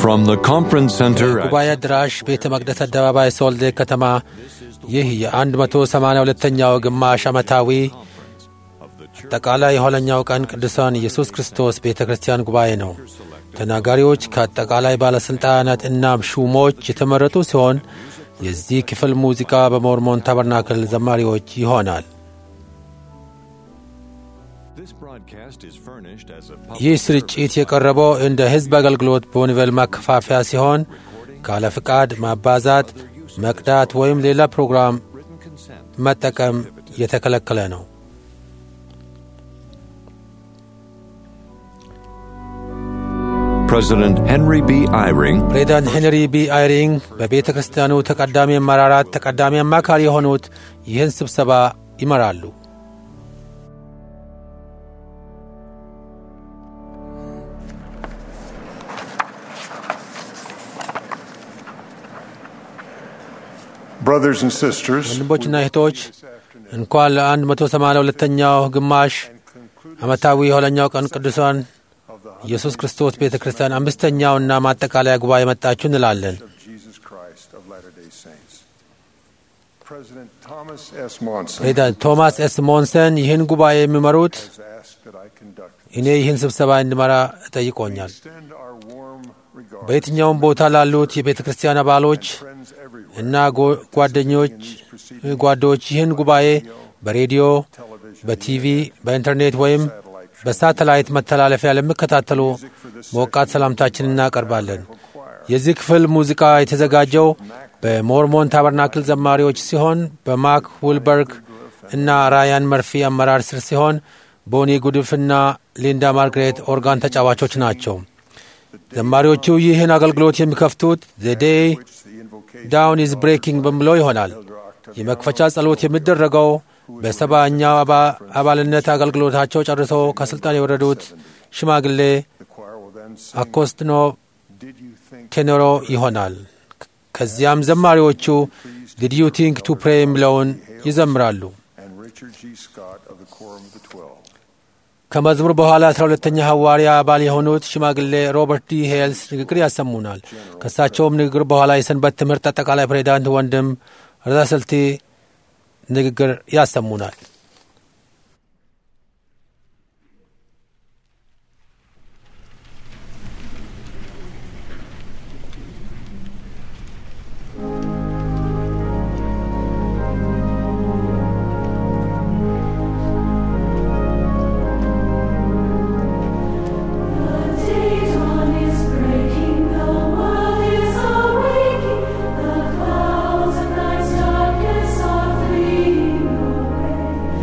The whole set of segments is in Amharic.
From the conference center at ጉባኤ አዳራሽ ቤተ መቅደስ አደባባይ ሶልዴ ከተማ ይህ የ182ኛው ግማሽ ዓመታዊ አጠቃላይ የኋለኛው ቀን ቅዱሳን ኢየሱስ ክርስቶስ ቤተ ክርስቲያን ጉባኤ ነው። ተናጋሪዎች ከአጠቃላይ ባለሥልጣናት እናም ሹሞች የተመረጡ ሲሆን የዚህ ክፍል ሙዚቃ በሞርሞን ታበርናክል ዘማሪዎች ይሆናል። this broadcast is furnished as a ይህ ስርጭት የቀረበው እንደ ሕዝብ አገልግሎት በወንጌል ማከፋፈያ ሲሆን ካለ ፍቃድ ማባዛት፣ መቅዳት ወይም ሌላ ፕሮግራም መጠቀም የተከለከለ ነው። President Henry B. Eyring ፕሬዚዳንት ሄንሪ ቢ አይሪንግ በቤተ ክርስቲያኑ ተቀዳሚ አመራራት ተቀዳሚ አማካሪ የሆኑት ይህን ስብሰባ ይመራሉ። Brothers and sisters, ወንድሞችና እህቶች እንኳን ለ182ኛው ግማሽ ዓመታዊ የኋለኛው ቀን ቅዱሳን ኢየሱስ ክርስቶስ ቤተ ክርስቲያን አምስተኛውና ማጠቃለያ ጉባኤ መጣችሁ እንላለን። of Jesus Christ of Latter-day Saints. President Thomas S. Monson ፕሬዚዳንት ቶማስ ኤስ ሞንሰን ይህን ጉባኤ የሚመሩት has asked that I conduct እኔ ይህን ስብሰባ እንድመራ ጠይቆኛል። extend our warm regard በየትኛውም ቦታ ላሉት የቤተ ክርስቲያን አባሎች friends everywhere እና ጎ- ጓደኞች ጓዶች ይህን ጉባኤ በሬዲዮ፣ በቲቪ፣ በኢንተርኔት ወይም በሳተላይት መተላለፊያ ለሚከታተሉ ሞቃት ሰላምታችን እናቀርባለን። የዚህ ክፍል ሙዚቃ የተዘጋጀው በሞርሞን ታበርናክል ዘማሪዎች ሲሆን በማክ ውልበርግ እና ራያን መርፊ አመራር ስር ሲሆን ቦኒ ጉድፍና ሊንዳ ማርግሬት ኦርጋን ተጫዋቾች ናቸው። ዘማሪዎቹ ይህን አገልግሎት የሚከፍቱት ዘ ዴይ ዳውን ኢዝ ብሬኪንግ በሚለው ይሆናል። የመክፈቻ ጸሎት የሚደረገው በሰባኛው አባ- አባልነት አገልግሎታቸው ጨርሰው ከስልጣን የወረዱት ሽማግሌ the choir will then sing, አኮስትኖ Did you think ቴኖሮ ይሆናል። ከዚያም ዘማሪዎቹ ዲድ ዩ ቲንክ ቱ ፕሬ የሚለውን ይዘምራሉ። and Richard G. Scott of the Quorum of the Twelve. ከመዝሙር በኋላ አስራ ሁለተኛ ሐዋርያ አባል የሆኑት ሽማግሌ ሮበርት ዲ ሄልስ ንግግር ያሰሙናል። ከእሳቸውም ንግግር በኋላ የሰንበት ትምህርት አጠቃላይ ፕሬዚዳንት ወንድም ረዳሰልቲ ንግግር ያሰሙናል። The dawn is breaking, the world is awaking, the clouds of night's darkness are fleeing away.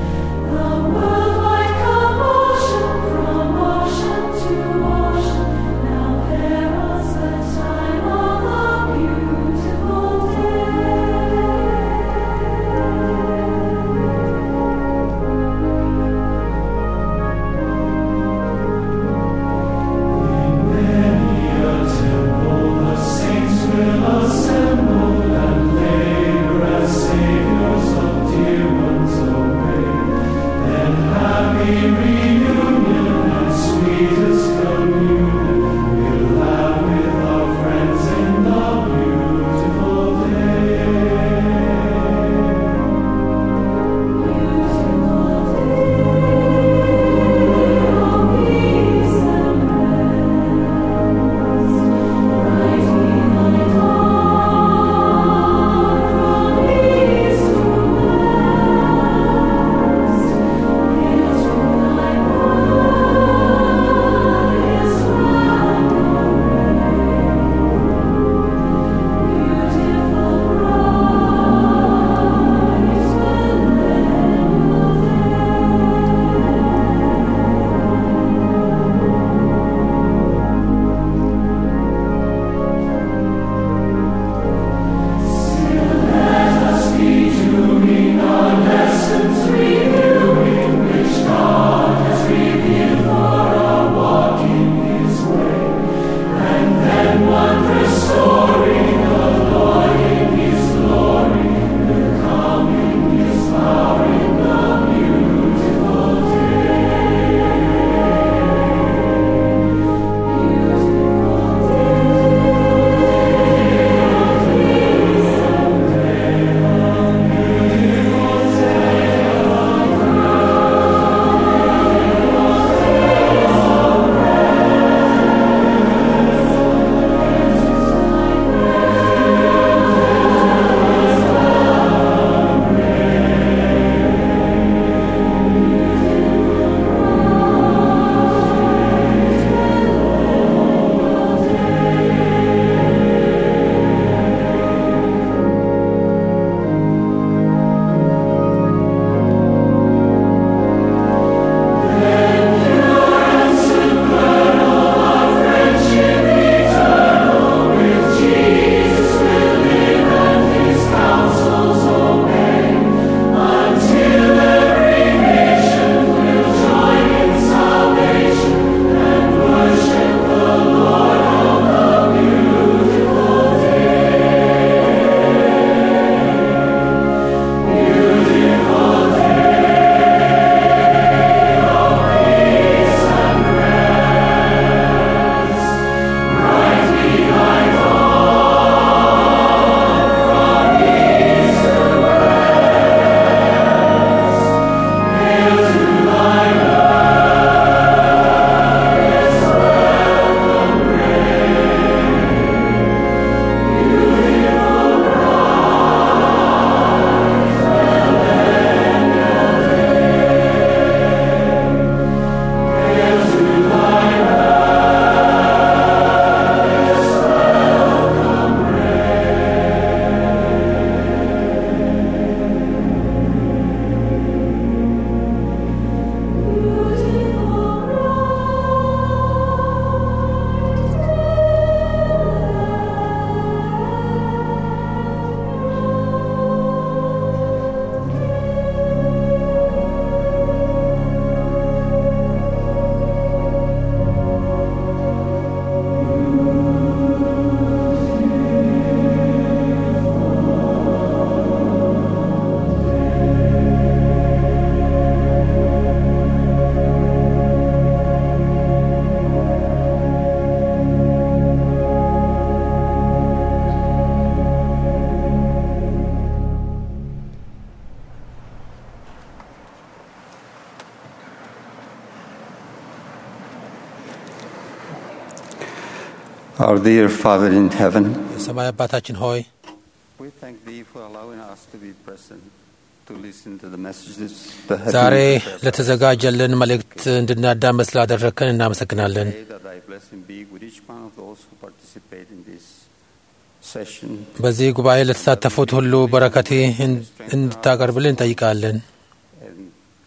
Our dear Father in heaven, የሰማይ አባታችን ሆይ we thank Thee for allowing us to be present to listen to the messages that have ዛሬ been prepared. ለተዘጋጀልን መልእክት እንድናዳመጥ ስላደረግከን እናመሰግናለን። Pray that Thy blessing be with each one of those who participate in this session. በዚህ ጉባኤ ለተሳተፉት ሁሉ በረከቴ እንድታቀርብልን እንጠይቃለን። and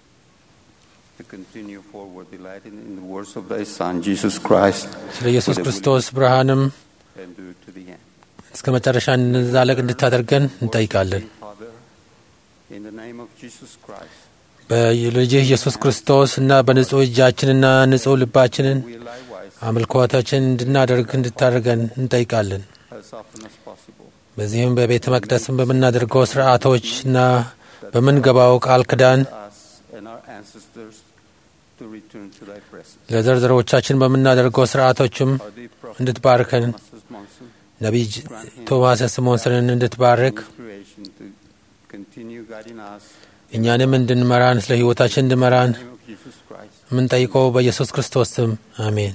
to continue forward delighting in the words of Thy Son, Jesus Christ, ስለ ኢየሱስ ክርስቶስ ብርሃንም and do it to the end. እስከ መጨረሻ እንዛለቅ እንድታደርገን እንጠይቃለን። Father, in the name of Jesus Christ, በልጅህ ኢየሱስ ክርስቶስ እና በንጹሕ እጃችንና ንጹሕ ልባችንን we likewise, አምልኮታችን እንድናደርግ እንድታደርገን እንጠይቃለን። as often as possible, በዚህም በቤተ መቅደስም በምናደርገው ስርዓቶችና በምንገባው ቃል ኪዳን us and our ancestors to return to Thy presence. ለዘርዘሮቻችን በምናደርገው ስርዓቶችም Our dear prophet, እንድትባርከን Thomas Monson, ነቢይ ቶማስ ስሞንስንን እንድትባርክ creation to continue guiding us እኛንም እንድንመራን ስለ ሕይወታችን እንድመራን in the name of Jesus Christ. የምንጠይቀው በኢየሱስ ክርስቶስ ስም አሜን።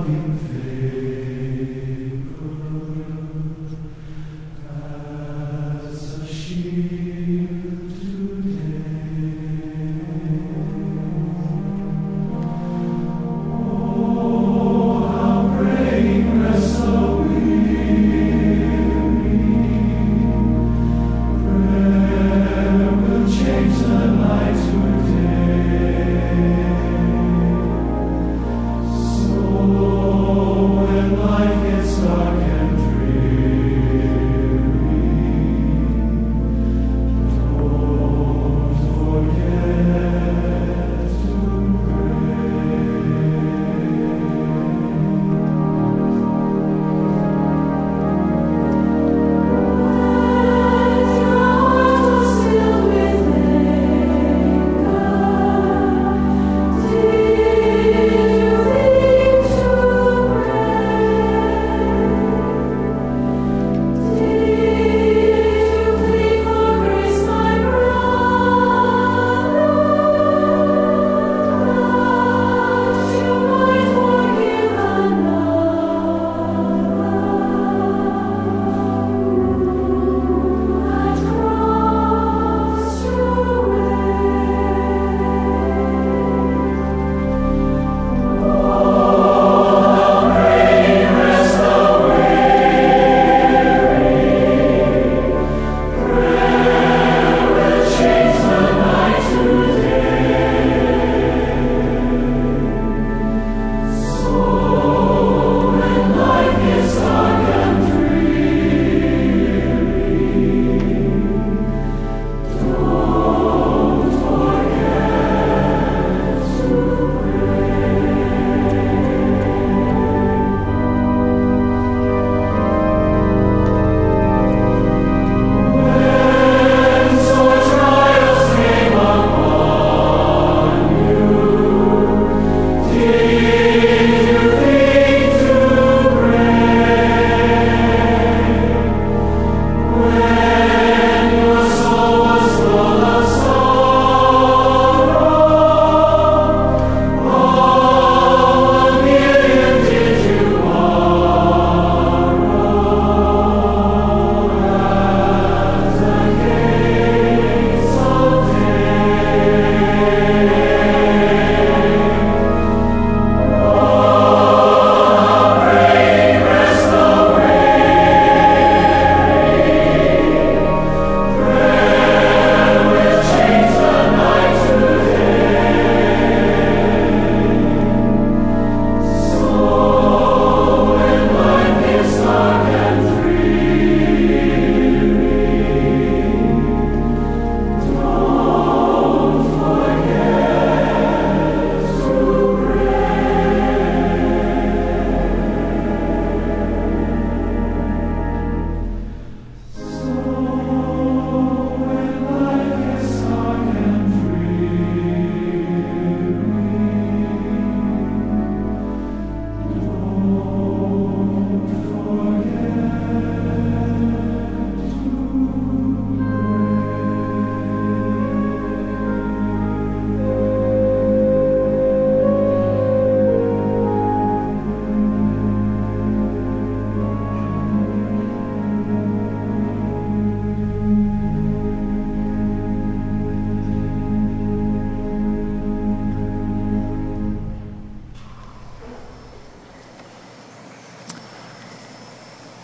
Thank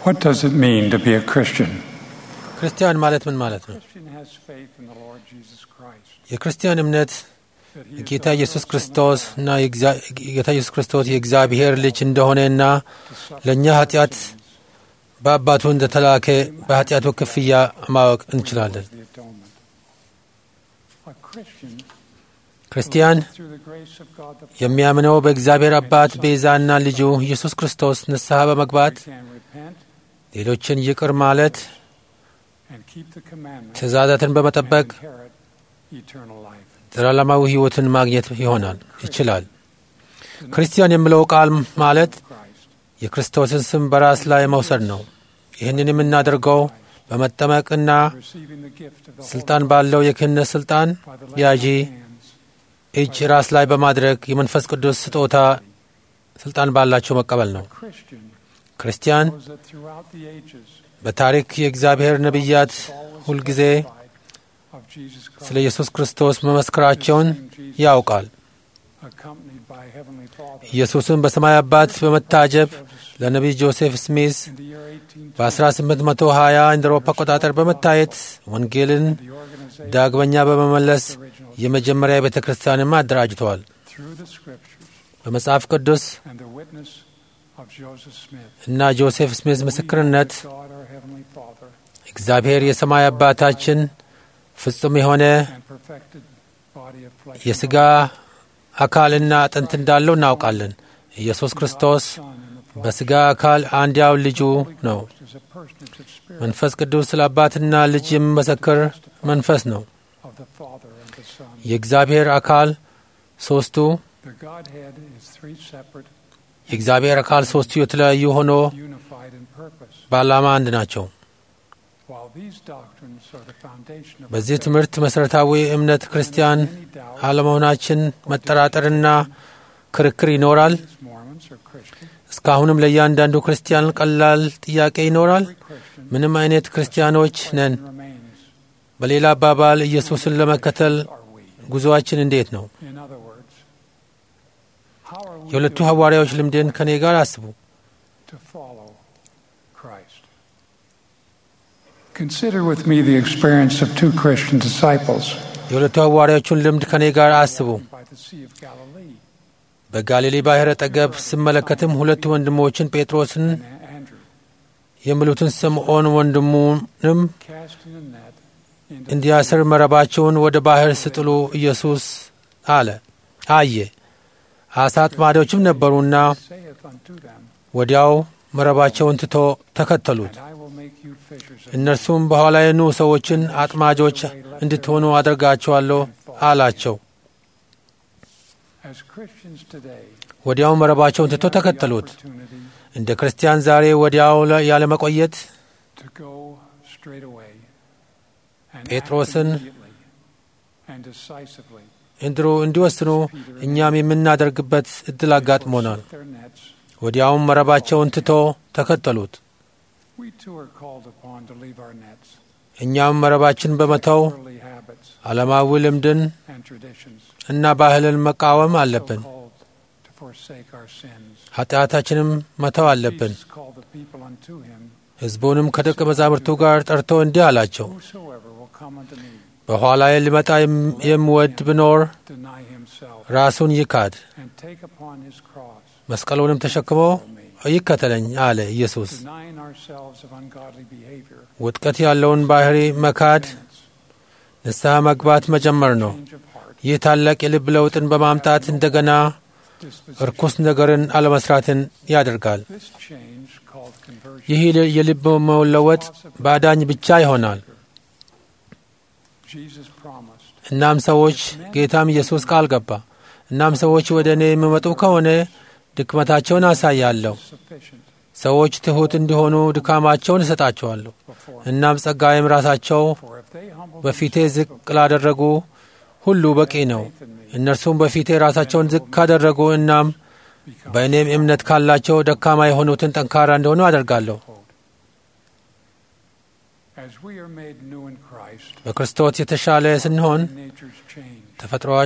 What does it mean to be a Christian? ክርስቲያን ማለት ምን ማለት ነው? Christian has faith in the Lord Jesus Christ. የክርስቲያን እምነት That he is ጌታ the ኢየሱስ Son of ክርስቶስ God እና የእግዚአ- ጌታ ኢየሱስ ክርስቶስ የእግዚአብሔር ልጅ እንደሆነና to suffer ለእኛ for our ኃጢአት sins. በአባቱ እንደተላከ በኃጢአቱ ክፍያ ማወቅ እንችላለን። The atonement. A Christian ክርስቲያን believes through the grace of God the Father የሚያምነው በእግዚአብሔር አባት ቤዛና ልጁ ኢየሱስ ክርስቶስ ንስሐ በመግባት we can repent ሌሎችን ይቅር ማለት and keep the commandments ትእዛዛትን and በመጠበቅ inherit eternal life. ዘላለማዊ ሕይወትን ማግኘት ይሆናል ይችላል። ክርስቲያን የሚለው ቃል ማለት Christ. የክርስቶስን ስም በራስ ላይ መውሰድ ነው። ይህንን የምናደርገው በመጠመቅና Receiving the gift of the ስልጣን ባለው የክህነት ስልጣን Holy by the ያዢ laying of hands እጅ ራስ ላይ በማድረግ የመንፈስ ቅዱስ ስጦታ ስልጣን ባላቸው መቀበል ነው። Christian ክርስቲያን knows that throughout the ages በታሪክ የእግዚአብሔር ነቢያት always ሁልጊዜ testified of Jesus Christ, ስለ ኢየሱስ ክርስቶስ መመስከራቸውን ያውቃል። accompanied by Heavenly Father. ኢየሱስን በሰማይ አባት በመታጀብ ለነቢይ ጆሴፍ ስሚዝ In the year 1820, በ1820 እንደ አውሮፓ አቆጣጠር በመታየት ወንጌልን the organization ዳግመኛ በመመለስ of the original የመጀመሪያ ቤተ ክርስቲያንም አደራጅተዋል። through the scriptures በመጽሐፍ ቅዱስ and the witness of Joseph Smith. እና ጆሴፍ ስሚዝ ምስክርነት We, God, our Heavenly Father, እግዚአብሔር የሰማይ አባታችን ፍጹም የሆነ and perfected body of flesh. የሥጋ አካልና አጥንት እንዳለው እናውቃለን። ኢየሱስ ክርስቶስ Son in the flesh. በሥጋ አካል አንድያው ልጁ Holy ነው። Ghost is a personage of spirit መንፈስ ቅዱስ ስለ አባትና ልጅ የሚመሰክር መንፈስ ነው። of the Father and the Son. የእግዚአብሔር አካል ሦስቱ The Godhead is three separate, የእግዚአብሔር አካል ሦስቱ የተለያዩ ሆኖ unified in purpose. በዓላማ አንድ ናቸው። While these doctrines are the foundation of በዚህ our faith, ትምህርት መሠረታዊ እምነት ክርስቲያን any doubt አለመሆናችን መጠራጠርና ክርክር ይኖራል። is Mormons or Christian. እስካሁንም ለእያንዳንዱ ክርስቲያን ቀላል ጥያቄ ይኖራል። Every Christian ምንም አይነት ክርስቲያኖች ነን። remains. በሌላ አባባል ኢየሱስን ለመከተል Are we? ጉዞአችን እንዴት ነው? In other words, how are we የሁለቱ doing ሐዋርያዎች ልምድን ከኔ ጋር አስቡ። to follow Christ? Consider with me the experience of two Christian disciples የሁለቱ ሐዋርያዎቹን ልምድ ከኔ ጋር አስቡ። by the Sea of Galilee በጋሊሌ ባሕረ ጠገብ ስመለከትም ሁለቱ ወንድሞችን ጴጥሮስን and Andrew የሚሉትን ስምዖን ወንድሙንም casting a net into እንዲያስር መረባቸውን ወደ ባሕር ስጥሉ ኢየሱስ አለ አየ። አሳ አጥማጆችም ነበሩና saith unto them, ወዲያው መረባቸውን ትቶ ተከተሉት። And I will make you fishers of እነርሱም በኋላዬ ኑ ሰዎችን አጥማጆች እንድትሆኑ አደርጋቸዋለሁ አላቸው። As Christians today, ወዲያው መረባቸውን ትቶ we have the ተከተሉት። opportunity እንደ ክርስቲያን ዛሬ ወዲያው ለ- ያለመቆየት to go straight away and act ጴጥሮስን immediately and decisively እንድሩ እንዲወስኑ እኛም የምናደርግበት እድል አጋጥሞናል። forsake their nets. ወዲያውም መረባቸውን ትቶ ተከተሉት። We too are called upon to leave our nets, እኛም መረባችን በመተው worldly habits ዓለማዊ ልምድን and traditions, እና ባህልን መቃወም so አለብን። called to forsake our sins. ኃጢአታችንም መተው አለብን። Jesus called the people unto him, ሕዝቡንም ከደቀ መዛሙርቱ ጋር ጠርቶ እንዲህ አላቸው፣ Whosoever will come unto me, በኋላዬ ሊመጣ የም- የሚወድ ቢኖር deny himself, ራሱን ይካድ፣ and take upon his cross, መስቀሉንም ተሸክሞ ይከተለኝ አለ ኢየሱስ። denying ourselves of ungodly behavior, ውጥቀት ያለውን ባህሪ መካድ penance, ንስሐ መግባት መጀመር ነው። change of heart, ይህ ታላቅ የልብ ለውጥን በማምጣት እንደገና disposition. እርኩስ ነገርን አለመስራትን ያደርጋል። This change, called conversion, ይህ የልብ መለወጥ በአዳኝ ብቻ ይሆናል። Jesus promised, እናም ሰዎች ጌታም ኢየሱስ ቃል ገባ። እናም ሰዎች ወደ እኔ የሚመጡ ከሆነ ድክመታቸውን አሳያለሁ። sufficient ሰዎች ትሑት እንዲሆኑ ድካማቸውን እሰጣቸዋለሁ። before him. እናም ጸጋዬም ራሳቸው For if they humble በፊቴ themselves ዝቅ before ላደረጉ ሁሉ በቂ ነው። faith in me, እነርሱም በፊቴ ራሳቸውን ዝቅ ካደረጉ እናም become በእኔም እምነት ካላቸው ደካማ የሆኑትን ጠንካራ እንደሆኑ አደርጋለሁ። As we are made new in Christ, በክርስቶስ የተሻለ ስንሆን nature's change. ተፈጥሮ-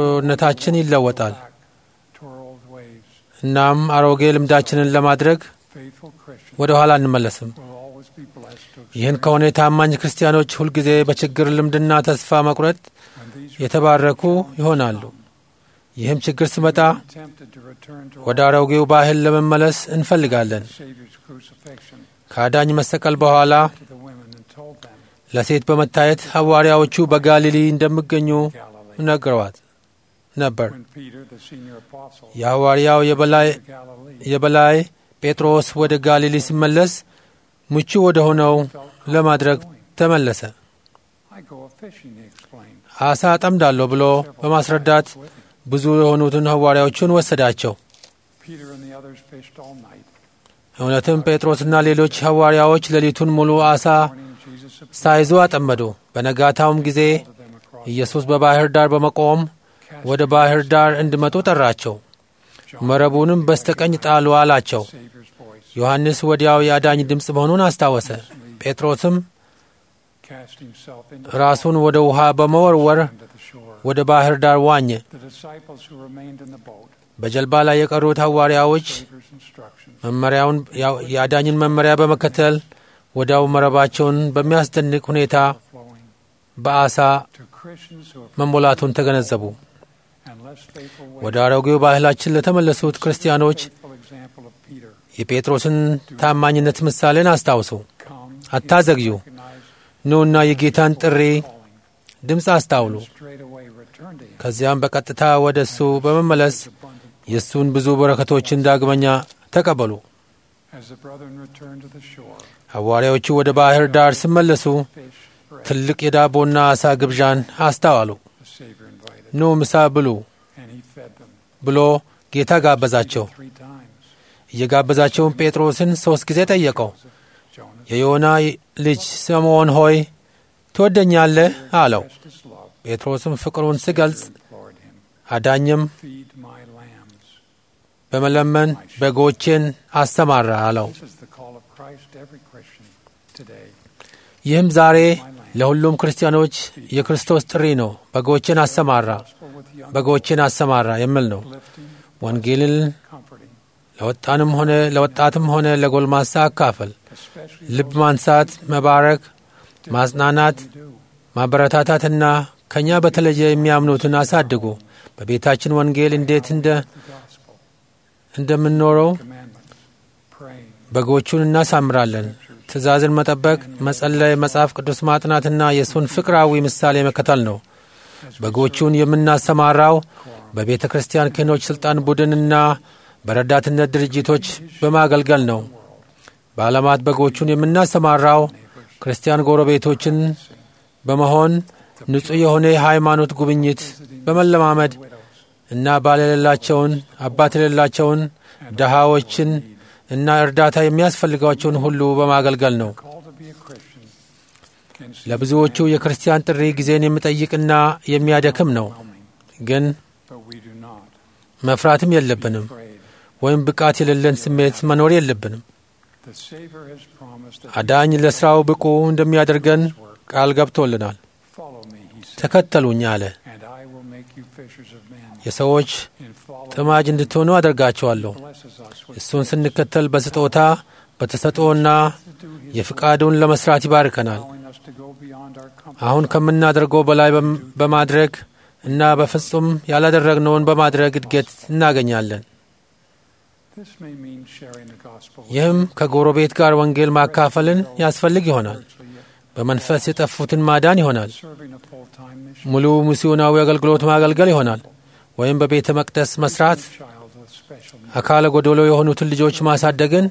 ተፈጥሮነታችን ይለወጣል። Back to our old ways, እናም አሮጌ ልምዳችንን ለማድረግ Faithful Christians ወደ ኋላ አንመለስም። will always be blessed to ይህን experience ከሆነ የታማኝ ክርስቲያኖች ሁልጊዜ በችግር ልምድና ተስፋ መቁረጥ when these የተባረኩ ይሆናሉ። ይህም ችግር ሲመጣ were tempted to return to ወደ our አሮጌው ባህል ለመመለስ እንፈልጋለን። Savior's crucifixion ከአዳኝ መሰቀል በኋላ to the women and told them, ለሴት በመታየት ሐዋርያዎቹ በጋሊሊ እንደሚገኙ Galilee. ነግረዋት ነበር። When Peter, the senior apostle, የሐዋርያው የበላይ to Galilee, የበላይ ጴጥሮስ ወደ ጋሊሊ ሲመለስ ምቹ ወደ ሆነው ለማድረግ ተመለሰ። I go a fishing, he explained. አሳ አጠምዳለሁ ብሎ በማስረዳት With him. ብዙ የሆኑትን ሐዋርያዎቹን ወሰዳቸው። Peter and the others fished all night. እውነትም ጴጥሮስና ሌሎች ሐዋርያዎች ሌሊቱን ሙሉ አሳ Morning, Jesus appeared ሳይዙ አጠመዱ። በነጋታውም ጊዜ to them across ኢየሱስ በባሕር ዳር በመቆም cast ወደ ባሕር ዳር እንዲመጡ ጠራቸው። John መረቡንም በስተቀኝ ጣሉ አላቸው። Savior's voice, ዮሐንስ ወዲያው የአዳኝ ድምፅ መሆኑን አስታወሰ። ጴጥሮስም cast himself into ራሱን ወደ ውሃ በመወርወር into the shore. ወደ ባሕር ዳር ዋኘ። The disciples who remained in the boat, በጀልባ ላይ የቀሩት ሐዋርያዎች Savior's instructions, መመሪያውን የአዳኝን መመሪያ በመከተል ወዲያው መረባቸውን በሚያስደንቅ ሁኔታ flowing በአሳ to Christians who have መሞላቱን ተገነዘቡ። and less faithful ወደ ways. አሮጌው ባህላችን ለተመለሱት ክርስቲያኖች Faithful example of Peter. የጴጥሮስን ታማኝነት ምሳሌን አስታውሱ። Come, አታዘግዩ። recognize ኑና የጌታን ጥሪ calling, ድምፅ አስታውሉ። and straightway return to him. ከዚያም በቀጥታ ወደ እሱ በመመለስ His abundant የእሱን ብዙ በረከቶችን ዳግመኛ ተቀበሉ። As the brethren returned to the shore, ሐዋርያዎቹ ወደ ባሕር ዳር ሲመለሱ fish, bread, ትልቅ የዳቦና ዓሣ ግብዣን አስተዋሉ። the Savior invited, ኑ ምሳ ብሉ and he fed them ብሎ ጌታ ጋበዛቸው። three times. እየጋበዛቸውን ጴጥሮስን ሦስት ጊዜ ጠየቀው። Jonas የዮና ልጅ ስምዖን ሆይ ትወደኛለህ አለው። expressed his love, ጴጥሮስም ፍቅሩን ሲገልጽ implored him, አዳኝም feed my lambs. በመለመን በጎቼን አሰማራ አለው። This is the call of Christ to every Christian today. ይህም ዛሬ ለሁሉም ክርስቲያኖች የክርስቶስ ጥሪ ነው። በጎቼን አሰማራ Gospel with young, በጎቼን አሰማራ የሚል ነው። lifting, ወንጌልን comforting, ለወጣንም ሆነ ለወጣትም ሆነ ለጎልማሳ አካፈል፣ especially ልብ ማንሳት፣ መባረክ፣ ማጽናናት፣ we do. ማበረታታትና ከእኛ በተለየ የሚያምኑትን አሳድጉ። በቤታችን ወንጌል እንዴት እንደ The gospel, እንደምንኖረው commandments, praying, በጎቹን እናሳምራለን። ትእዛዝን መጠበቅ፣ መጸለይ፣ መጽሐፍ ቅዱስ ማጥናትና የእሱን ፍቅራዊ ምሳሌ መከተል ነው። በጎቹን የምናሰማራው በቤተ ክርስቲያን ክህኖች ሥልጣን ቡድንና በረዳትነት ድርጅቶች በማገልገል ነው። በዓለማት በጎቹን የምናሰማራው ክርስቲያን ጎረቤቶችን በመሆን ንጹሕ የሆነ የሃይማኖት ጉብኝት በመለማመድ እና ባል የሌላቸውን አባት የሌላቸውን ድሃዎችን እና እርዳታ የሚያስፈልጋቸውን ሁሉ በማገልገል ነው። call to be a Christian. can seem ለብዙዎቹ የክርስቲያን ጥሪ ጊዜን የሚጠይቅና የሚያደክም ነው። overwhelming, ግን but we do not መፍራትም የለብንም afraid. ወይም ብቃት የሌለን ስሜት መኖር የለብንም። The Savior has promised that አዳኝ ለሥራው ብቁ እንደሚያደርገን ቃል ገብቶልናል። follow me, he said, ተከተሉኝ አለ። and I will make you fishers of men. የሰዎች In following ጥማጅ እንድትሆኑ አደርጋቸዋለሁ። blesses us with እሱን ስንከተል በስጦታ በተሰጥኦና to do his የፍቃዱን ለመስራት ይባርከናል። allowing us to go beyond our comfort አሁን ከምናደርገው በላይ በም- በማድረግ እና በፍጹም ያላደረግነውን በማድረግ እድገት እናገኛለን። This may mean sharing the gospel with ይህም ከጎረቤት ጋር ወንጌል ማካፈልን ያስፈልግ ይሆናል። spiritually, በመንፈስ የጠፉትን ማዳን ይሆናል። serving a full-time mission. ሙሉ ሚስዮናዊ አገልግሎት ማገልገል ይሆናል። ወይም በቤተ መቅደስ መስራት፣ child with special needs, አካለ ጎዶሎ የሆኑትን ልጆች ማሳደግን፣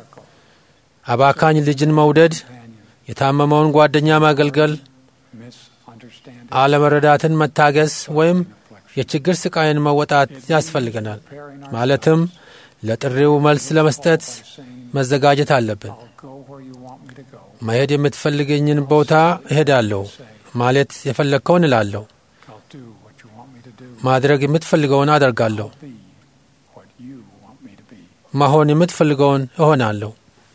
አባካኝ ልጅን መውደድ፣ companion, የታመመውን ጓደኛ ማገልገል፣ misunderstanding, አለመረዳትን መታገስ ወይም affliction. የችግር ስቃይን መወጣት ያስፈልገናል። Preparing our ማለትም ለጥሪው መልስ ለመስጠት by saying, መዘጋጀት አለብን። I'll go where you want me to go. መሄድ የምትፈልገኝን ቦታ እሄዳለሁ ማለት የፈለግከውን እላለሁ። I'll do what you want me to do. ማድረግ የምትፈልገውን አደርጋለሁ። Be what you want me to be. መሆን የምትፈልገውን እሆናለሁ።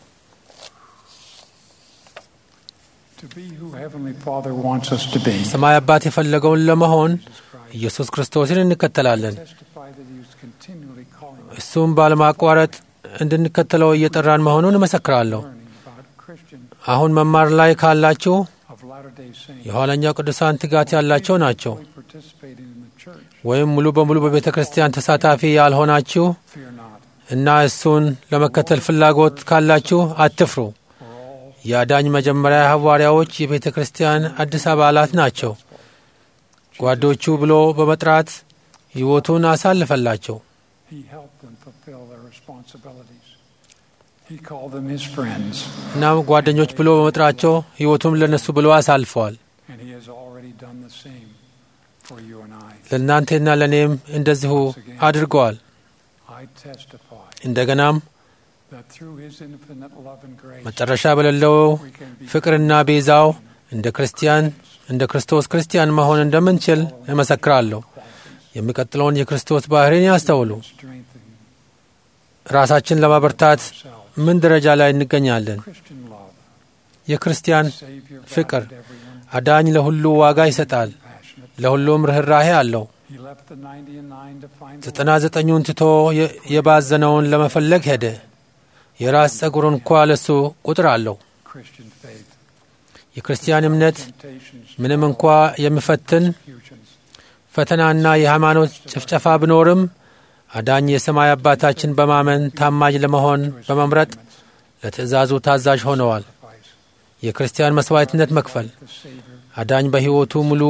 To be who Heavenly Father wants us to be. ሰማይ አባት የፈለገውን ለመሆን Jesus Christ ኢየሱስ ክርስቶስን እንከተላለን። testify that He was continually calling us እሱም ባለማቋረጥ እንድንከተለው እየጠራን መሆኑን እመሰክራለሁ። learning about Christian አሁን መማር ላይ ካላችሁ of Latter-day Saints የኋለኛው ቅዱሳን ትጋት ያላቸው ናቸው። fully participating in the church. ወይም ሙሉ በሙሉ በቤተ ክርስቲያን ተሳታፊ ያልሆናችሁ Fear not, እና እሱን ለመከተል ፍላጎት ካላችሁ አትፍሩ። for all የአዳኝ መጀመሪያ ሐዋርያዎች የቤተ ክርስቲያን አዲስ አባላት ናቸው። ጓዶቹ ብሎ በመጥራት ሕይወቱን አሳልፈላቸው። He helped them fulfill their responsibilities. He called them his friends, እናም ጓደኞች ብሎ በመጥራቸው ሕይወቱን ለነሱ ብሎ አሳልፈዋል። and he has already done the same for you and I. ለእናንተና ለእኔም እንደዚሁ አድርገዋል። I testify እንደገናም that through his infinite love and grace, መጨረሻ በሌለው we can be ፍቅርና ቤዛው እንደ ክርስቲያን እንደ ክርስቶስ ክርስቲያን መሆን እንደምንችል እመሰክራለሁ። የሚቀጥለውን የክርስቶስ ባህሪን ያስተውሉ። strengthened ራሳችን ለማበርታት ourselves. ምን ደረጃ ላይ እንገኛለን? Christian love, የክርስቲያን Savior ፍቅር valued everyone አዳኝ ለሁሉ ዋጋ ይሰጣል፣ passionate. ለሁሉም ርኅራሄ አለው። He left the 90 and 9 to find the ዘጠና ዘጠኙን ትቶ የ- የባዘነውን ለመፈለግ ሄደ። የራስ ጸጉር እንኳ ለሱ ቁጥር አለው። Christian faith. የክርስቲያን እምነት Temptations, ምንም እንኳ የሚፈትን persecutions, ፈተናና የሃይማኖት ጭፍጨፋ ቢኖርም አዳኝ የሰማይ አባታችን በማመን ታማኝ ለመሆን በመምረጥ ለትእዛዙ ታዛዥ ሆነዋል። sacrifice, የክርስቲያን መስዋዕትነት መክፈል the Savior, አዳኝ በሕይወቱ ሙሉ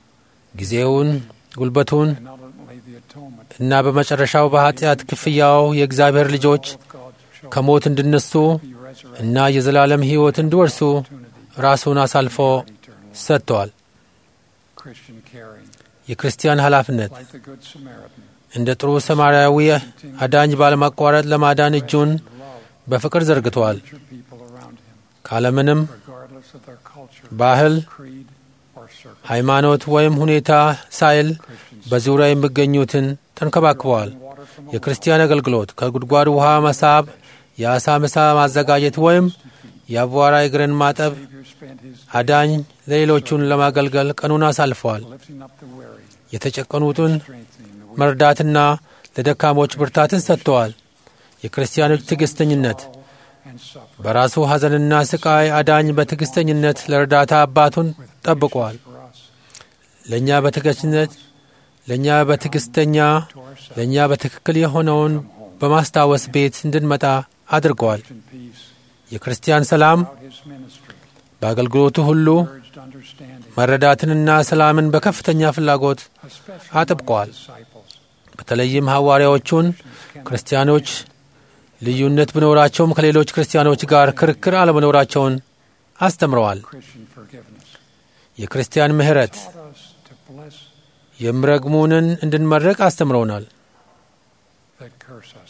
ጊዜውን፣ ጉልበቱን and not only the atonement እና በመጨረሻው በኃጢአት ክፍያው የእግዚአብሔር ልጆች of God's children ከሞት እንዲነሱ be resurrected እና የዘላለም ሕይወት እንዲወርሱ opportunity ራሱን አሳልፎ eternal life. ሰጥተዋል። Christian caring, የክርስቲያን ኃላፊነት like the Good Samaritan, እንደ ጥሩ ሰማርያዊ አዳኝ ባለማቋረጥ ለማዳን እጁን love በፍቅር ዘርግተዋል። nurture people around him, ካለምንም regardless of their culture, ባህል፣ creed, or circle. ሃይማኖት ወይም ሁኔታ ሳይል Christians በዙሪያ የሚገኙትን ተንከባክበዋል። water from a የክርስቲያን አገልግሎት ከጉድጓድ ውሃ መሳብ፣ የአሳ ምሳ ማዘጋጀት ወይም የአቧራ እግርን ማጠብ Savior spent his አዳኝ ለሌሎቹን ለማገልገል ቀኑን አሳልፈዋል። lifting up the weary, የተጨቀኑትን strengthening the weak, መርዳትና ለደካሞች ብርታትን ሰጥተዋል። የክርስቲያኖች ትዕግስተኝነት and suffering. በራሱ ሐዘንና ስቃይ አዳኝ በትዕግስተኝነት ለእርዳታ አባቱን ጠብቋል። For us, ለእኛ በትዕግስተኝነት ለእኛ በትዕግስተኛ to ourselves, ለእኛ በትክክል የሆነውን በማስታወስ ቤት እንድንመጣ አድርገዋል። Christian peace, የክርስቲያን ሰላም throughout his ministry, በአገልግሎቱ ሁሉ urged understanding, መረዳትንና ሰላምን በከፍተኛ ፍላጎት especially አጥብቀዋል። among his disciples. በተለይም ሐዋርያዎቹን ክርስቲያኖች ልዩነት ቢኖራቸውም ከሌሎች ክርስቲያኖች ጋር ክርክር አለመኖራቸውን አስተምረዋል። Christian forgiveness የክርስቲያን ምሕረት taught us to bless የሚረግሙንን እንድንመርቅ አስተምረውናል። that curse us.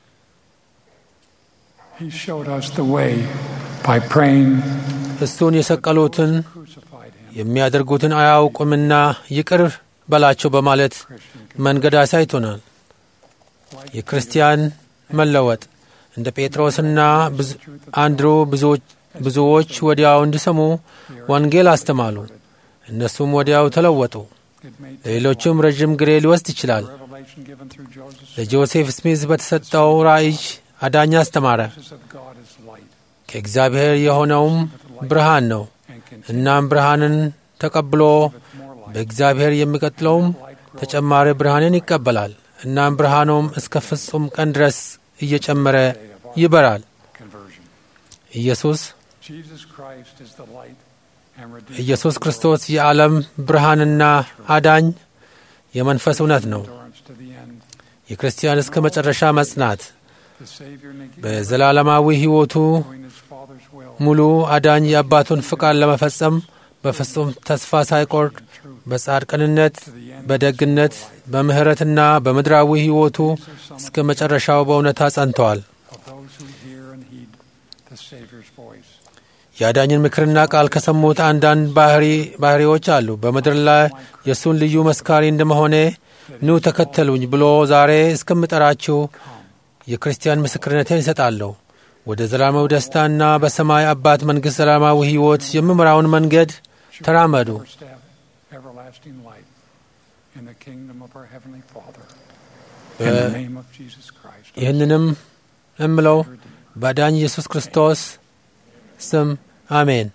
He showed us the way by praying, እሱን የሰቀሉትን crucified him. የሚያደርጉትን አያውቁምና ይቅር በላቸው በማለት Christian መንገድ አሳይቶናል። like የክርስቲያን መለወጥ እንደ ጴጥሮስና ብዙ- አንድሩ ብዙዎች- ብዙዎች ወዲያው እንዲሰሙ ወንጌል አስተማሉ። እነሱም ወዲያው ተለወጡ። it made ለሌሎቹም ረዥም ጊዜ ሊወስድ ይችላል። revelation given through Joseph ለጆሴፍ ስሚዝ በተሰጠው ራእይ አዳኝ አስተማረ። Jesus of God is light ከእግዚአብሔር የሆነውም ብርሃን ነው። and can እናም ብርሃንን ተቀብሎ with more light. በእግዚአብሔር የሚቀጥለውም Light grows ተጨማሪ ብርሃንን ይቀበላል። እናም ብርሃኑም እስከ ፍጹም ቀን ድረስ እየጨመረ ይበራል። conversion. ኢየሱስ Jesus Christ is the light and redeemer. ኢየሱስ ክርስቶስ የዓለም ብርሃንና አዳኝ የመንፈስ እውነት ነው። endurance to the end. የክርስቲያን እስከ መጨረሻ መጽናት The Savior negated በዘላለማዊ ሕይወቱ doing his Father's will ሙሉ አዳኝ የአባቱን ፍቃድ ለመፈጸም በፍጹም ተስፋ ሳይቆርጥ በጻድቅንነት፣ በደግነት፣ በምሕረትና በምድራዊ ሕይወቱ እስከ መጨረሻው በእውነታ ጸንተዋል። of those who hear and heed the Savior's voice. የአዳኝን ምክርና ቃል ከሰሙት አንዳንድ ባህሪ ባህሪዎች አሉ። በምድር ላይ የእሱን ልዩ መስካሪ እንደመሆኔ ኑ ተከተሉኝ ብሎ ዛሬ እስከምጠራችሁ የክርስቲያን ምስክርነትን ይሰጣለሁ። ወደ ዘላለማዊ ደስታና በሰማይ አባት መንግሥት ዘላለማዊ ሕይወት የሚመራውን መንገድ ተራመዱ። First step, everlasting light in the kingdom of our Heavenly Father. In the name of Jesus Christ. ይህንንም እምለው በዳኝ ኢየሱስ ክርስቶስ ስም አሜን።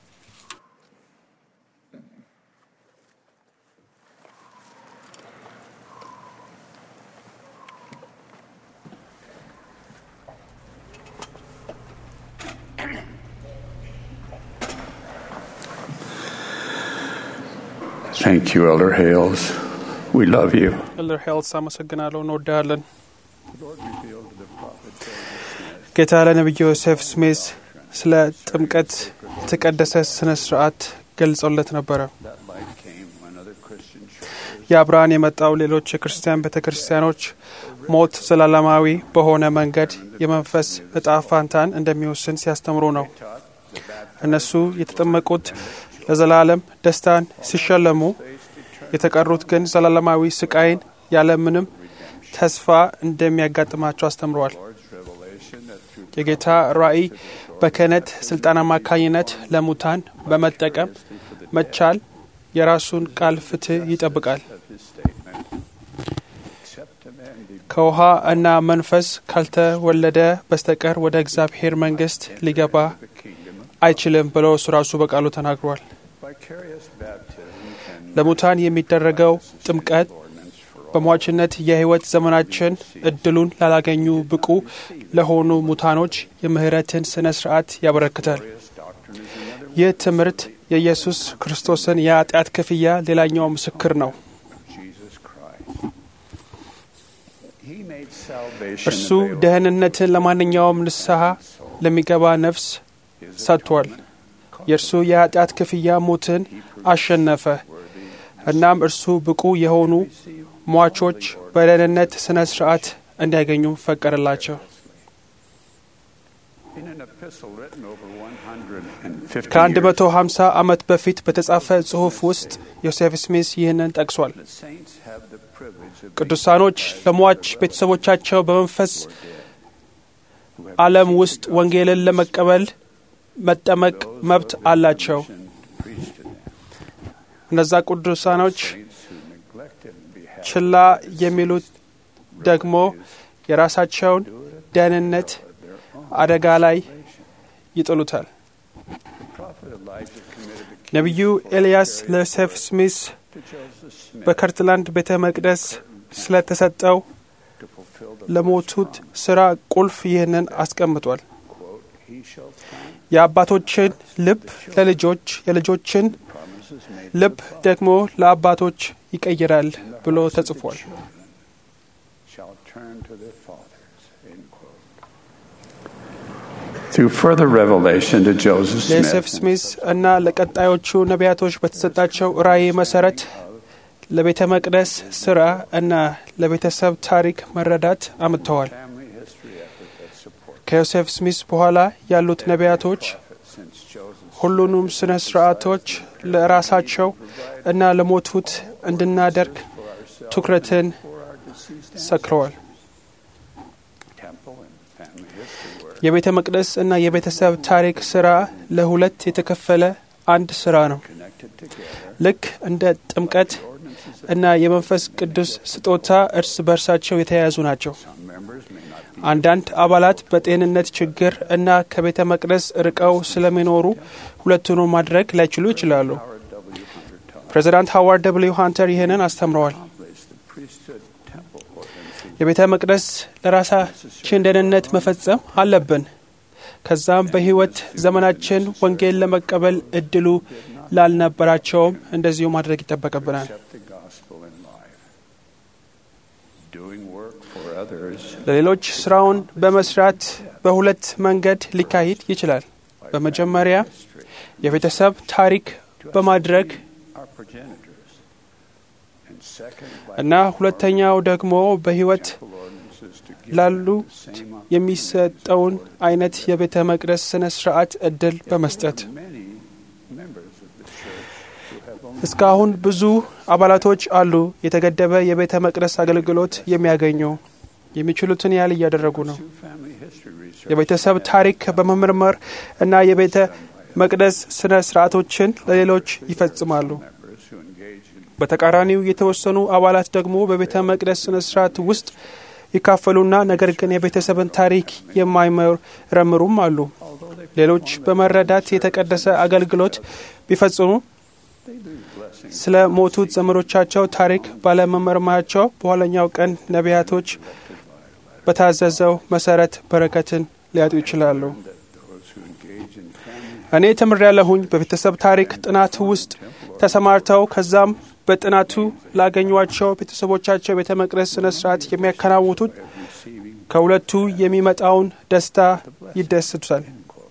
Thank you, Elder Hales. We love you. ኤልደር ሄልስ አመሰግናለሁ፣ እንወዳለን። ጌታ ለነቢዩ ዮሴፍ ስሜዝ ስለ ጥምቀት የተቀደሰ ስነ ስርዓት ገልጸውለት ነበረ። ያ ብርሃን የመጣው ሌሎች የክርስቲያን ቤተ ክርስቲያኖች ሞት ዘላለማዊ በሆነ መንገድ የመንፈስ እጣ ፋንታን እንደሚወስን ሲያስተምሩ ነው። እነሱ የተጠመቁት ለዘላለም ደስታን ሲሸለሙ፣ የተቀሩት ግን ዘላለማዊ ስቃይን ያለምንም ተስፋ እንደሚያጋጥማቸው አስተምረዋል። የጌታ ራእይ በክህነት ስልጣን አማካኝነት ለሙታን በመጠቀም መቻል የራሱን ቃል ፍትህ ይጠብቃል። ከውሃ እና መንፈስ ካልተወለደ በስተቀር ወደ እግዚአብሔር መንግስት ሊገባ አይችልም ብሎ እሱ ራሱ በቃሉ ተናግሯል። ለሙታን የሚደረገው ጥምቀት በሟችነት የህይወት ዘመናችን እድሉን ላላገኙ ብቁ ለሆኑ ሙታኖች የምህረትን ስነ ስርዓት ያበረክታል። ይህ ትምህርት የኢየሱስ ክርስቶስን የኃጢአት ክፍያ ሌላኛው ምስክር ነው። እርሱ ደህንነትን ለማንኛውም ንስሐ ለሚገባ ነፍስ ሰጥቷል። የእርሱ የኃጢአት ክፍያ ሞትን አሸነፈ። እናም እርሱ ብቁ የሆኑ ሟቾች በደህንነት ስነ ስርዓት እንዲያገኙ ፈቀደላቸው። ከአንድ መቶ ሀምሳ ዓመት በፊት በተጻፈ ጽሑፍ ውስጥ ዮሴፍ ስሚስ ይህንን ጠቅሷል። ቅዱሳኖች ለሟች ቤተሰቦቻቸው በመንፈስ ዓለም ውስጥ ወንጌልን ለመቀበል መጠመቅ መብት አላቸው። እነዛ ቅዱሳኖች ችላ የሚሉት ደግሞ የራሳቸውን ደህንነት አደጋ ላይ ይጥሉታል። ነቢዩ ኤልያስ ለዮሴፍ ስሚስ በከርትላንድ ቤተ መቅደስ ስለተሰጠው ለሞቱት ስራ ቁልፍ ይህንን አስቀምጧል። የአባቶችን ልብ ለልጆች የልጆችን ልብ ደግሞ ለአባቶች ይቀይራል ብሎ ተጽፏል። Through further revelation to Joseph ለዮሴፍ Smith, ስሚስ እና ለቀጣዮቹ ነቢያቶች በተሰጣቸው ራእይ መሰረት ለቤተ መቅደስ ስራ እና ለቤተሰብ ታሪክ መረዳት አምጥተዋል። ከዮሴፍ ስሚስ በኋላ ያሉት ነቢያቶች ሁሉንም ስነ ስርዓቶች ለራሳቸው እና ለሞቱት እንድናደርግ ትኩረትን ሰክረዋል። የቤተ መቅደስ እና የቤተሰብ ታሪክ ስራ ለሁለት የተከፈለ አንድ ስራ ነው። ልክ እንደ ጥምቀት እና የመንፈስ ቅዱስ ስጦታ እርስ በርሳቸው የተያያዙ ናቸው። አንዳንድ አባላት በጤንነት ችግር እና ከቤተ መቅደስ ርቀው ስለሚኖሩ ሁለቱን ማድረግ ላይችሉ ይችላሉ። ፕሬዚዳንት ሃዋርድ ደብልዩ ሃንተር ይህንን አስተምረዋል። የቤተ መቅደስ ለራሳችን ደህንነት መፈጸም አለብን። ከዛም በሕይወት ዘመናችን ወንጌል ለመቀበል እድሉ ላልነበራቸውም እንደዚሁ ማድረግ ይጠበቅብናል። ለሌሎች ስራውን በመስራት በሁለት መንገድ ሊካሄድ ይችላል። በመጀመሪያ የቤተሰብ ታሪክ በማድረግ እና ሁለተኛው ደግሞ በሕይወት ላሉ የሚሰጠውን አይነት የቤተ መቅደስ ስነ ስርዓት እድል በመስጠት እስካሁን ብዙ አባላቶች አሉ የተገደበ የቤተ መቅደስ አገልግሎት የሚያገኙ የሚችሉትን ያህል እያደረጉ ነው። የቤተሰብ ታሪክ በመመርመር እና የቤተ መቅደስ ስነ ስርዓቶችን ለሌሎች ይፈጽማሉ። በተቃራኒው የተወሰኑ አባላት ደግሞ በቤተ መቅደስ ስነ ስርዓት ውስጥ ይካፈሉና ነገር ግን የቤተሰብን ታሪክ የማይመረምሩም አሉ። ሌሎች በመረዳት የተቀደሰ አገልግሎት ቢፈጽሙ ስለ ሞቱት ዘመዶቻቸው ታሪክ ባለመመርመራቸው በኋለኛው ቀን ነቢያቶች በታዘዘው መሰረት በረከትን ሊያጡ ይችላሉ። እኔ ተምሬያለሁኝ በቤተሰብ ታሪክ ጥናት ውስጥ ተሰማርተው ከዛም በጥናቱ ላገኟቸው ቤተሰቦቻቸው ቤተ መቅደስ ስነ ስርዓት የሚያከናውኑት ከሁለቱ የሚመጣውን ደስታ ይደስቱታል።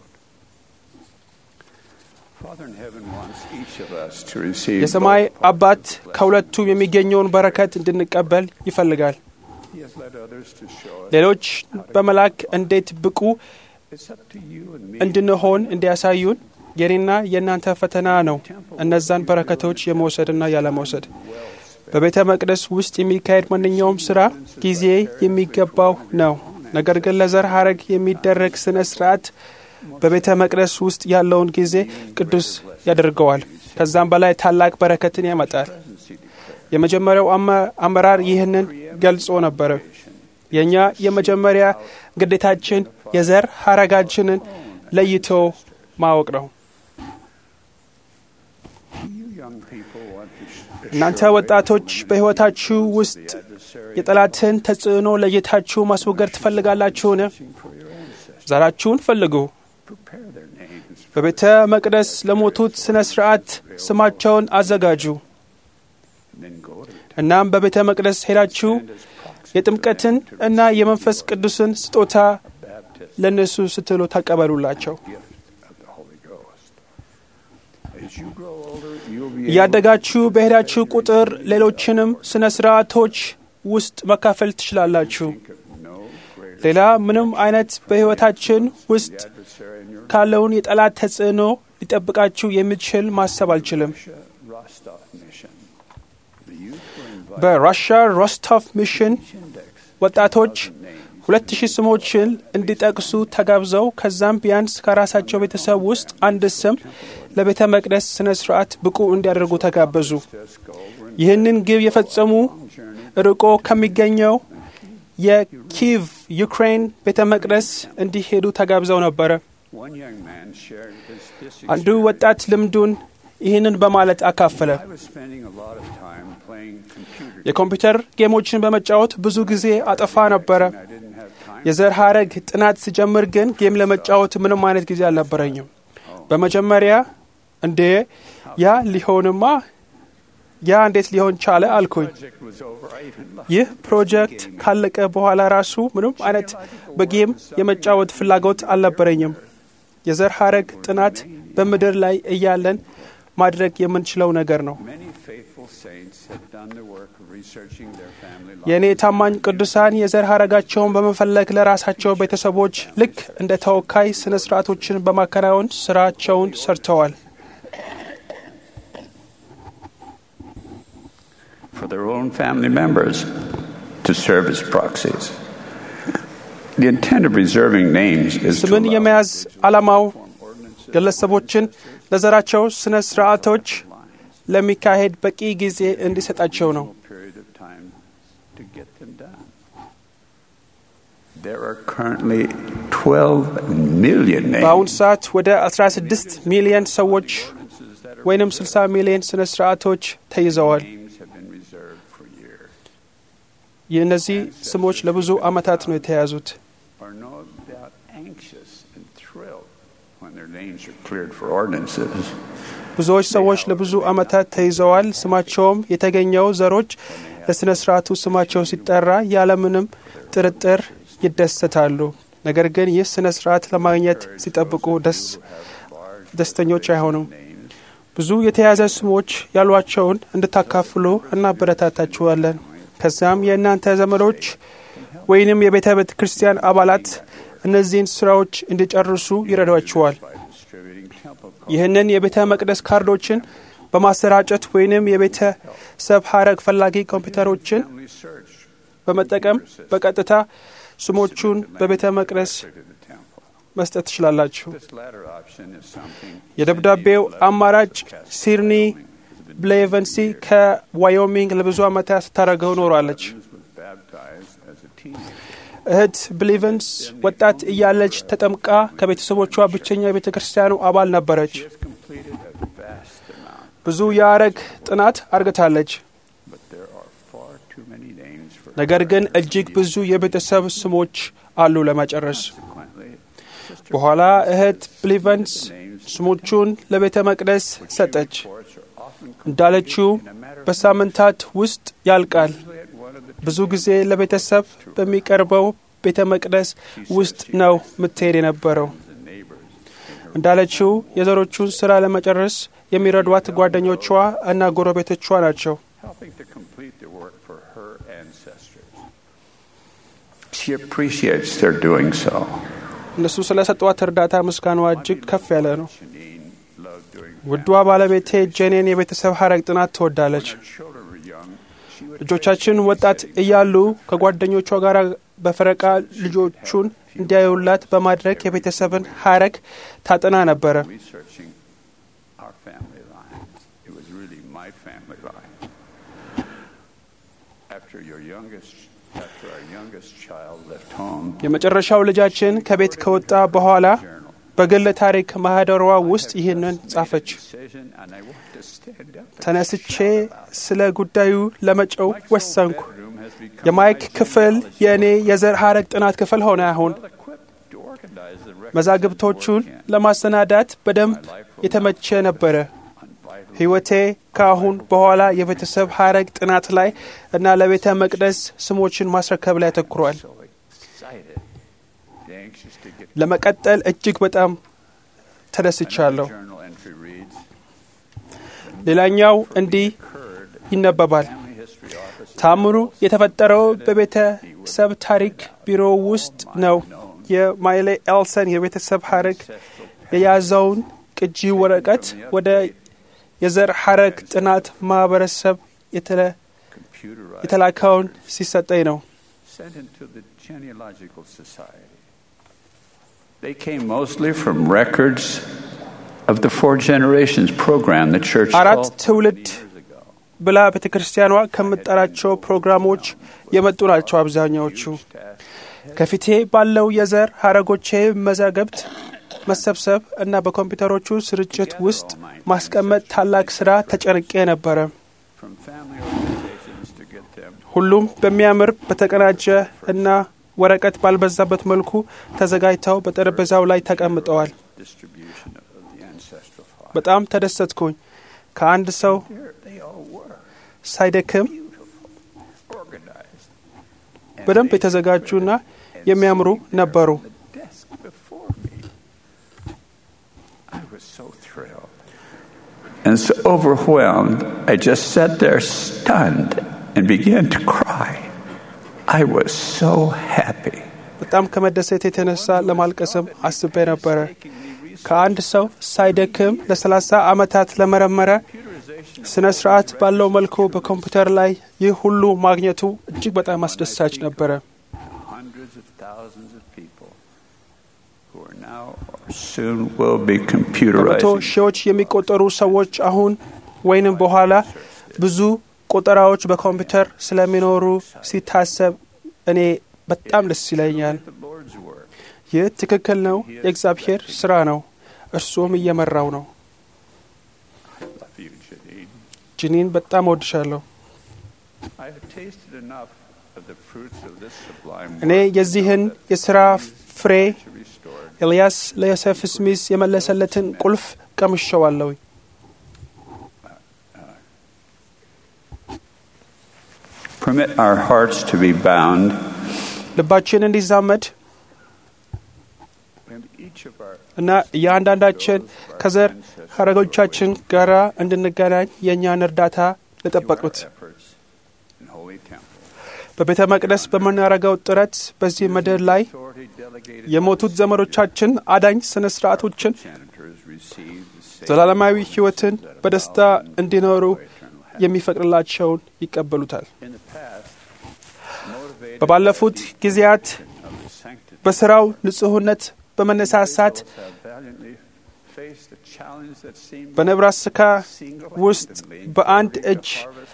የሰማይ አባት ከሁለቱ የሚገኘውን በረከት እንድንቀበል ይፈልጋል። ሌሎች በመላክ እንዴት ብቁ እንድንሆን እንዲያሳዩን የኔና የእናንተ ፈተና ነው። እነዛን በረከቶች የመውሰድና ያለመውሰድ በቤተ መቅደስ ውስጥ የሚካሄድ ማንኛውም ስራ ጊዜ የሚገባው ነው። ነገር ግን ለዘር ሀረግ የሚደረግ ስነ ስርዓት በቤተ መቅደስ ውስጥ ያለውን ጊዜ ቅዱስ ያደርገዋል። ከዛም በላይ ታላቅ በረከትን ያመጣል። የመጀመሪያው አመራር ይህንን ገልጾ ነበረ። የእኛ የመጀመሪያ ግዴታችን የዘር ሀረጋችንን ለይቶ ማወቅ ነው። እናንተ ወጣቶች በሕይወታችሁ ውስጥ የጠላትን ተጽዕኖ ለይታችሁ ማስወገድ ትፈልጋላችሁን? ዘራችሁን ፈልጉ። በቤተ መቅደስ ለሞቱት ሥነ ሥርዓት ስማቸውን አዘጋጁ። እናም በቤተ መቅደስ ሄዳችሁ የጥምቀትን እና የመንፈስ ቅዱስን ስጦታ ለእነሱ ስትሉ ተቀበሉላቸው። እያደጋችሁ በሄዳችሁ ቁጥር ሌሎችንም ስነ ስርዓቶች ውስጥ መካፈል ትችላላችሁ። ሌላ ምንም አይነት በሕይወታችን ውስጥ ካለውን የጠላት ተጽዕኖ ሊጠብቃችሁ የሚችል ማሰብ አልችልም። በራሻ ሮስቶቭ ሚሽን ወጣቶች ሁለት ሺህ ስሞችን እንዲጠቅሱ ተጋብዘው ከዛም ቢያንስ ከራሳቸው ቤተሰብ ውስጥ አንድ ስም ለቤተ መቅደስ ስነ ስርዓት ብቁ እንዲያደርጉ ተጋበዙ። ይህንን ግብ የፈጸሙ ርቆ ከሚገኘው የኪቭ ዩክሬን ቤተ መቅደስ እንዲሄዱ ተጋብዘው ነበረ። አንዱ ወጣት ልምዱን ይህንን በማለት አካፈለ። የኮምፒውተር ጌሞችን በመጫወት ብዙ ጊዜ አጠፋ ነበረ። የዘር ሀረግ ጥናት ስጀምር ግን ጌም ለመጫወት ምንም አይነት ጊዜ አልነበረኝም። በመጀመሪያ እንዴ ያ ሊሆንማ ያ እንዴት ሊሆን ቻለ አልኩኝ። ይህ ፕሮጀክት ካለቀ በኋላ ራሱ ምንም አይነት በጌም የመጫወት ፍላጎት አልነበረኝም። የዘር ሀረግ ጥናት በምድር ላይ እያለን ማድረግ የምንችለው ነገር ነው። የእኔ ታማኝ ቅዱሳን የዘር ሀረጋቸውን በመፈለግ ለራሳቸው ቤተሰቦች ልክ እንደ ተወካይ ስነ ስርዓቶችን በማከናወን ስራቸውን ሰርተዋል። for their own family members to serve as proxies. The intent of reserving names is to ስምን allow የመያዝ ዓላማው ግለሰቦችን ለዘራቸው ስነ ስርዓቶች ለሚካሄድ በቂ ጊዜ እንዲሰጣቸው ነው። a period of time to get them done. There are currently 12 million በአሁኑ names ሰዓት ወደ 16 ሚሊዮን ሰዎች ወይንም 60 ሚሊዮን ስነ ስርዓቶች ተይዘዋል። names have been reserved for years. የእነዚህ ስሞች ለብዙ ዓመታት ነው የተያዙት። Are no doubt anxious and thrilled when their names are cleared for ordinances. ብዙዎች ሰዎች ለብዙ ዓመታት ተይዘዋል። ስማቸውም የተገኘው ዘሮች ለሥነ ሥርዓቱ ስማቸው ሲጠራ ያለምንም ጥርጥር ይደሰታሉ። ነገር ግን ይህ ሥነ ሥርዓት ለማግኘት ሲጠብቁ ደስ ደስተኞች አይሆኑም። ብዙ የተያዘ ስሞች ያሏቸውን እንድታካፍሉ እናበረታታችኋለን። ከዚያም የእናንተ ዘመዶች ወይንም የቤተ ቤተ ክርስቲያን አባላት እነዚህን ስራዎች እንዲጨርሱ ይረዷችኋል። ይህንን የቤተ መቅደስ ካርዶችን በማሰራጨት ወይንም የቤተሰብ ሀረግ ፈላጊ ኮምፒውተሮችን በመጠቀም በቀጥታ ስሞቹን በቤተ መቅደስ መስጠት ትችላላችሁ። This latter option is something የደብዳቤው አማራጭ ሲድኒ ብሌቨንሲ ከዋዮሚንግ ለብዙ ዓመታት ስታደርገው ኖሯለች። was baptized as a እህት ብሊቨንስ ወጣት እያለች ተጠምቃ ከቤተሰቦቿ ብቸኛ የቤተ ክርስቲያኑ አባል ነበረች። She has completed a vast amount, ብዙ የአረግ ጥናት አርግታለች። but there are far too many names for ነገር ግን እጅግ ብዙ የቤተሰብ ስሞች አሉ ለመጨረስ። Consequently, Sister በኋላ እህት ብሊቨንስ names ስሞቹን ለቤተ መቅደስ ሰጠች። reports are often እንዳለችው በሳምንታት ውስጥ ያልቃል። completely at one of the ብዙ ጊዜ ለቤተሰብ በሚቀርበው ቤተ መቅደስ ውስጥ ነው የምትሄድ የነበረው። neighbors እንዳለችው የዘሮቹን ስራ ለመጨረስ የሚረዷት ጓደኞቿ እና ጎረቤቶቿ ናቸው። helping to complete the work for her ancestors. She appreciates their doing so. እነሱ ስለሰጧት እርዳታ ምስጋናዋ እጅግ ከፍ ያለ ነው። Janine loved doing ውዷ ባለቤቴ ጄኔን የቤተሰብ ሀረግ ጥናት ትወዳለች። When our children were young, she would ልጆቻችን ወጣት እያሉ ከጓደኞቿ ጋር በፈረቃ ልጆቹን እንዲያዩላት በማድረግ የቤተሰብን ሀረግ ታጠና ነበረ። researching our family lines. It was really my family line. After your youngest, after our youngest child left home, የመጨረሻው ልጃችን ከቤት ከወጣ በኋላ journal በግል ታሪክ ማህደሯ ውስጥ ይህንን ጻፈች። decision, and I want to stand up. and ተነስቼ shout about it. ስለ ጉዳዩ ለመጨው Mike's old ወሰንኩ። bedroom has become የማይክ my ክፍል genealogy የእኔ የዘር ሀረግ ጥናት ክፍል ሆነ። አሁን well equipped to organize the records መዛግብቶቹን and work in. ለማሰናዳት በደንብ የተመቸ ነበረ። on vital ሕይወቴ ከአሁን በኋላ የቤተሰብ ሀረግ ጥናት ላይ እና ለቤተ መቅደስ ስሞችን ማስረከብ ላይ አተኩሯል። so excited, anxious to get ለመቀጠል እጅግ በጣም ተደስቻለሁ። Another journal entry reads, ሌላኛው እንዲህ occurred ይነበባል። family history office ታምሩ የተፈጠረው በቤተሰብ ታሪክ ቢሮ ውስጥ ነው። የማይሌ ኤልሰን የቤተሰብ ሀረግ የያዘውን ቅጂ ወረቀት ወደ የዘር ሀረግ ጥናት ማህበረሰብ የተለ- computerized የተላከውን ሲሰጠኝ ነው። sent into the genealogical society. They came mostly from records of the four generations program the church አራት called ትውልድ years ago. ብላ ቤተ ክርስቲያኗ ከምትጠራቸው ፕሮግራሞች የመጡ ናቸው አብዛኛዎቹ። ከፊቴ ባለው የዘር ሀረጎቼ መዛገብት መሰብሰብ እና በኮምፒውተሮቹ ስርጭት ውስጥ ማስቀመጥ ታላቅ ስራ ተጨንቄ ነበረ። From family organizations to get them ሁሉም በሚያምር በተቀናጀ እና ወረቀት ባልበዛበት መልኩ ተዘጋጅተው በጠረጴዛው ላይ ተቀምጠዋል። distribution of the ancestral file. በጣም ተደሰትኩኝ። ከአንድ ሰው Here they all were, ሳይደክም organized. And በደንብ they የተዘጋጁና and የሚያምሩ sitting there ነበሩ። on the desk before me. I was so thrilled. And so overwhelmed, I just sat there stunned and began to cry. I was so happy. በጣም ከመደሰት የተነሳ ለማልቀስም አስቤ ነበረ። ከአንድ ሰው ሳይደክም ለሰላሳ ዓመታት ለመረመረ ስነ ስርዓት ባለው መልኩ በኮምፒውተር ላይ ይህ ሁሉ ማግኘቱ እጅግ በጣም አስደሳች ነበረ። Hundreds of thousands of people who are now or soon will be በመቶ computerized. ሺዎች የሚቆጠሩ ሰዎች አሁን ወይንም በኋላ ብዙ ቆጠራዎች በኮምፒውተር ስለሚኖሩ ሲታሰብ እኔ በጣም ደስ ይለኛል። The Lord's work. ይህ ትክክል ነው፣ የእግዚአብሔር ስራ ነው። እርሱም እየመራው ነው። Love you, Janine. ጅኒን በጣም እወድሻለሁ። I have tasted enough of the fruits of this sublime እኔ work የዚህን የሥራ ፍሬ to restore ኤልያስ ለዮሴፍ ስሚስ የመለሰለትን ቁልፍ ቀምሸዋለሁ። Permit our hearts to be bound. ልባችን እንዲዛመድ And each of our እና እያንዳንዳችን ከዘር ሀረጎቻችን ጋር እንድንገናኝ የእኛን እርዳታ ለጠበቁት efforts in Holy Temple. በቤተ መቅደስ በምናደርገው ጥረት በዚህ ምድር ላይ Authority delegated የሞቱት ዘመዶቻችን አዳኝ ስነ ስርዓቶችን janitors receive the same ዘላለማዊ ሕይወትን በደስታ እንዲኖሩ የሚፈቅድላቸውን ይቀበሉታል። in the past motivated በባለፉት ጊዜያት of the sanctity በስራው ንጹሕነት በመነሳሳት have valiantly faced the challenge that seemed በነብራስካ ውስጥ single-handedly በአንድ to እጅ harvest all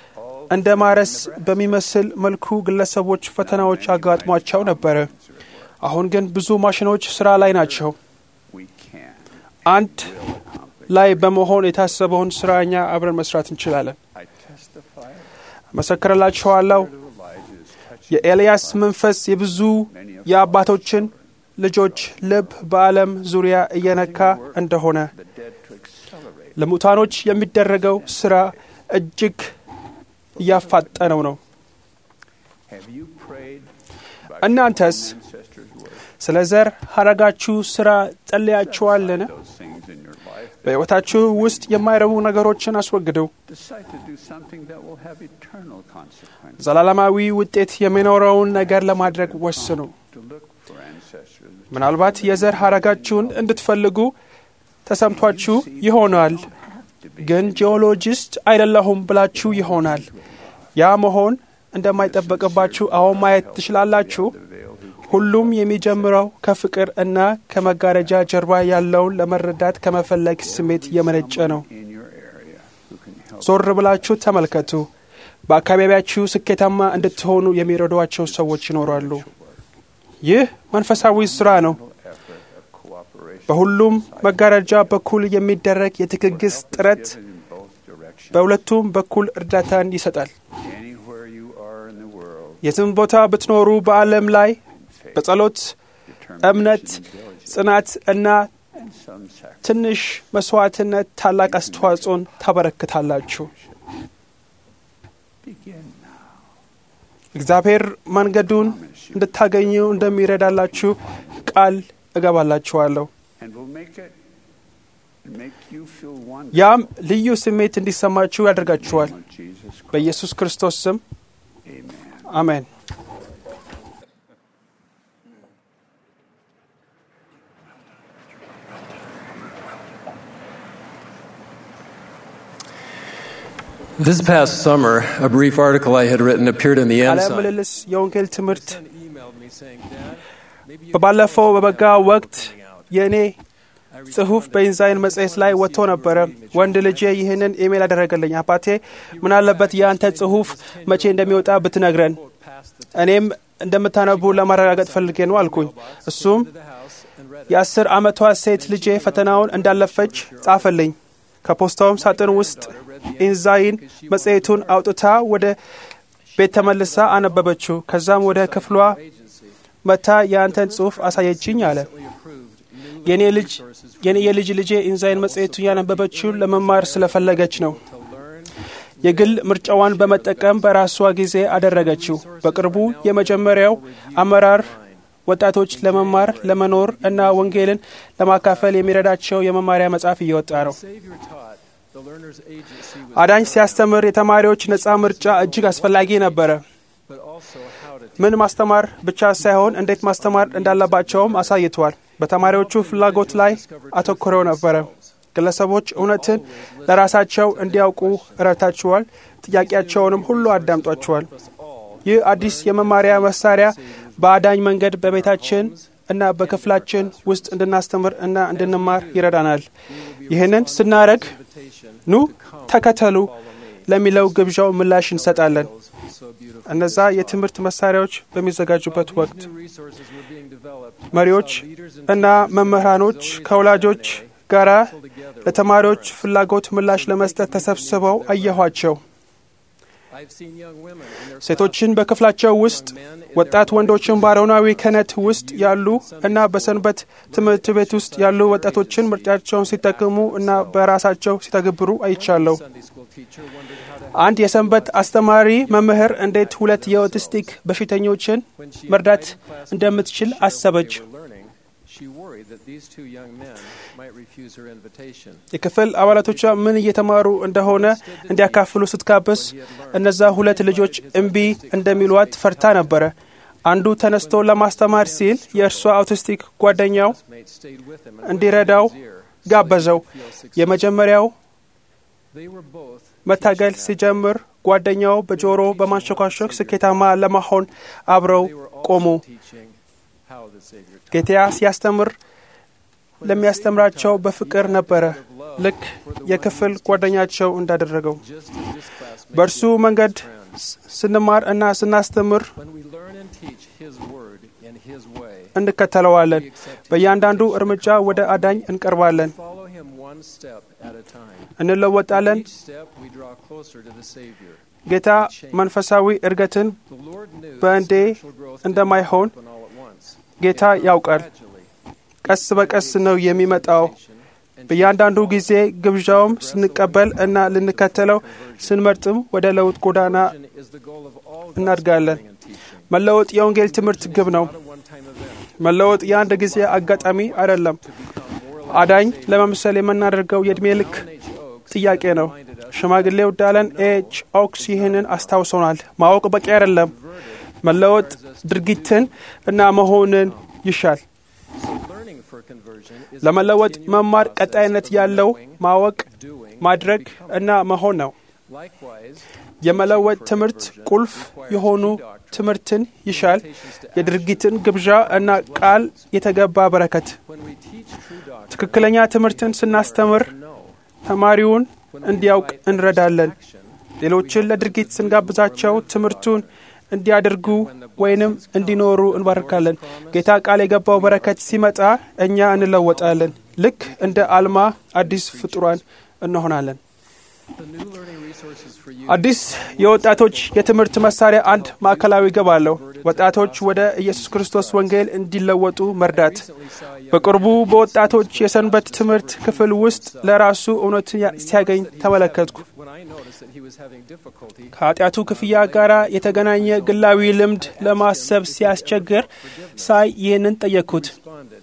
እንደ ማረስ በሚመስል መልኩ ግለሰቦች ፈተናዎች አጋጥሟቸው ነበረ። አሁን ግን ብዙ ማሽኖች ስራ ላይ ናቸው። we can አንድ ላይ በመሆን የታሰበውን ስራ እኛ አብረን መስራት እንችላለን። I testify መሰክርላችኋለሁ የኤልያስ መንፈስ የብዙ የአባቶችን ልጆች ልብ በዓለም ዙሪያ እየነካ እንደሆነ the dead to accelerate. ለሙታኖች የሚደረገው ስራ እጅግ እያፋጠነው ነው። Have you prayed by እናንተስ ancestors' word? ስለ ዘር ሐረጋችሁ ስራ ጸልያችኋልን? Those things in your life. በሕይወታችሁ ውስጥ የማይረቡ ነገሮችን አስወግዱ። Decide to do something that will have eternal consequences. ዘላለማዊ ውጤት የሚኖረውን ነገር ለማድረግ ወስኑ። To look for ancestors. ምናልባት የዘር ሐረጋችሁን እንድትፈልጉ ተሰምቷችሁ ይሆናል፣ ግን ጂኦሎጂስት አይደለሁም ብላችሁ ይሆናል። ያ መሆን እንደማይጠበቅባችሁ አሁን ማየት ትችላላችሁ። ሁሉም የሚጀምረው ከፍቅር እና ከመጋረጃ ጀርባ ያለውን ለመረዳት ከመፈለግ ስሜት የመነጨ ነው። in your area who can help ዞር ብላችሁ ተመልከቱ። በአካባቢያችሁ ስኬታማ እንድትሆኑ የሚረዷቸው ሰዎች ይኖራሉ። ይህ መንፈሳዊ ስራ ነው። effort of cooperation በሁሉም መጋረጃ በኩል የሚደረግ የትግግስ ጥረት in both directions. በሁለቱም በኩል እርዳታን ይሰጣል። Anywhere you are in the world, የትም ቦታ ብትኖሩ በዓለም ላይ በጸሎት እምነት፣ ጽናት እና and some sacrifice. ትንሽ መስዋዕትነት ታላቅ አስተዋጽኦን ታበረክታላችሁ። Begin now. እግዚአብሔር መንገዱን እንድታገኙ እንደሚረዳላችሁ ቃል እገባላችኋለሁ። And will make it make you feel wonder. ያም ልዩ ስሜት እንዲሰማችሁ ያደርጋችኋል። of Jesus Christ. በኢየሱስ ክርስቶስ ስም Amen. አሜን። This past summer, a brief article I had written appeared in the ቃለ Ensign. ምልልስ የወንጌል ትምህርት Son emailed me saying, Dad, maybe you በባለፈው በበጋ ወቅት የእኔ I ጽሑፍ በኢንዛይን መጽሔት ላይ ወጥቶ ነበረ። ወንድ ልጄ ይህንን ኢሜል አደረገልኝ። አባቴ ምን አለበት የአንተ ጽሑፍ መቼ እንደሚወጣ ብትነግረን፣ እኔም እንደምታነቡ ለማረጋገጥ ፈልጌ ነው አልኩኝ። እሱም የአስር ዓመቷ ሴት ልጄ ፈተናውን እንዳለፈች ጻፈልኝ። ከፖስታውም ሳጥን ውስጥ ኢንዛይን መጽሔቱን አውጥታ ወደ ቤት ተመልሳ አነበበችው። ከዛም ወደ ክፍሏ መታ የአንተን ጽሑፍ አሳየችኝ አለ። የኔ ልጅ የኔ የልጅ ልጄ ኢንዛይን መጽሔቱን ያነበበችው ለመማር ስለፈለገች ነው። የግል ምርጫዋን በመጠቀም በራሷ ጊዜ አደረገችው። በቅርቡ የመጀመሪያው አመራር ወጣቶች ለመማር ለመኖር እና ወንጌልን ለማካፈል የሚረዳቸው የመማሪያ መጽሐፍ እየወጣ ነው። Savior taught the learner's agency was አዳኝ ሲያስተምር የተማሪዎች ነጻ ምርጫ እጅግ አስፈላጊ ነበረ። but also how to ምን ማስተማር ብቻ ሳይሆን እንዴት ማስተማር እንዳለባቸውም አሳይቷል። በተማሪዎቹ ፍላጎት ላይ አተኩረው ነበረ። ግለሰቦች እውነትን ለራሳቸው እንዲያውቁ ረድታችኋል። ጥያቄያቸውንም ሁሉ አዳምጧቸዋል። ይህ አዲስ የመማሪያ መሳሪያ በአዳኝ መንገድ በቤታችን እና በክፍላችን ውስጥ እንድናስተምር እና እንድንማር ይረዳናል። ይህንን ስናረግ ኑ ተከተሉ ለሚለው ግብዣው ምላሽ እንሰጣለን። እነዛ የትምህርት መሳሪያዎች በሚዘጋጁበት ወቅት resources were being developed መሪዎች እና መምህራኖች ከወላጆች ጋራ ለተማሪዎች ፍላጎት ምላሽ ለመስጠት ተሰብስበው አየኋቸው። I've seen young women in their ሴቶችን በክፍላቸው ውስጥ ወጣት ወንዶችን በአሮናዊ ክህነት ውስጥ ያሉ እና በሰንበት ትምህርት ቤት ውስጥ ያሉ ወጣቶችን ምርጫቸውን ሲጠቅሙ እና በራሳቸው ሲተገብሩ አይቻለሁ። Sunday school teacher wondered how to አንድ የሰንበት አስተማሪ መምህር እንዴት ሁለት የኦቲስቲክ በሽተኞችን መርዳት እንደምትችል አሰበች። they were learning. She worried that these two young men might refuse her invitation. የክፍል አባላቶቿ ምን እየተማሩ እንደሆነ እንዲያካፍሉ ስትጋብዝ እነዛ ሁለት ልጆች እምቢ እንደሚሏት ፈርታ ነበረ። አንዱ ተነስቶ ለማስተማር ሲል የእርሷ አውቲስቲክ ጓደኛው Mate stayed with him and እንዲረዳው whispered in his ear, ጋበዘው። የመጀመሪያው They were both መታገል ሲጀምር ጓደኛው በጆሮ በማንሸኳሸክ ስኬታማ ለመሆን አብረው they were ቆሙ። also teaching how the Savior taught. ጌታ ሲያስተምር ለሚያስተምራቸው በፍቅር ነበረ፣ ልክ የክፍል ጓደኛቸው እንዳደረገው። Just as this class በእርሱ መንገድ ስ- ስንማር እና ስናስተምር When we learn and teach His Word in His way, እንከተለዋለን። በእያንዳንዱ እርምጃ ወደ አዳኝ እንቀርባለን፣ follow Him one step at a time. እንለወጣለን። Each step we draw closer to the Savior. ጌታ መንፈሳዊ እድገትን The Lord knew በአንዴ that spiritual growth didn't እንደማይሆን happen all at once. ጌታ ያውቃል። Gradually, ቀስ በቀስ ነው የሚመጣው። በእያንዳንዱ ጊዜ ግብዣውም ስንቀበል እና ልንከተለው ስንመርጥም ወደ ለውጥ ጎዳና conversion is the goal of all እናድጋለን። gospel and teaching. መለወጥ የወንጌል ትምህርት ግብ ነው። Not a one-time event. መለወጥ የአንድ ጊዜ አጋጣሚ አይደለም። አዳኝ ለመምሰል የምናደርገው የዕድሜ ልክ ጥያቄ ነው። ሽማግሌው ዳለን ኤች ኦክስ ይህንን አስታውሶናል። ማወቅ በቂ አይደለም። መለወጥ ድርጊትን እና መሆንን ይሻል። Learning for conversion is ለመለወጥ መማር ቀጣይነት ያለው ማወቅ፣ ማድረግ እና መሆን ነው። likewise የመለወጥ ትምህርት ቁልፍ የሆኑ ትምህርትን ይሻል። የድርጊትን ግብዣ እና ቃል የተገባ በረከት። when we teach true doctrine, ትክክለኛ ትምህርትን ስናስተምር ተማሪውን እንዲያውቅ እንረዳለን። ሌሎችን ለድርጊት ስንጋብዛቸው ትምህርቱን እንዲያደርጉ ወይንም እንዲኖሩ እንባርካለን። ጌታ ቃል የገባው በረከት ሲመጣ እኛ እንለወጣለን። ልክ እንደ አልማ አዲስ ፍጡራን እንሆናለን። the new learning resources for you አዲስ የወጣቶች የትምህርት መሳሪያ አንድ ማዕከላዊ ግብ አለው። ወጣቶች ወደ ኢየሱስ ክርስቶስ ወንጌል እንዲለወጡ መርዳት። በቅርቡ በወጣቶች የሰንበት ትምህርት ክፍል ውስጥ ለራሱ እውነትን ያ- ሲያገኝ ተመለከትኩ። when I noticed that he was having difficulty ከኃጢአቱ ክፍያ ጋር የተገናኘ ግላዊ ልምድ ለማሰብ ሲያስቸግር ሳይ ይህንን ጠየቅኩት። responded.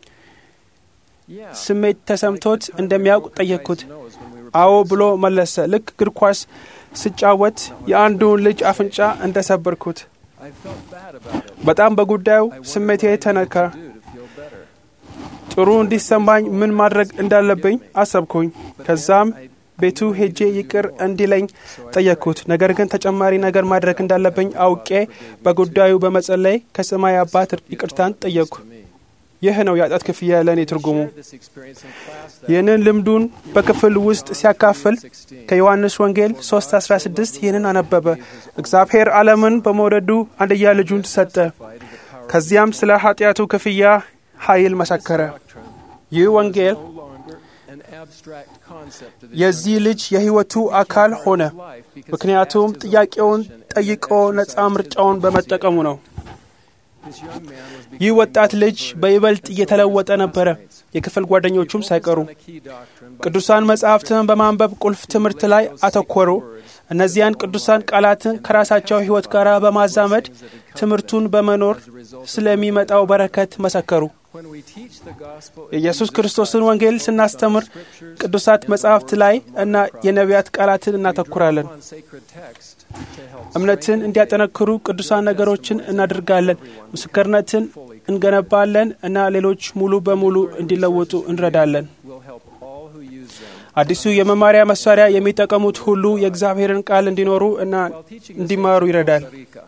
Yeah, ስሜት ተሰምቶት እንደሚያውቅ ጠየቅኩት። knows when we were አዎ ብሎ መለሰ። ልክ እግር ኳስ ስጫወት የአንዱን ልጅ አፍንጫ እንደሰበርኩት። I felt bad about it. በጣም በጉዳዩ ስሜቴ ተነካ። Do to feel better. ጥሩ እንዲሰማኝ ምን ማድረግ እንዳለብኝ አሰብኩኝ። ከዛም ቤቱ ሄጄ ይቅር እንዲለኝ ጠየቅኩት። ነገር ግን ተጨማሪ ነገር ማድረግ እንዳለብኝ አውቄ በጉዳዩ በመጸለይ ከሰማይ አባት ይቅርታን ጠየቅኩ። ይህ ነው የኃጢአት ክፍያ ለእኔ ትርጉሙ። This experience in class that ይህንን ልምዱን በክፍል ውስጥ ሲያካፍል ከዮሐንስ ወንጌል 3:16 ይህንን አነበበ። እግዚአብሔር ዓለምን በመውደዱ አንድያ ልጁን ሰጠ። ከዚያም ስለ ኃጢአቱ ክፍያ ኃይል መሰከረ። ይህ ወንጌል no longer an abstract concept of the የዚህ ልጅ የሕይወቱ አካል ሆነ። life because ምክንያቱም ጥያቄውን ጠይቆ ነፃ ምርጫውን በመጠቀሙ ነው። this young man was ይህ ወጣት ልጅ በይበልጥ እየተለወጠ ነበረ፣ የክፍል ጓደኞቹም ሳይቀሩ። a key doctrine by ቅዱሳን መጻሕፍትን በማንበብ ቁልፍ ትምህርት ላይ አተኮሩ። እነዚያን ቅዱሳን ቃላትን ከራሳቸው ሕይወት ጋር በማዛመድ ትምህርቱን በመኖር ስለሚመጣው በረከት መሰከሩ። when we teach the gospel of የኢየሱስ ክርስቶስን ወንጌል ስናስተምር ቅዱሳት መጻሕፍት ላይ እና የነቢያት ቃላትን እናተኩራለን። on sacred text to help እምነትን እንዲያጠነክሩ ቅዱሳን ነገሮችን እናደርጋለን። ምስክርነትን እንገነባለን እና ሌሎች ሙሉ በሙሉ እንዲለወጡ እንረዳለን። will help all who use them አዲሱ የመማሪያ መሳሪያ የሚጠቀሙት ሁሉ የእግዚአብሔርን ቃል እንዲኖሩ እና እንዲማሩ ይረዳል።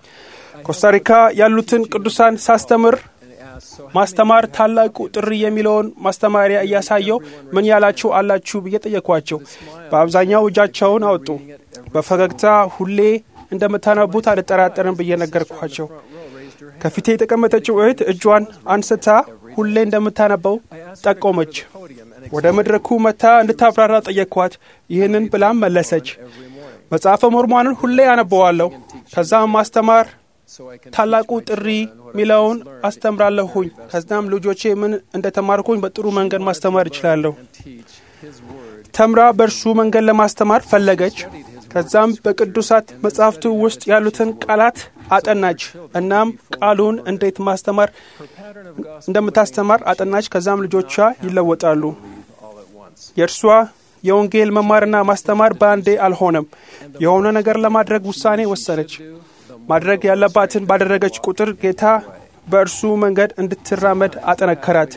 ኮስታሪካ ያሉትን ቅዱሳን ሳስተምር and ask so ማስተማር ታላቁ ጥሪ የሚለውን ማስተማሪያ እያሳየው ምን ያላችሁ አላችሁ ብዬ ጠየኳቸው። በአብዛኛው እጃቸውን አወጡ። በፈገግታ ሁሌ እንደምታነቡት አልጠራጠርም ብዬ ነገርኳቸው። ከፊቴ የተቀመጠችው እህት እጇን አንስታ ሁሌ እንደምታነበው ጠቆመች። ወደ መድረኩ መታ እንድታብራራ ጠየቅኳት። ይህንን ብላም መለሰች። መጽሐፈ ሞርሞንን ሁሌ አነበዋለሁ። ከዛም ማስተማር so I can ታላቁ ጥሪ ሚለውን አስተምራለሁኝ። ከዛም ልጆቼ ምን እንደተማርኩኝ በጥሩ መንገድ ማስተማር እችላለሁ። teach his word ተምራ በእርሱ መንገድ ለማስተማር ፈለገች። ከዛም በቅዱሳት መጻሕፍቱ ውስጥ ያሉትን ቃላት አጠናች። እናም ቃሉን እንዴት ማስተማር pattern of gospel እንደምታስተማር አጠናች። ከዛም ልጆቿ ይለወጣሉ። all at once የእርሷ የወንጌል መማርና ማስተማር በአንዴ አልሆነም። የሆነ ነገር ለማድረግ ውሳኔ ወሰነች። ማድረግ ያለባትን ባደረገች ቁጥር ጌታ በእርሱ መንገድ እንድትራመድ አጠነከራት።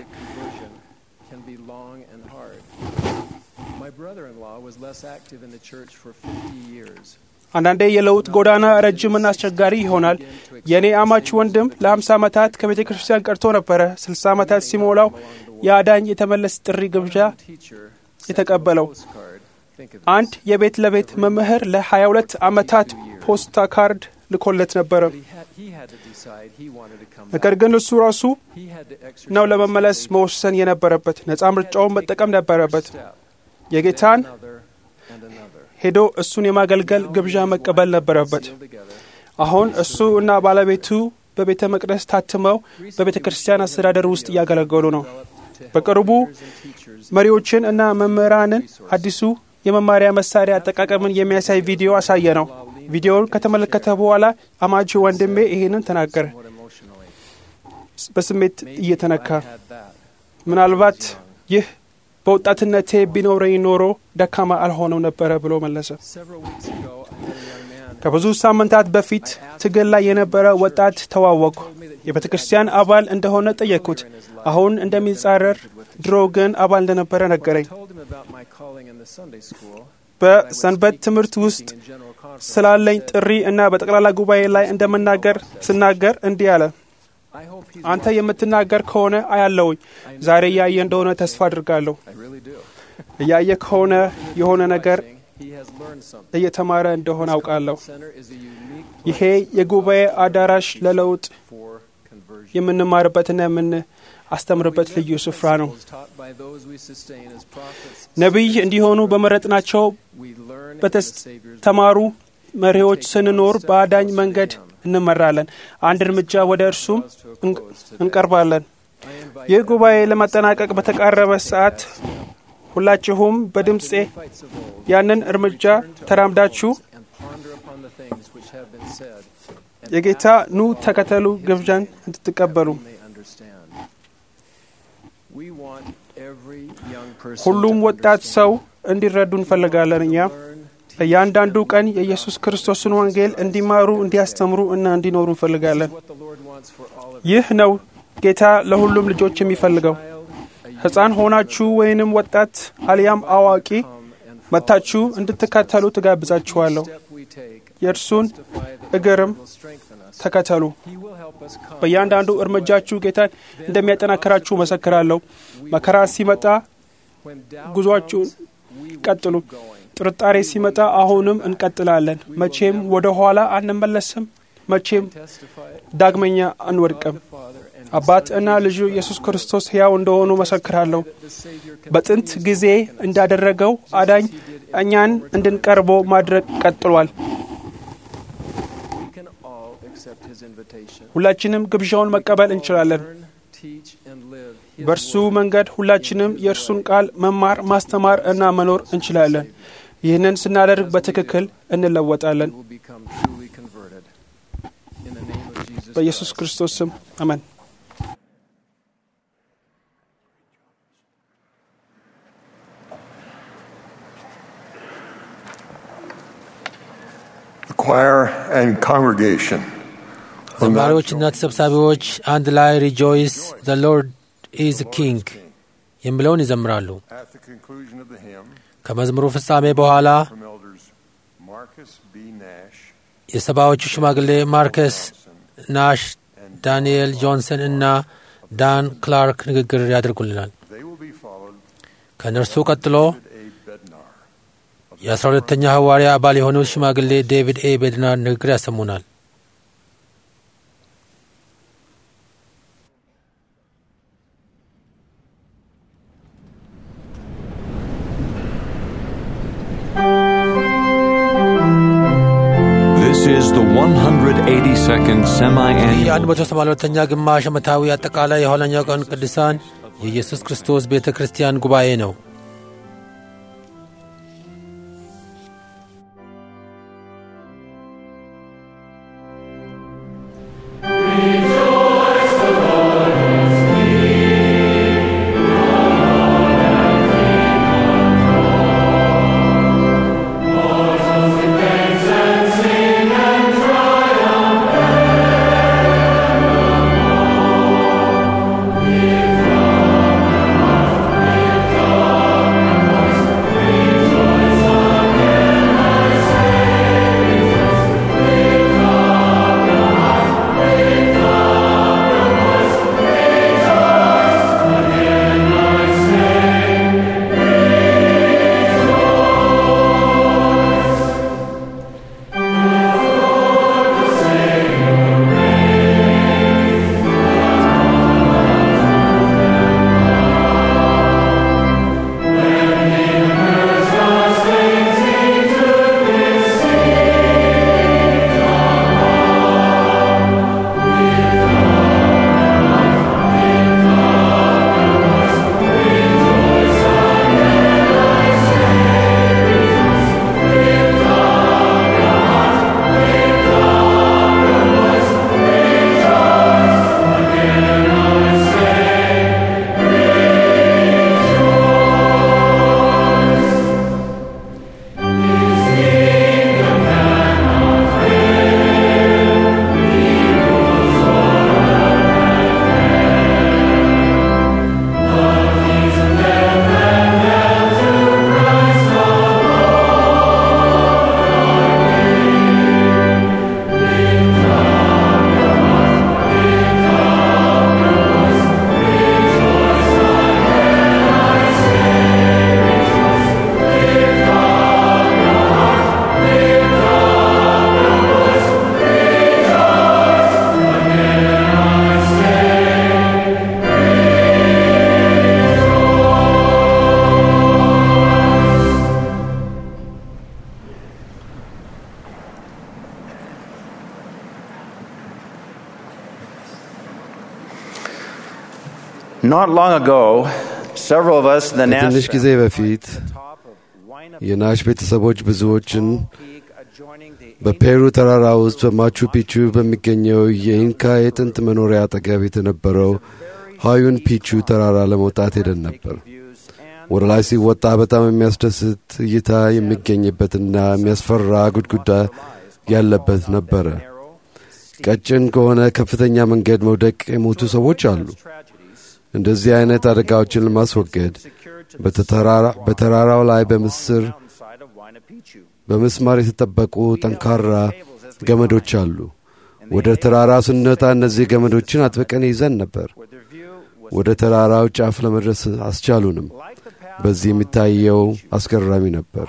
can be long and hard my brother-in-law was less active in the church for 50 years አንዳንዴ የለውጥ ጎዳና ረጅምና አስቸጋሪ ይሆናል። የእኔ አማች ወንድም ለ50 ዓመታት ከቤተ ክርስቲያን ቀርቶ ነበረ። 60 ዓመታት ሲሞላው የአዳኝ የተመለስ ጥሪ ግብዣ teacher የተቀበለው postcard Think of አንድ this. የቤት ለቤት መምህር ለ22 ዓመታት ፖስታ ካርድ ልኮለት ነበረ። But he had, he had to decide he wanted to come ነገር back. ግን እሱ ራሱ He had to exercise ነው ለመመለስ faith. መወሰን የነበረበት። ነፃ He had to ምርጫውን take መጠቀም the ነበረበት። first step, የጌታን then another and another. ሄዶ እሱን የማገልገል Now ግብዣ he and his መቀበል wife ነበረበት። sealed together. አሁን እሱ እና ባለቤቱ በቤተ መቅደስ ታትመው በቤተ ክርስቲያን አስተዳደር ውስጥ እያገለገሉ ነው። በቅርቡ መሪዎችን እና መምህራንን አዲሱ የመማሪያ መሳሪያ አጠቃቀምን የሚያሳይ ቪዲዮ አሳየ ነው። ቪዲዮውን ከተመለከተ በኋላ አማች ወንድሜ ይሄንን ተናገረ፣ በስሜት እየተነካ ምናልባት ይህ በወጣትነቴ ቢኖረኝ ኖሮ ደካማ አልሆነው ነበረ ብሎ መለሰ። ከብዙ ሳምንታት በፊት ትግል ላይ የነበረ ወጣት ተዋወቅኩ። የቤተ ክርስቲያን አባል እንደሆነ ጠየቅኩት። አሁን እንደሚጻረር ድሮ ግን አባል እንደነበረ ነገረኝ። በሰንበት ትምህርት ውስጥ ስላለኝ ጥሪ እና በጠቅላላ ጉባኤ ላይ እንደምናገር ስናገር እንዲህ አለ። አንተ የምትናገር ከሆነ አያለውኝ። ዛሬ እያየ እንደሆነ ተስፋ አድርጋለሁ። እያየ ከሆነ የሆነ ነገር እየተማረ እንደሆነ አውቃለሁ። ይሄ የጉባኤ አዳራሽ ለለውጥ የምንማርበትና የምናስተምርበት ልዩ ስፍራ ነው። ነቢይ እንዲሆኑ በመረጥናቸው በተስተማሩ መሪዎች ስንኖር በአዳኝ መንገድ እንመራለን። አንድ እርምጃ ወደ እርሱም እንቀርባለን። ይህ ጉባኤ ለማጠናቀቅ በተቃረበ ሰዓት ሁላችሁም በድምፄ ያንን እርምጃ ተራምዳችሁ የጌታ ኑ ተከተሉ ግብዣን እንድትቀበሉ ሁሉም ወጣት ሰው እንዲረዱ እንፈልጋለን። እኛ በእያንዳንዱ ቀን የኢየሱስ ክርስቶስን ወንጌል እንዲማሩ፣ እንዲያስተምሩ እና እንዲኖሩ እንፈልጋለን። ይህ ነው ጌታ ለሁሉም ልጆች የሚፈልገው። ሕፃን ሆናችሁ ወይንም ወጣት አልያም አዋቂ መጥታችሁ እንድትከተሉ ትጋብዛችኋለሁ። የእርሱን እግርም ተከተሉ። በእያንዳንዱ እርምጃችሁ ጌታን እንደሚያጠናክራችሁ መሰክራለሁ። መከራ ሲመጣ ጉዟችሁን ቀጥሉ። ጥርጣሬ ሲመጣ አሁንም እንቀጥላለን። መቼም ወደ ኋላ አንመለስም። መቼም ዳግመኛ አንወድቅም። አባት እና ልጁ ኢየሱስ ክርስቶስ ሕያው እንደሆኑ መሰክራለሁ። በጥንት ጊዜ እንዳደረገው አዳኝ እኛን እንድንቀርቦ ማድረግ ቀጥሏል። ሁላችንም ግብዣውን መቀበል እንችላለን። በእርሱ መንገድ ሁላችንም የእርሱን ቃል መማር፣ ማስተማር እና መኖር እንችላለን። ይህንን ስናደርግ በትክክል እንለወጣለን። በኢየሱስ ክርስቶስ ስም አሜን። The choir and congregation will now ዘማሪዎችና ተሰብሳቢዎች አንድ ላይ ሪጆይስ ዘ ሎርድ ኢዝ ኪንግ የሚለውን ይዘምራሉ። at the conclusion of the hymn ከመዝሙሩ ፍጻሜ በኋላ from elders Marcus B. Nash, የሰባዎቹ ሽማግሌ ማርከስ ናሽ፣ ዳንኤል ጆንሰን እና ዳን ክላርክ ንግግር ያደርጉልናል። they will be followed ከእነርሱ ቀጥሎ by A. Bednar. የአስራ ሁለተኛ ሐዋርያ አባል የሆኑት ሽማግሌ ዴቪድ ኤ ቤድናር ንግግር ያሰሙናል። This is the 182nd ይህ semi-annual የ182ኛ ግማሽ ዓመታዊ አጠቃላይ የኋለኛው ቀን ቅዱሳን የኢየሱስ ክርስቶስ ቤተ ክርስቲያን ጉባኤ ነው። Lift Not long ago, several of us in the ከትንሽ Nash ጊዜ በፊት የናሽ ቤተሰቦች ብዙዎችን በፔሩ ተራራ ውስጥ በማቹ ፒቹ በሚገኘው የኢንካ የጥንት መኖሪያ አጠገብ የተነበረው ሀዩን ፒቹ ተራራ ለመውጣት ሄደን ነበር። ወደ ላይ ሲወጣ በጣም የሚያስደስት እይታ የሚገኝበትና የሚያስፈራ ጉድጉዳ ያለበት ነበረ። ቀጭን ከሆነ ከፍተኛ መንገድ መውደቅ የሞቱ ሰዎች አሉ። እንደዚህ አይነት አደጋዎችን ለማስወገድ በተተራራ- በተራራው ላይ በምስር በምስማር የተጠበቁ ጠንካራ ገመዶች አሉ። ወደ ተራራው ስንወጣ እነዚህ ገመዶችን አጥብቀን ይዘን ነበር። ወደ ተራራው ጫፍ ለመድረስ አስቻሉንም። በዚህ የሚታየው አስገራሚ ነበር።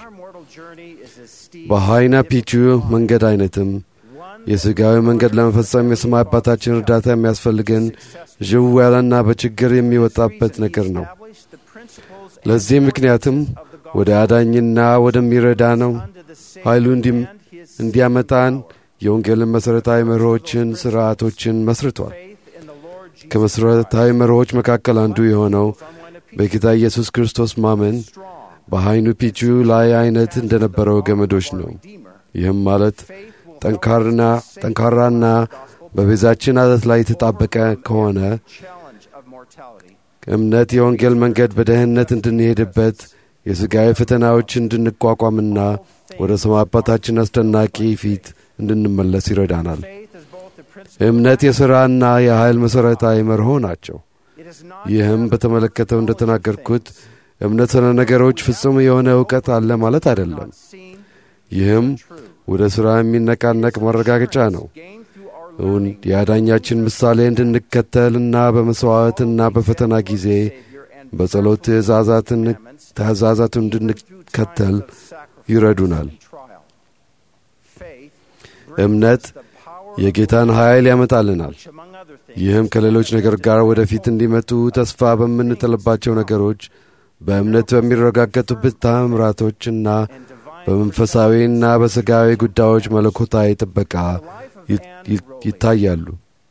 በሃይና ፒቹ መንገድ አይነትም የሥጋዊ መንገድ ለመፈጸም የሰማይ አባታችን እርዳታ የሚያስፈልገን ዥው ያለና በችግር የሚወጣበት ነገር ነው። ለዚህ ምክንያትም ወደ አዳኝና ወደሚረዳ ነው ኃይሉ እንዲ- እንዲያመጣን የወንጌልን መሠረታዊ መርሆችን፣ ሥርዓቶችን መስርቷል። ከመሠረታዊ መርሆች መካከል አንዱ የሆነው በጌታ ኢየሱስ ክርስቶስ ማመን በሃይኑ ፒቹ ላይ አይነት እንደነበረው ገመዶች ነው። ይህም ማለት ጠንካርና ጠንካራና በቤዛችን አለት ላይ የተጣበቀ ከሆነ እምነት የወንጌል መንገድ በደህንነት እንድንሄድበት የሥጋዊ ፈተናዎች እንድንቋቋምና ወደ ሰማይ አባታችን አስደናቂ ፊት እንድንመለስ ይረዳናል። እምነት የሥራና የኃይል መሠረታዊ መርሆ ናቸው። ይህም በተመለከተው እንደ ተናገርኩት እምነት ስለ ነገሮች ፍጹም የሆነ እውቀት አለ ማለት አይደለም። ይህም ወደ ሥራ የሚነቃነቅ ማረጋገጫ ነው። እውን የአዳኛችን ምሳሌ እንድንከተልና በመሥዋዕትና በፈተና ጊዜ በጸሎት ትእዛዛትን ትእዛዛቱን እንድንከተል ይረዱናል። እምነት የጌታን ኃይል ያመጣልናል። ይህም ከሌሎች ነገር ጋር ወደፊት እንዲመጡ ተስፋ በምንጥልባቸው ነገሮች በእምነት በሚረጋገጡበት ታምራቶችና በመንፈሳዊና በሥጋዊ ጉዳዮች መለኮታዊ ጥበቃ ይ- ይ- ይታያሉ።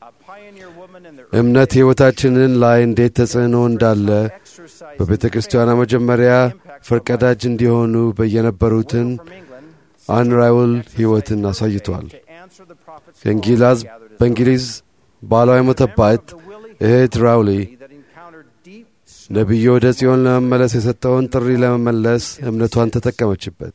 እምነት ሕይወታችንን ላይ እንዴት ተጽዕኖ እንዳለ በቤተ ክርስቲያኗ መጀመሪያ ፈርቀዳጅ እንዲሆኑ በየነበሩትን አንራውል ሕይወትን አሳይቷል። ከእንጊላዝ በእንግሊዝ ባሏ የሞተባት እህት ራውሊ ነቢዩ ወደ ጽዮን ለመመለስ የሰጠውን ጥሪ ለመመለስ እምነቷን ተጠቀመችበት።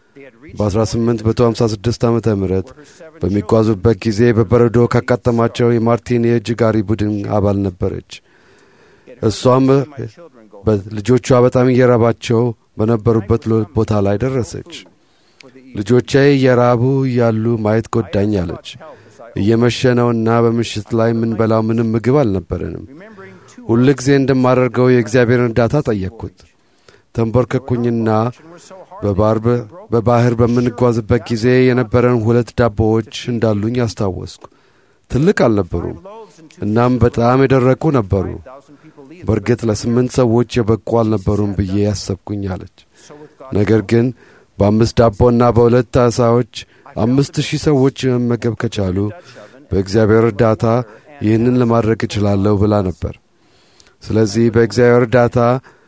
በ1856 ዓ ም በሚጓዙበት ጊዜ በበረዶ ካጋጠማቸው የማርቲን የእጅ ጋሪ ቡድን አባል ነበረች። እሷም ልጆቿ በጣም እየራባቸው በነበሩበት ሎ- ቦታ ላይ ደረሰች። ልጆቼ እየራቡ እያሉ ማየት ጎዳኝ አለች። እየመሸ ነውና በምሽት ላይ የምንበላው ምንም ምግብ አልነበረንም። ሁል ጊዜ እንደማደርገው የእግዚአብሔርን እርዳታ ጠየቅኩት። ተንበርከኩኝና በባር- በባህር በምንጓዝበት ጊዜ የነበረን ሁለት ዳቦዎች እንዳሉኝ አስታወስኩ። ትልቅ አልነበሩም፣ እናም በጣም የደረቁ ነበሩ። በእርግጥ ለስምንት ሰዎች የበቁ አልነበሩም ብዬ ያሰብኩኝ አለች። ነገር ግን በአምስት ዳቦና በሁለት ዓሣዎች አምስት ሺህ ሰዎች መመገብ ከቻሉ በእግዚአብሔር እርዳታ ይህንን ለማድረግ እችላለሁ ብላ ነበር። ስለዚህ በእግዚአብሔር እርዳታ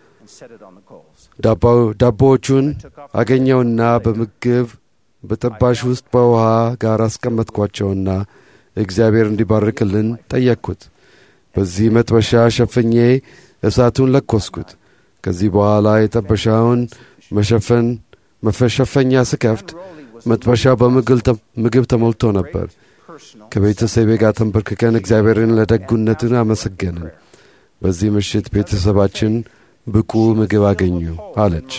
ዳባው- ዳቦዎቹን አገኘውና በምግብ በጠባሽ ውስጥ በውሃ ጋር አስቀመጥኳቸውና እግዚአብሔር እንዲባርክልን ጠየቅኩት። በዚህ መጥበሻ ሸፍኜ እሳቱን ለኮስኩት። ከዚህ በኋላ የጠበሻውን መሸፈን መሸፈኛ ስከፍት መጥበሻው በምግብ ተ- ምግብ ተሞልቶ ነበር። ከቤተሰቤ ጋር ተንበርክከን እግዚአብሔርን ለደጉነትን አመሰገንን። በዚህ ምሽት ቤተሰባችን ብቁ ምግብ አገኙ አለች።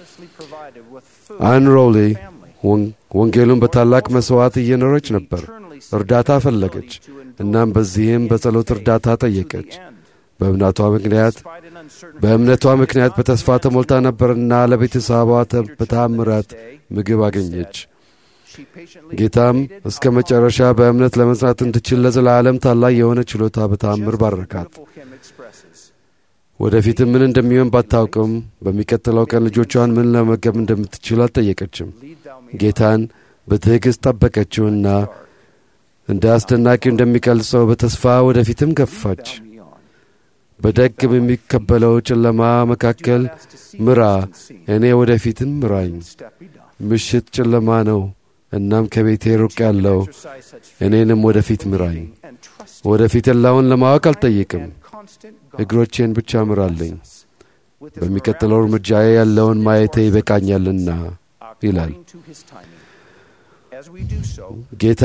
አን ሮሊ ወን- ወንጌሉን በታላቅ መሥዋዕት እየኖረች ነበር። እርዳታ ፈለገች። እናም በዚህም በጸሎት እርዳታ ጠየቀች። በእምነቷ ምክንያት በእምነቷ ምክንያት በተስፋ ተሞልታ ነበርና ለቤተሰቧ ተ- በታምራት ምግብ አገኘች። ጌታም እስከ መጨረሻ በእምነት ለመጽናት እንድችል ለዘላለም ታላቅ የሆነ ችሎታ በታምር ባረካት። ወደፊትም ምን እንደሚሆን ባታውቅም በሚቀጥለው ቀን ልጆቿን ምን ለመገብ እንደምትችል አልጠየቀችም። ጌታን በትዕግሥት ጠበቀችውና እንደ አስደናቂው እንደሚቀልጸው በተስፋ ወደፊትም ገፋች። በደግ በሚከበለው ጨለማ መካከል ምራ፣ እኔ ወደፊትም ምራኝ። ምሽት ጨለማ ነው፣ እናም ከቤቴ ሩቅ ያለው እኔንም ወደፊት ምራኝ። ወደፊት ያለውን ለማወቅ አልጠይቅም፣ እግሮቼን ብቻ ምራለኝ። በሚቀጥለው እርምጃዬ ያለውን ማየቴ ይበቃኛልና ይላል ጌታ።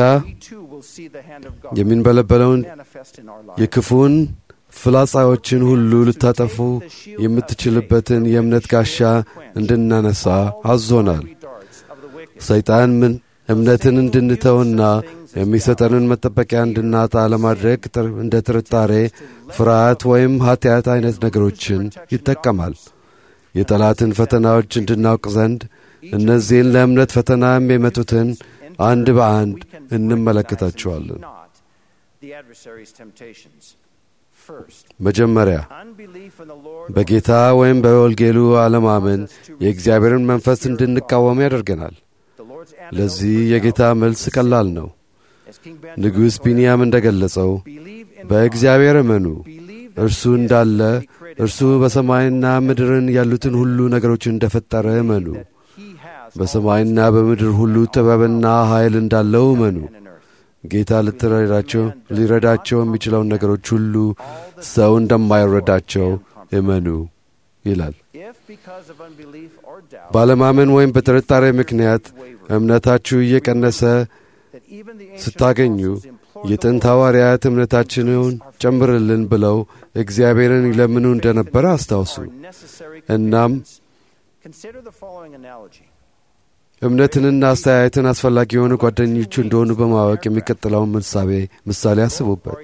የሚንበለበለውን የክፉን ፍላጻዎችን ሁሉ ልታጠፉ የምትችልበትን የእምነት ጋሻ እንድናነሳ አዞናል። ሰይጣን ምን እምነትን እንድንተውና የሚሰጠንን መጠበቂያ እንድናጣ ለማድረግ እንደ ጥርጣሬ፣ ፍርሃት ወይም ኀጢአት አይነት ነገሮችን ይጠቀማል። የጠላትን ፈተናዎች እንድናውቅ ዘንድ እነዚህን ለእምነት ፈተና የሚመጡትን አንድ በአንድ እንመለከታቸዋለን። መጀመሪያ በጌታ ወይም በወንጌሉ አለማመን የእግዚአብሔርን መንፈስ እንድንቃወም ያደርገናል። ለዚህ የጌታ መልስ ቀላል ነው። ንጉሥ ቢንያም እንደ ገለጸው በእግዚአብሔር እመኑ፣ እርሱ እንዳለ እርሱ በሰማይና ምድርን ያሉትን ሁሉ ነገሮችን እንደ ፈጠረ እመኑ። በሰማይና በምድር ሁሉ ጥበብና ኃይል እንዳለው እመኑ። ጌታ ልትረዳቸው ሊረዳቸው የሚችለውን ነገሮች ሁሉ ሰው እንደማይረዳቸው እመኑ ይላል። ባለማመን ወይም በጥርጣሬ ምክንያት እምነታችሁ እየቀነሰ ስታገኙ የጥንት ሐዋርያት እምነታችንን ጨምርልን ብለው እግዚአብሔርን ይለምኑ እንደነበረ አስታውሱ። እናም እምነትንና አስተያየትን አስፈላጊ የሆኑ ጓደኞቹ እንደሆኑ በማወቅ የሚቀጥለውን ምሳሌ ምሳሌ አስቡበት።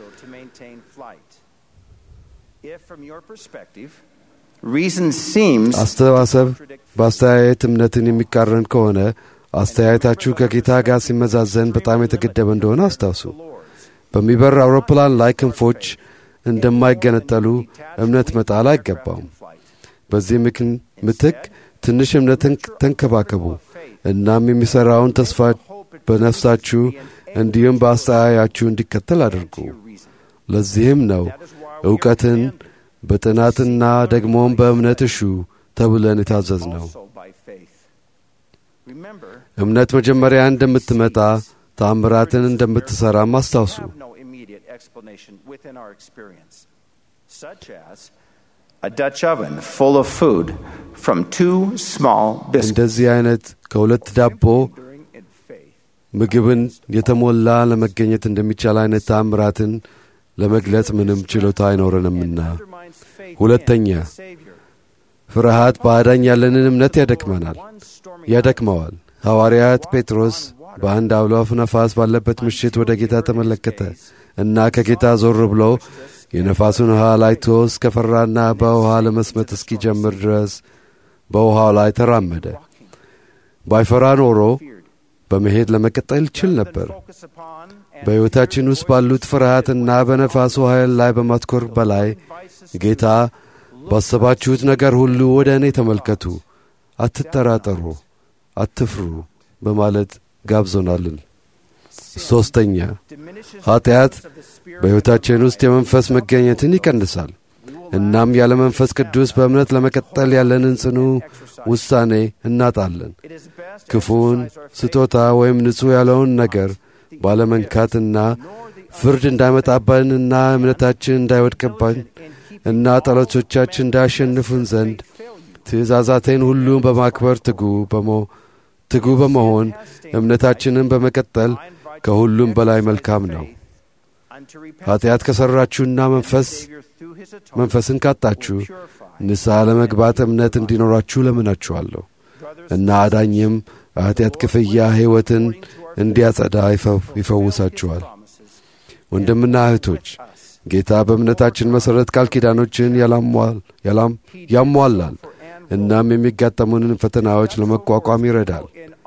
አስተሳሰብ በአስተያየት እምነትን የሚቃረን ከሆነ አስተያየታችሁ ከጌታ ጋር ሲመዛዘን በጣም የተገደበ እንደሆነ አስታውሱ። በሚበር አውሮፕላን ላይ ክንፎች እንደማይገነጠሉ እምነት መጣል አይገባውም። በዚህ ምትክ ትንሽ እምነትን ተንከባከቡ። እናም የሚሠራውን ተስፋ በነፍሳችሁ እንዲሁም በአስተያያችሁ እንዲከተል አድርጉ። ለዚህም ነው ዕውቀትን በጥናትና ደግሞም በእምነት እሹ ተብለን የታዘዝ ነው። እምነት መጀመሪያ እንደምትመጣ ታምራትን እንደምትሠራም አስታውሱ። A Dutch oven full of food from two small biscuits. እንደዚህ አይነት ከሁለት ዳቦ ምግብን የተሞላ ለመገኘት እንደሚቻል አይነት ታምራትን ለመግለጽ ምንም ችሎታ አይኖረንምና። ሁለተኛ ፍርሃት በአዳኝ ያለንን እምነት ያደክመናል ያደክመዋል። ሐዋርያት ጴጥሮስ በአንድ አውሎ ነፋስ ባለበት ምሽት ወደ ጌታ ተመለከተ እና ከጌታ ዞር ብሎ የነፋሱን ውሃ አይቶ እስከ ፈራና በውሃ ለመስመጥ እስኪጀምር ድረስ በውሃው ላይ ተራመደ። ባይፈራ ኖሮ በመሄድ ለመቀጠል ይችል ነበር። በሕይወታችን ውስጥ ባሉት ፍርሃትና በነፋሱ ኃይል ላይ በማትኮር በላይ ጌታ ባሰባችሁት ነገር ሁሉ ወደ እኔ ተመልከቱ፣ አትጠራጠሩ፣ አትፍሩ በማለት ጋብዞናልን። ሦስተኛ ኀጢአት በሕይወታችን ውስጥ የመንፈስ መገኘትን ይቀንሳል። እናም ያለ መንፈስ ቅዱስ በእምነት ለመቀጠል ያለንን ጽኑ ውሳኔ እናጣለን። ክፉውን ስጦታ ወይም ንጹሕ ያለውን ነገር ባለመንካትና ፍርድ እንዳይመጣብንና እምነታችን እንዳይወድቅብን እና ጠላቶቻችን እንዳያሸንፉን ዘንድ ትእዛዛቴን ሁሉ በማክበር ትጉ በሞ ትጉ በመሆን እምነታችንን በመቀጠል ከሁሉም በላይ መልካም ነው። ኀጢአት ከሠራችሁና መንፈስ መንፈስን ካጣችሁ ንስሐ ለመግባት እምነት እንዲኖራችሁ ለምናችኋለሁ እና አዳኝም ኀጢአት ክፍያ ሕይወትን እንዲያጸዳ ይፈውሳችኋል። ወንድምና እህቶች ጌታ በእምነታችን መሠረት ቃል ኪዳኖችን ያሟላል እናም የሚጋጠሙንን ፈተናዎች ለመቋቋም ይረዳል።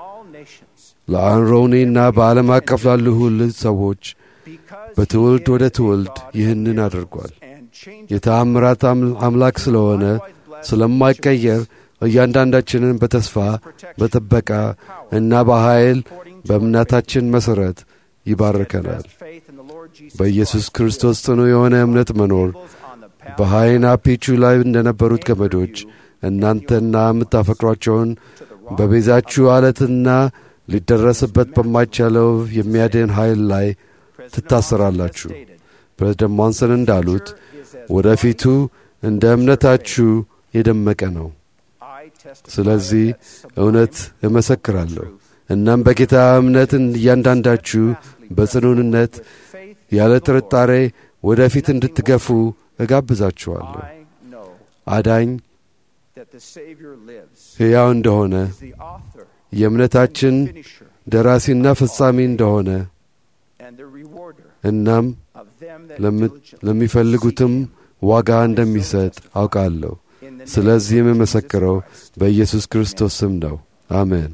ለአንሮኒና በዓለም አቀፍ ላሉ ሁሉ ሰዎች በትውልድ ወደ ትውልድ ይህንን አድርጓል። የተአምራት አምላክ ስለሆነ ስለማይቀየር እያንዳንዳችንን በተስፋ በጥበቃ እና በኃይል በእምነታችን መሠረት ይባርከናል። በኢየሱስ ክርስቶስ ጽኑ የሆነ እምነት መኖር በሃይና ፒቹ ላይ እንደነበሩት ገመዶች እናንተና የምታፈቅሯቸውን በቤዛችሁ አለትና ሊደረስበት በማይቻለው የሚያድን ኃይል ላይ ትታሰራላችሁ። ፕሬዝደንት ሞንሰን እንዳሉት ወደፊቱ እንደ እምነታችሁ የደመቀ ነው። ስለዚህ እውነት እመሰክራለሁ። እናም በጌታ እምነት እያንዳንዳችሁ በጽኑንነት ያለ ጥርጣሬ ወደፊት እንድትገፉ እጋብዛችኋለሁ። አዳኝ ሕያው እንደሆነ የእምነታችን ደራሲና ፈጻሚ እንደሆነ እናም ለሚፈልጉትም ዋጋ እንደሚሰጥ አውቃለሁ። ስለዚህ የምመሰክረው በኢየሱስ ክርስቶስ ስም ነው። አሜን።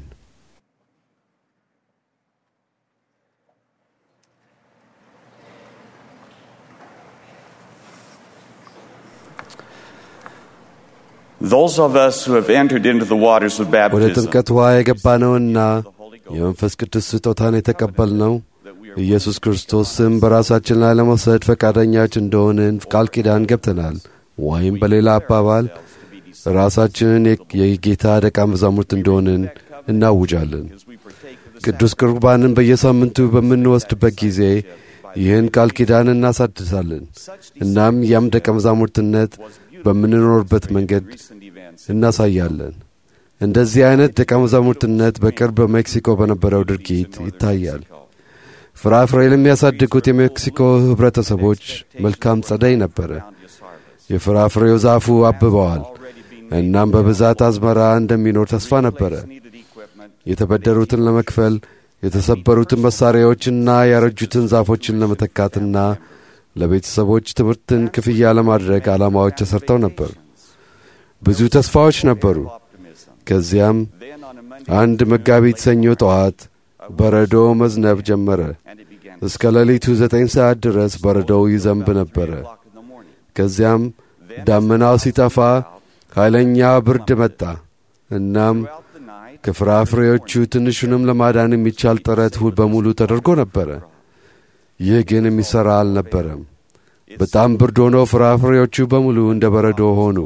Those of us who have entered into the waters of ወደ baptism ጥምቀት ውሃ የገባነውና የመንፈስ ቅዱስ ስጦታን የተቀበልነው ኢየሱስ ክርስቶስ ስም በራሳችን ላይ ለመውሰድ ፈቃደኛች እንደሆንን ቃል ኪዳን ገብተናል። ወይም በሌላ አባባል ራሳችንን የጌታ ደቀ መዛሙርት እንደሆንን እናውጃለን። ቅዱስ ቁርባንን በየሳምንቱ በምንወስድበት ጊዜ ይህን ቃል ኪዳን እናሳድሳለን። እናም ያም ደቀ መዛሙርትነት በምንኖርበት መንገድ እናሳያለን። እንደዚህ አይነት ደቀ መዛሙርትነት በቅርብ በሜክሲኮ በነበረው ድርጊት ይታያል። ፍራፍሬ ለሚያሳድጉት የሜክሲኮ ኅብረተሰቦች መልካም ጸደይ ነበረ። የፍራፍሬው ዛፉ አብበዋል። እናም በብዛት አዝመራ እንደሚኖር ተስፋ ነበረ። የተበደሩትን ለመክፈል የተሰበሩትን መሣሪያዎችና ያረጁትን ዛፎችን ለመተካትና ለቤተሰቦች ትምህርትን ክፍያ ለማድረግ ዓላማዎች ተሠርተው ነበር። ብዙ ተስፋዎች ነበሩ። ከዚያም አንድ መጋቢት ሰኞ ጠዋት በረዶ መዝነብ ጀመረ። እስከ ሌሊቱ ዘጠኝ ሰዓት ድረስ በረዶው ይዘንብ ነበረ። ከዚያም ዳመናው ሲጠፋ ኃይለኛ ብርድ መጣ። እናም ከፍራፍሬዎቹ ትንሹንም ለማዳን የሚቻል ጥረት ሁሉ በሙሉ ተደርጎ ነበረ። ይህ ግን የሚሠራ አልነበረም። በጣም ብርድ ሆኖ ፍራፍሬዎቹ በሙሉ እንደ በረዶ ሆኑ።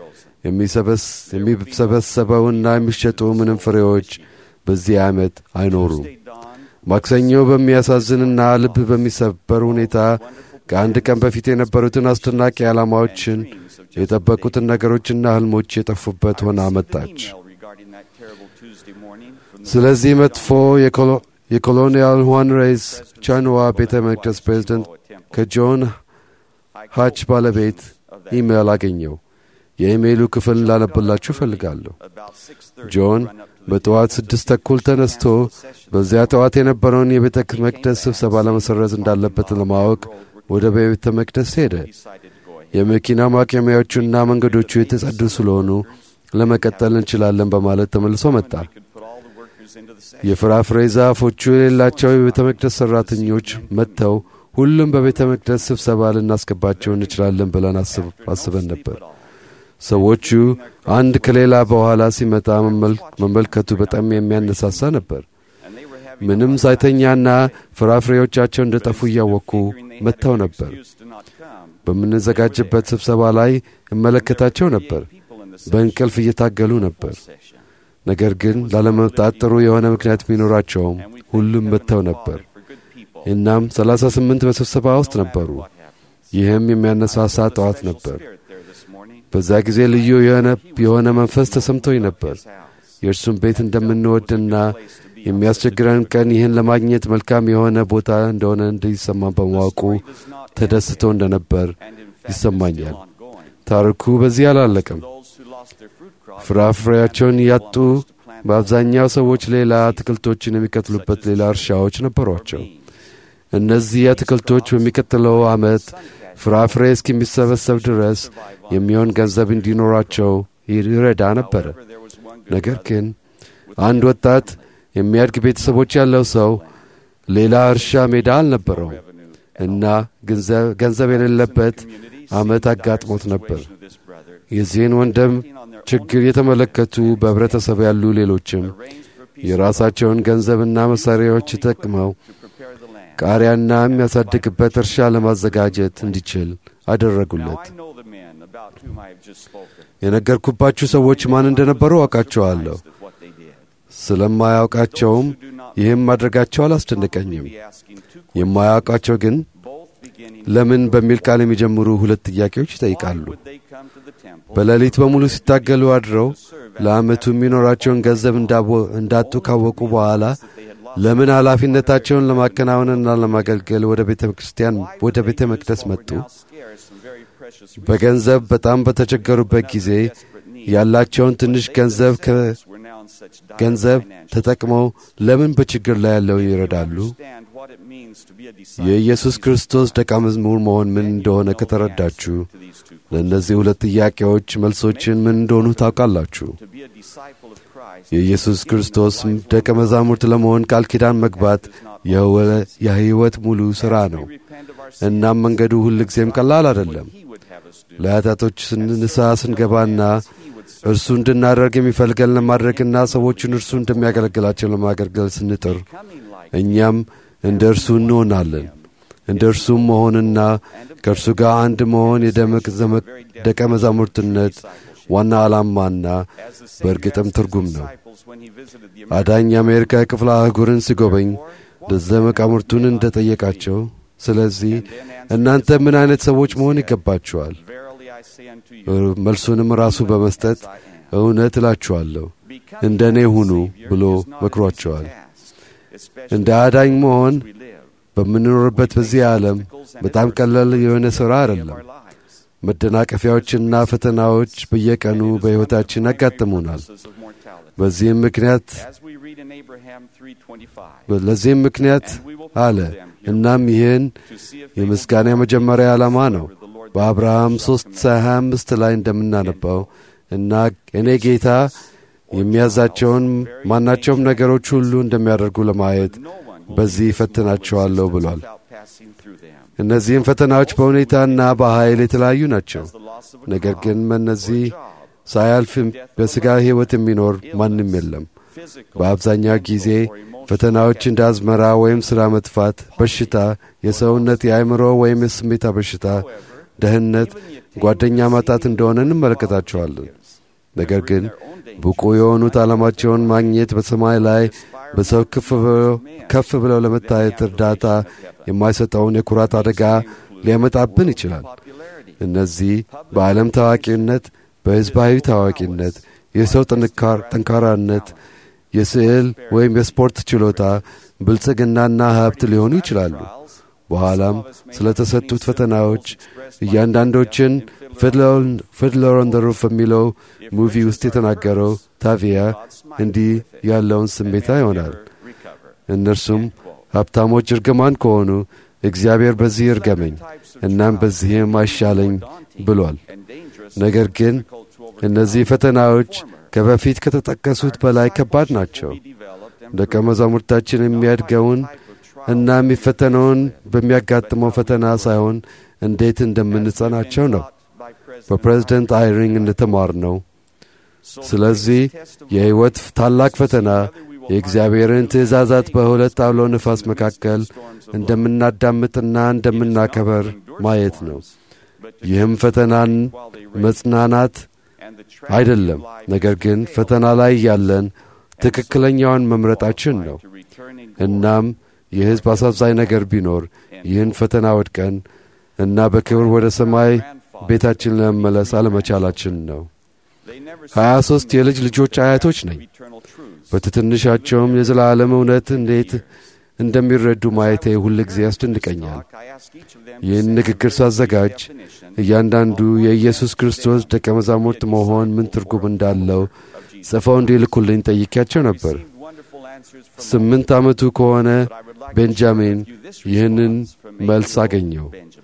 የሚሰበሰበውና የሚሸጡ ምንም ፍሬዎች በዚህ ዓመት አይኖሩም። ማክሰኞ በሚያሳዝንና ልብ በሚሰበር ሁኔታ ከአንድ ቀን በፊት የነበሩትን አስደናቂ ዓላማዎችን የጠበቁትን ነገሮችና ሕልሞች የጠፉበት ሆና መጣች። ስለዚህ መጥፎ የኮሎኒያል ሁዋን ሬይስ ቻንዋ ቤተ መቅደስ ፕሬዝደንት ከጆን ሃች ባለቤት ኢሜይል አገኘው። የኢሜይሉ ክፍል ላነብላችሁ እፈልጋለሁ። ጆን በጠዋት ስድስት ተኩል ተነስቶ በዚያ ጠዋት የነበረውን የቤተ መቅደስ ስብሰባ ለመሰረዝ እንዳለበት ለማወቅ ወደ ቤተ መቅደስ ሄደ። የመኪና ማቆሚያዎቹና መንገዶቹ የተጸዱ ስለሆኑ ለመቀጠል እንችላለን በማለት ተመልሶ መጣ። የፍራፍሬ ዛፎቹ የሌላቸው የቤተ መቅደስ ሠራተኞች መጥተው ሁሉም በቤተ መቅደስ ስብሰባ ልናስገባቸው እንችላለን ብለን አስበን ነበር። ሰዎቹ አንድ ከሌላ በኋላ ሲመጣ መመልከቱ በጣም የሚያነሳሳ ነበር። ምንም ሳይተኛና ፍራፍሬዎቻቸው እንደ ጠፉ እያወቁ መጥተው ነበር። በምንዘጋጅበት ስብሰባ ላይ እመለከታቸው ነበር። በእንቅልፍ እየታገሉ ነበር። ነገር ግን ላለመምጣት ጥሩ የሆነ ምክንያት ቢኖራቸውም ሁሉም መጥተው ነበር። እናም ሰላሳ ስምንት በስብሰባ ውስጥ ነበሩ። ይህም የሚያነሳሳ ጠዋት ነበር። በዛ ጊዜ ልዩ የሆነ መንፈስ ተሰምቶኝ ነበር። የእርሱን ቤት እንደምንወድና የሚያስቸግረን ቀን ይህን ለማግኘት መልካም የሆነ ቦታ እንደሆነ እንዲሰማን በማወቁ ተደስቶ እንደነበር ይሰማኛል። ታሪኩ በዚህ አላለቀም። ፍራፍሬያቸውን ያጡ በአብዛኛው ሰዎች ሌላ አትክልቶችን የሚከትሉበት ሌላ እርሻዎች ነበሯቸው። እነዚህ አትክልቶች በሚቀጥለው ዓመት ፍራፍሬ እስኪሚሰበሰብ ድረስ የሚሆን ገንዘብ እንዲኖራቸው ይረዳ ነበረ። ነገር ግን አንድ ወጣት የሚያድግ ቤተሰቦች ያለው ሰው ሌላ እርሻ ሜዳ አልነበረውም እና ገንዘብ የሌለበት ዓመት አጋጥሞት ነበር። የዚህን ወንድም ችግር የተመለከቱ በኅብረተሰብ ያሉ ሌሎችም የራሳቸውን ገንዘብና መሣሪያዎች ተጠቅመው ቃሪያና የሚያሳድግበት እርሻ ለማዘጋጀት እንዲችል አደረጉለት። about whom I have just spoken. የነገርኩባችሁ ሰዎች ማን እንደነበሩ አውቃቸዋለሁ። ስለማያውቃቸውም ይህም ማድረጋቸው አላስደነቀኝም። የማያውቃቸው ግን ለምን በሚል ቃል የሚጀምሩ ሁለት ጥያቄዎች ይጠይቃሉ። በሌሊት በሙሉ ሲታገሉ አድረው ለዓመቱ የሚኖራቸውን ገንዘብ እንዳቦ- እንዳጡ ካወቁ በኋላ ለምን ኃላፊነታቸውን ለማከናወንና ለማገልገል ወደ ቤተ ክርስቲያን ወደ ቤተ መቅደስ መጡ? በገንዘብ በጣም በተቸገሩበት ጊዜ ያላቸውን ትንሽ ገንዘብ ከ- ገንዘብ ተጠቅመው ለምን በችግር ላይ ያለውን ይረዳሉ? የኢየሱስ ክርስቶስ ደቀ መዝሙር መሆን ምን እንደሆነ ከተረዳችሁ ለእነዚህ ሁለት ጥያቄዎች መልሶችን ምን እንደሆኑ ታውቃላችሁ። የኢየሱስ ክርስቶስ ደቀ መዛሙርት ለመሆን ቃል ኪዳን መግባት የህወ- የሕይወት ሙሉ ሥራ ነው። እናም መንገዱ ሁልጊዜም ቀላል አይደለም። ለኃጢአቶች ንስሐ ስንገባና እርሱ እንድናደርግ የሚፈልገን ለማድረግና ሰዎችን እርሱ እንደሚያገለግላቸው ለማገልገል ስንጥር እኛም እንደ እርሱ እንሆናለን። እንደ እርሱም መሆንና ከእርሱ ጋር አንድ መሆን የደመቅ ዘመቅ ደቀ መዛሙርትነት ዋና ዓላማና በእርግጥም ትርጉም ነው። አዳኝ የአሜሪካ ክፍለ አህጉርን ሲጎበኝ ደቀ መዛሙርቱን እንደ ጠየቃቸው፣ ስለዚህ እናንተ ምን አይነት ሰዎች መሆን ይገባችኋል? መልሱንም ራሱ በመስጠት እውነት እላችኋለሁ እንደ እኔ ሁኑ ብሎ መክሯቸዋል። እንደ አዳኝ መሆን በምንኖርበት በዚህ ዓለም በጣም ቀላል የሆነ ሥራ አይደለም። መደናቀፊያዎችና ፈተናዎች በየቀኑ በሕይወታችን ያጋጥሙናል። በዚህም ምክንያት ለዚህም ምክንያት አለ። እናም ይህን የምስጋና የመጀመሪያ ዓላማ ነው። በአብርሃም ሦስት ሃያ አምስት ላይ እንደምናነባው እና እኔ ጌታ የሚያዛቸውን ማናቸውም ነገሮች ሁሉ እንደሚያደርጉ ለማየት በዚህ እፈትናቸዋለሁ ብሏል። እነዚህም ፈተናዎች በሁኔታና በኃይል የተለያዩ ናቸው። ነገር ግን በእነዚህ ሳያልፍ በሥጋ ሕይወት የሚኖር ማንም የለም። በአብዛኛው ጊዜ ፈተናዎች እንደ አዝመራ ወይም ሥራ መጥፋት፣ በሽታ፣ የሰውነት የአእምሮ ወይም የስሜታ በሽታ፣ ደህንነት፣ ጓደኛ ማጣት እንደሆነ እንመለከታቸዋለን። ነገር ግን ብቁ የሆኑት ዓላማቸውን ማግኘት በሰማይ ላይ በሰው ከፍ ብለው ለመታየት እርዳታ የማይሰጠውን የኩራት አደጋ ሊያመጣብን ይችላል። እነዚህ በዓለም ታዋቂነት፣ በሕዝባዊ ታዋቂነት፣ የሰው ጠንካራነት፣ የስዕል ወይም የስፖርት ችሎታ፣ ብልጽግናና ሀብት ሊሆኑ ይችላሉ። በኋላም ስለ ተሰጡት ፈተናዎች እያንዳንዶችን ፊድለር ኦን ዘ ሩፍ በሚለው ሙቪ ውስጥ የተናገረው ታቪያ እንዲህ ያለውን ስሜታ ይሆናል። እነርሱም ሀብታሞች እርግማን ከሆኑ እግዚአብሔር በዚህ እርገመኝ እናም በዚህም አይሻለኝ ብሏል። ነገር ግን እነዚህ ፈተናዎች ከበፊት ከተጠቀሱት በላይ ከባድ ናቸው። ደቀ መዛሙርታችን የሚያድገውን እና የሚፈተነውን በሚያጋጥመው ፈተና ሳይሆን እንዴት እንደምንጸናቸው ነው። በፕሬዝደንት አይሪንግ እንደተማር ነው። ስለዚህ የሕይወት ታላቅ ፈተና የእግዚአብሔርን ትእዛዛት በሁለት አውሎ ነፋስ መካከል እንደምናዳምጥና እንደምናከበር ማየት ነው። ይህም ፈተናን መጽናናት አይደለም፣ ነገር ግን ፈተና ላይ ያለን ትክክለኛውን መምረጣችን ነው። እናም የሕዝብ አሳዛኝ ነገር ቢኖር ይህን ፈተና ወድቀን እና በክብር ወደ ሰማይ ቤታችን ለመመለስ አለመቻላችን ነው። ሀያ ሦስት የልጅ ልጆች አያቶች ነኝ። በትትንሻቸውም የዘላለም እውነት እንዴት እንደሚረዱ ማየቴ ሁል ጊዜ ያስደንቀኛል። ይህን ንግግር ሳዘጋጅ እያንዳንዱ የኢየሱስ ክርስቶስ ደቀ መዛሙርት መሆን ምን ትርጉም እንዳለው ጽፈው እንዲልኩልኝ ጠይቄያቸው ነበር። ስምንት ዓመቱ ከሆነ ቤንጃሚን ይህንን መልስ አገኘው።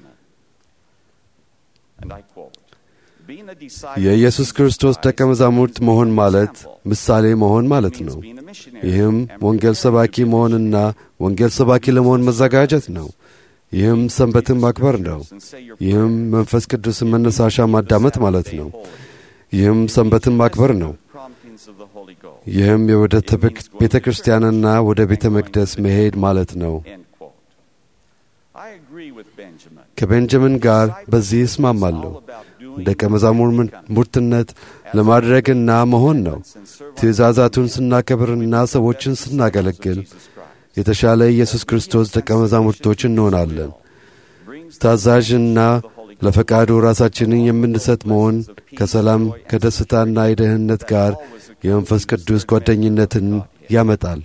የኢየሱስ ክርስቶስ ደቀ መዛሙርት መሆን ማለት ምሳሌ መሆን ማለት ነው። ይህም ወንጌል ሰባኪ መሆንና ወንጌል ሰባኪ ለመሆን መዘጋጀት ነው። ይህም ሰንበትን ማክበር ነው። ይህም መንፈስ ቅዱስን መነሳሻ ማዳመጥ ማለት ነው። ይህም ሰንበትን ማክበር ነው። ይህም የወደ ቤተ ክርስቲያንና ወደ ቤተ መቅደስ መሄድ ማለት ነው። ከቤንጃሚን ጋር በዚህ እስማማለሁ። ደቀ መዛሙርትነት ለማድረግና መሆን ነው። ትእዛዛቱን ስናከብርና ሰዎችን ስናገለግል የተሻለ ኢየሱስ ክርስቶስ ደቀ መዛሙርቶች እንሆናለን። ታዛዥና ለፈቃዱ ራሳችንን የምንሰጥ መሆን ከሰላም ከደስታና የደህንነት ጋር የመንፈስ ቅዱስ ጓደኝነትን ያመጣል።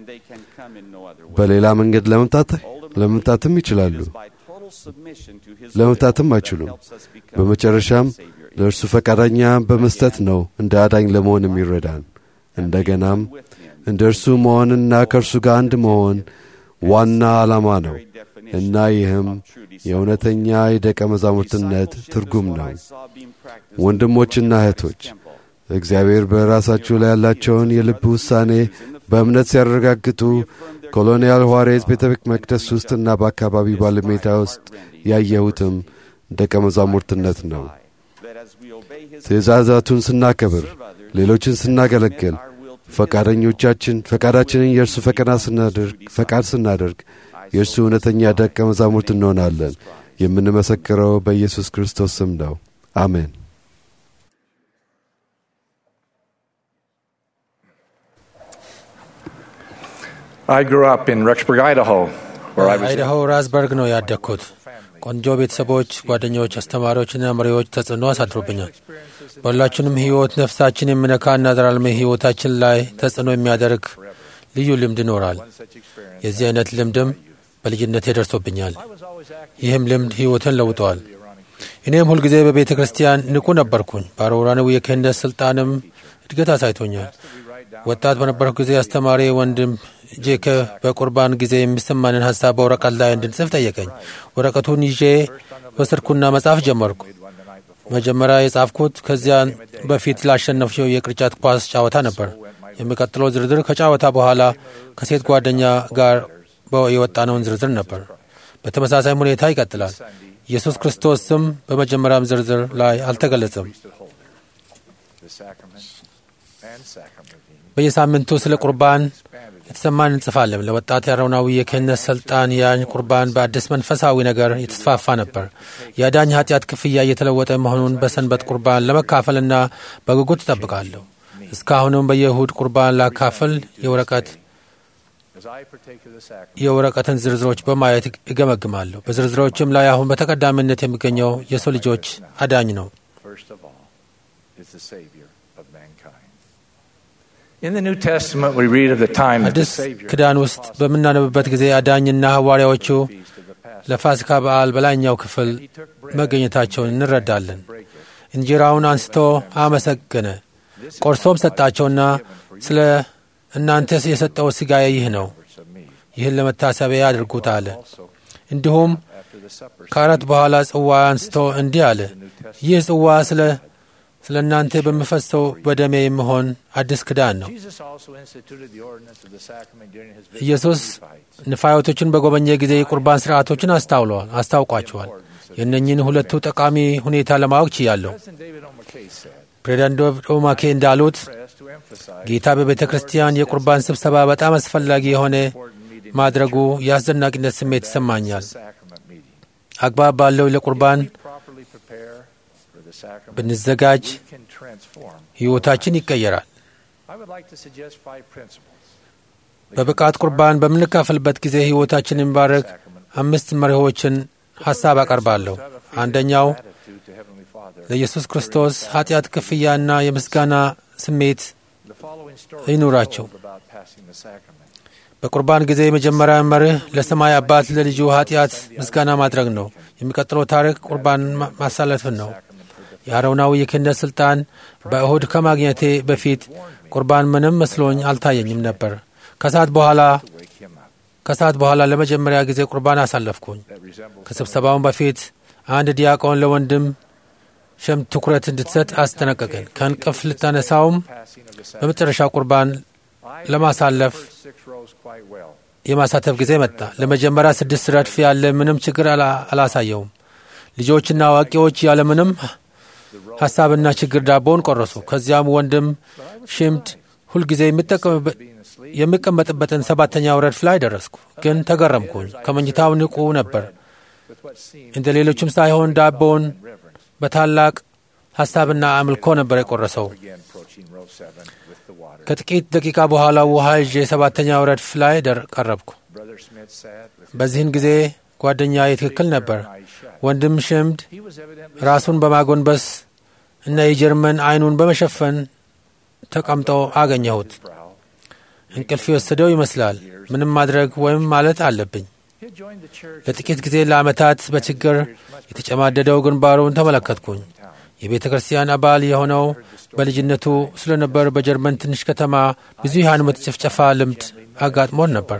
በሌላ መንገድ ለመምጣት ለመምጣትም ይችላሉ፣ ለመምጣትም አይችሉም። በመጨረሻም ለእርሱ ፈቃደኛ በመስጠት ነው እንደ አዳኝ ለመሆን የሚረዳን። እንደገናም እንደ እርሱ መሆንና ከእርሱ ጋር አንድ መሆን ዋና ዓላማ ነው እና ይህም የእውነተኛ የደቀ መዛሙርትነት ትርጉም ነው። ወንድሞችና እህቶች እግዚአብሔር በራሳችሁ ላይ ያላቸውን የልብ ውሳኔ በእምነት ሲያረጋግጡ ኮሎኒያል ኋሬዝ ቤተ መቅደስ ውስጥና በአካባቢ ባለሜዳ ውስጥ ያየሁትም ደቀ መዛሙርትነት ነው። ትእዛዛቱን ስናከብር፣ ሌሎችን ስናገለግል፣ ፈቃደኞቻችን ፈቃዳችንን የእርሱ ፈቃድ ስናደርግ የእርሱ እውነተኛ ደቀ መዛሙርት እንሆናለን። የምንመሰክረው በኢየሱስ ክርስቶስ ስም ነው። አሜን። I grew up in Rexburg, Idaho, where I was. አይዳሆ ራዝበርግ ነው ያደግኩት። ቆንጆ ቤተሰቦች፣ ጓደኞች፣ አስተማሪዎችና መሪዎች ተጽዕኖ አሳድሮብኛል። በሁላችንም ሕይወት ነፍሳችን የሚነካና ዘላለማዊ ሕይወታችን ላይ ተጽዕኖ የሚያደርግ ልዩ ልምድ ይኖራል። የዚህ አይነት ልምድም በልጅነቴ ደርሶብኛል። ይህም ልምድ ሕይወትን ለውጠዋል። እኔም ሁልጊዜ በቤተ ክርስቲያን ንቁ ነበርኩኝ። በአሮራንው የክህነት ሥልጣንም እድገት አሳይቶኛል። ወጣት በነበርኩ ጊዜ አስተማሪ ወንድም ጄከብ በቁርባን ጊዜ የሚሰማንን ሀሳብ በወረቀት ላይ እንድንጽፍ ጠየቀኝ። ወረቀቱን ይዤ ወሰድኩና መጻፍ ጀመርኩ። መጀመሪያ የጻፍኩት ከዚያን በፊት ላሸነፍው የቅርጫት ኳስ ጨዋታ ነበር። የሚቀጥለው ዝርዝር ከጨዋታ በኋላ ከሴት ጓደኛ ጋር የወጣነውን ዝርዝር ነበር። በተመሳሳይ ሁኔታ ይቀጥላል። ኢየሱስ ክርስቶስ ስም በመጀመሪያም ዝርዝር ላይ አልተገለጸም። በየሳምንቱ ስለ ቁርባን የተሰማን እንጽፋለን። ለወጣት የአሮናዊ የክህነት ስልጣን ያን ቁርባን በአዲስ መንፈሳዊ ነገር የተስፋፋ ነበር። የአዳኝ ኃጢአት ክፍያ እየተለወጠ መሆኑን በሰንበት ቁርባን ለመካፈልና በጉጉት እጠብቃለሁ። እስካሁንም በየእሁድ ቁርባን ላካፍል የወረቀት የወረቀትን ዝርዝሮች በማየት እገመግማለሁ። በዝርዝሮችም ላይ አሁን በተቀዳሚነት የሚገኘው የሰው ልጆች አዳኝ ነው። አዲስ ኪዳን ውስጥ በምናነብበት ጊዜ አዳኝና ሐዋርያዎቹ ለፋሲካ በዓል በላይኛው ክፍል መገኘታቸውን እንረዳለን። እንጀራውን አንስቶ አመሰገነ፣ ቆርሶም ሰጣቸውና ስለ እናንተ የሰጠው ሥጋዬ ይህ ነው፣ ይህን ለመታሰቢያ ያድርጉት አለ። እንዲሁም ከአራት በኋላ ጽዋ አንስቶ እንዲህ አለ፣ ይህ ጽዋ ስለ ስለ እናንተ በሚፈሰው በደሜ የሚሆን አዲስ ኪዳን ነው። ኢየሱስ ንፋዮቶችን በጎበኘ ጊዜ የቁርባን ሥርዓቶችን አስታውለዋል አስታውቋቸዋል። የእነኝን ሁለቱ ጠቃሚ ሁኔታ ለማወቅ ችያለሁ። ፕሬዚዳንት ኦማኬ እንዳሉት ጌታ በቤተ ክርስቲያን የቁርባን ስብሰባ በጣም አስፈላጊ የሆነ ማድረጉ የአስደናቂነት ስሜት ይሰማኛል። አግባብ ባለው ለቁርባን ብንዘጋጅ ሕይወታችን ይቀየራል። በብቃት ቁርባን በምንካፈልበት ጊዜ ሕይወታችን የሚባረክ አምስት መሪዎችን ሐሳብ አቀርባለሁ። አንደኛው ለኢየሱስ ክርስቶስ ኃጢአት ክፍያና የምስጋና ስሜት ይኑራቸው። በቁርባን ጊዜ የመጀመሪያ መርህ ለሰማይ አባት ለልጁ ኃጢአት ምስጋና ማድረግ ነው። የሚቀጥለው ታሪክ ቁርባን ማሳለፍን ነው። የአሮናዊ የክህነት ሥልጣን በእሁድ ከማግኘቴ በፊት ቁርባን ምንም መስሎኝ አልታየኝም ነበር። ከሰዓት በኋላ ከሰዓት በኋላ ለመጀመሪያ ጊዜ ቁርባን አሳለፍኩኝ። ከስብሰባውን በፊት አንድ ዲያቆን ለወንድም ሸም ትኩረት እንድትሰጥ አስጠነቀቀን። ከእንቅፍ ልታነሳውም በመጨረሻ ቁርባን ለማሳለፍ የማሳተፍ ጊዜ መጣ። ለመጀመሪያ ስድስት ረድፍ ያለ ምንም ችግር አላሳየውም። ልጆችና አዋቂዎች ያለምንም ሐሳብና ችግር ዳቦውን ቆረሱ። ከዚያም ወንድም ሽምድ ሁልጊዜ የሚቀመጥበትን ሰባተኛው ረድፍ ላይ ደረስኩ። ግን ተገረምኩኝ። ከመኝታው ንቁ ነበር። እንደ ሌሎችም ሳይሆን ዳቦውን በታላቅ ሐሳብና አምልኮ ነበር የቆረሰው። ከጥቂት ደቂቃ በኋላ ውሃ ይዤ ሰባተኛው ረድፍ ላይ ደር ቀረብኩ። በዚህን ጊዜ ጓደኛዬ ትክክል ነበር። ወንድም ሽምድ ራሱን በማጎንበስ እና የጀርመን አይኑን በመሸፈን ተቀምጦ አገኘሁት። እንቅልፍ የወሰደው ይመስላል። ምንም ማድረግ ወይም ማለት አለብኝ። ለጥቂት ጊዜ ለዓመታት በችግር የተጨማደደው ግንባሩን ተመለከትኩኝ። የቤተ ክርስቲያን አባል የሆነው በልጅነቱ ስለነበር በጀርመን ትንሽ ከተማ ብዙ የሃይማኖት ጭፍጨፋ ልምድ አጋጥሞን ነበር።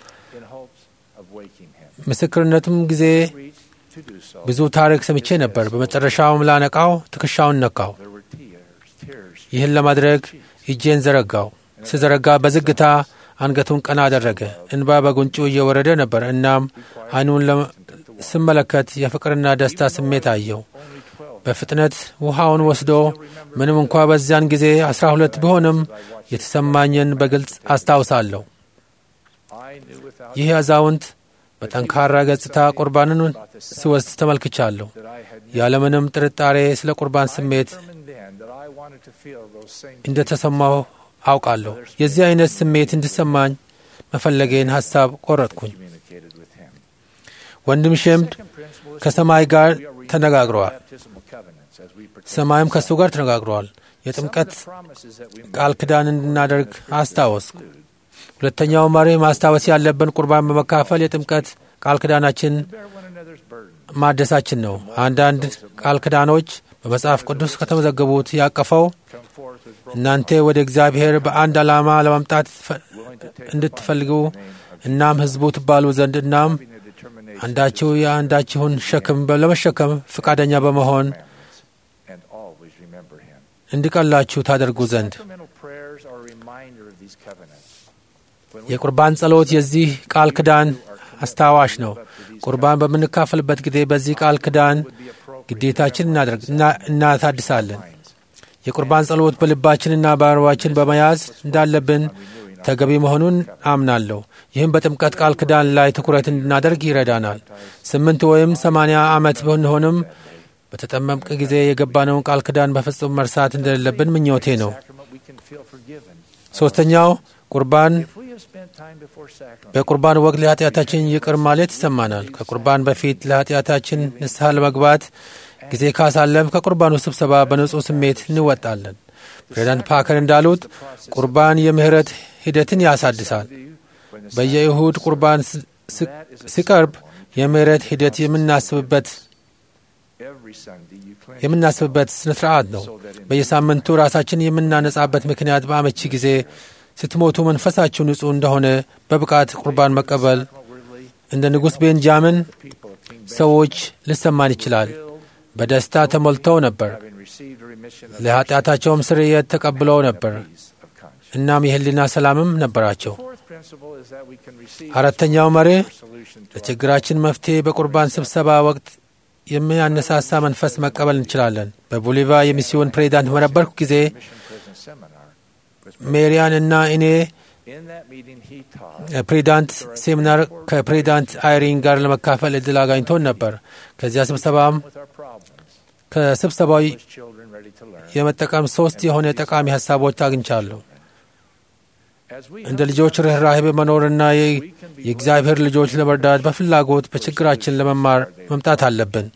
ምስክርነቱም ጊዜ ብዙ ታሪክ ሰምቼ ነበር። በመጨረሻውም ላነቃው ትከሻውን ነካው። ይህን ለማድረግ እጄን ዘረጋው። ስዘረጋ በዝግታ አንገቱን ቀና አደረገ። እንባ በጉንጩ እየወረደ ነበር። እናም አይኑን ስመለከት የፍቅርና ደስታ ስሜት አየው። በፍጥነት ውሃውን ወስዶ ምንም እንኳ በዚያን ጊዜ አስራ ሁለት ቢሆንም የተሰማኝን በግልጽ አስታውሳለሁ። ይህ አዛውንት በጠንካራ ገጽታ ቁርባንን ሲወስድ ተመልክቻለሁ። ያለምንም ጥርጣሬ ስለ ቁርባን ስሜት እንደ ተሰማሁ አውቃለሁ። የዚህ አይነት ስሜት እንዲሰማኝ መፈለጌን ሐሳብ ቆረጥኩኝ። ወንድም ሸምድ ከሰማይ ጋር ተነጋግረዋል። ሰማይም ከእሱ ጋር ተነጋግረዋል። የጥምቀት ቃል ኪዳን እንድናደርግ አስታወስኩ። ሁለተኛው መርህ ማስታወስ ያለብን ቁርባን በመካፈል የጥምቀት ቃል ኪዳናችን ማደሳችን ነው። አንዳንድ ቃል ኪዳኖች በመጽሐፍ ቅዱስ ከተመዘገቡት ያቀፈው እናንተ ወደ እግዚአብሔር በአንድ ዓላማ ለማምጣት እንድትፈልጉ እናም ሕዝቡ ትባሉ ዘንድ እናም አንዳችሁ የአንዳችሁን ሸክም ለመሸከም ፈቃደኛ በመሆን እንዲቀላችሁ ታደርጉ ዘንድ የቁርባን ጸሎት የዚህ ቃል ኪዳን አስታዋሽ ነው። ቁርባን በምንካፈልበት ጊዜ በዚህ ቃል ኪዳን ግዴታችን እናታድሳለን። የቁርባን ጸሎት በልባችንና በአእምሯችን በመያዝ እንዳለብን ተገቢ መሆኑን አምናለሁ። ይህም በጥምቀት ቃል ኪዳን ላይ ትኩረት እንድናደርግ ይረዳናል። ስምንት ወይም ሰማንያ ዓመት ብንሆንም በተጠመምቅ ጊዜ የገባነውን ቃል ኪዳን በፍጹም መርሳት እንደሌለብን ምኞቴ ነው። ሦስተኛው ቁርባን በቁርባን ወቅት ለኃጢአታችን ይቅር ማለት ይሰማናል። ከቁርባን በፊት ለኃጢአታችን ንስሐ ለመግባት ጊዜ ካሳለፍ ከቁርባኑ ስብሰባ በንጹሕ ስሜት እንወጣለን። ፕሬዚዳንት ፓከር እንዳሉት ቁርባን የምህረት ሂደትን ያሳድሳል። በየእሁድ ቁርባን ሲቀርብ የምህረት ሂደት የምናስብበት የምናስብበት ስነ ስርዓት ነው። በየሳምንቱ ራሳችን የምናነጻበት ምክንያት በአመቺ ጊዜ ስትሞቱ መንፈሳችሁ ንጹሕ እንደሆነ በብቃት ቁርባን መቀበል እንደ ንጉሥ ቤንጃምን ሰዎች ሊሰማን ይችላል። በደስታ ተሞልተው ነበር። ለኃጢአታቸውም ስርየት ተቀብለው ነበር። እናም የህሊና ሰላምም ነበራቸው። አራተኛው መርህ ለችግራችን መፍትሄ በቁርባን ስብሰባ ወቅት የሚያነሳሳ መንፈስ መቀበል እንችላለን። በቦሊቫ የሚስዮን ፕሬዚዳንት በነበርኩ ጊዜ ሜሪያን እና እኔ ፕሬዚዳንት ሴሚናር ከፕሬዚዳንት አይሪን ጋር ለመካፈል እድል አጋኝቶን ነበር። ከዚያ ስብሰባም ከስብሰባው የመጠቀም ሶስት የሆነ ጠቃሚ ሀሳቦች አግኝቻለሁ። እንደ ልጆች ርኅራሄ በመኖርና የእግዚአብሔር ልጆች ለመርዳት በፍላጎት በችግራችን ለመማር መምጣት አለብን።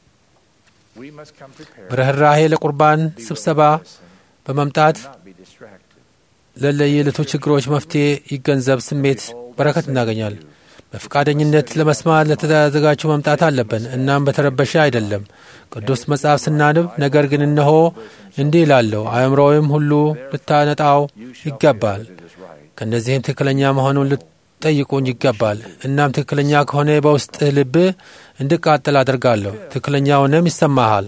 በርኅራሄ ለቁርባን ስብሰባ በመምጣት ለለየለቱ ችግሮች መፍትሄ ይገንዘብ ስሜት በረከት እናገኛል። በፈቃደኝነት ለመስማት ለተዘጋጁ መምጣት አለብን። እናም በተረበሸ አይደለም። ቅዱስ መጽሐፍ ስናንብ ነገር ግን እነሆ እንዲህ ይላለሁ፣ አእምሮውም ሁሉ ልታነጣው ይገባል ከእነዚህም ትክክለኛ መሆኑን ልጠይቁኝ ይገባል። እናም ትክክለኛ ከሆነ በውስጥህ ልብህ እንድቃጠል አደርጋለሁ፣ ትክክለኛውንም ይሰማሃል።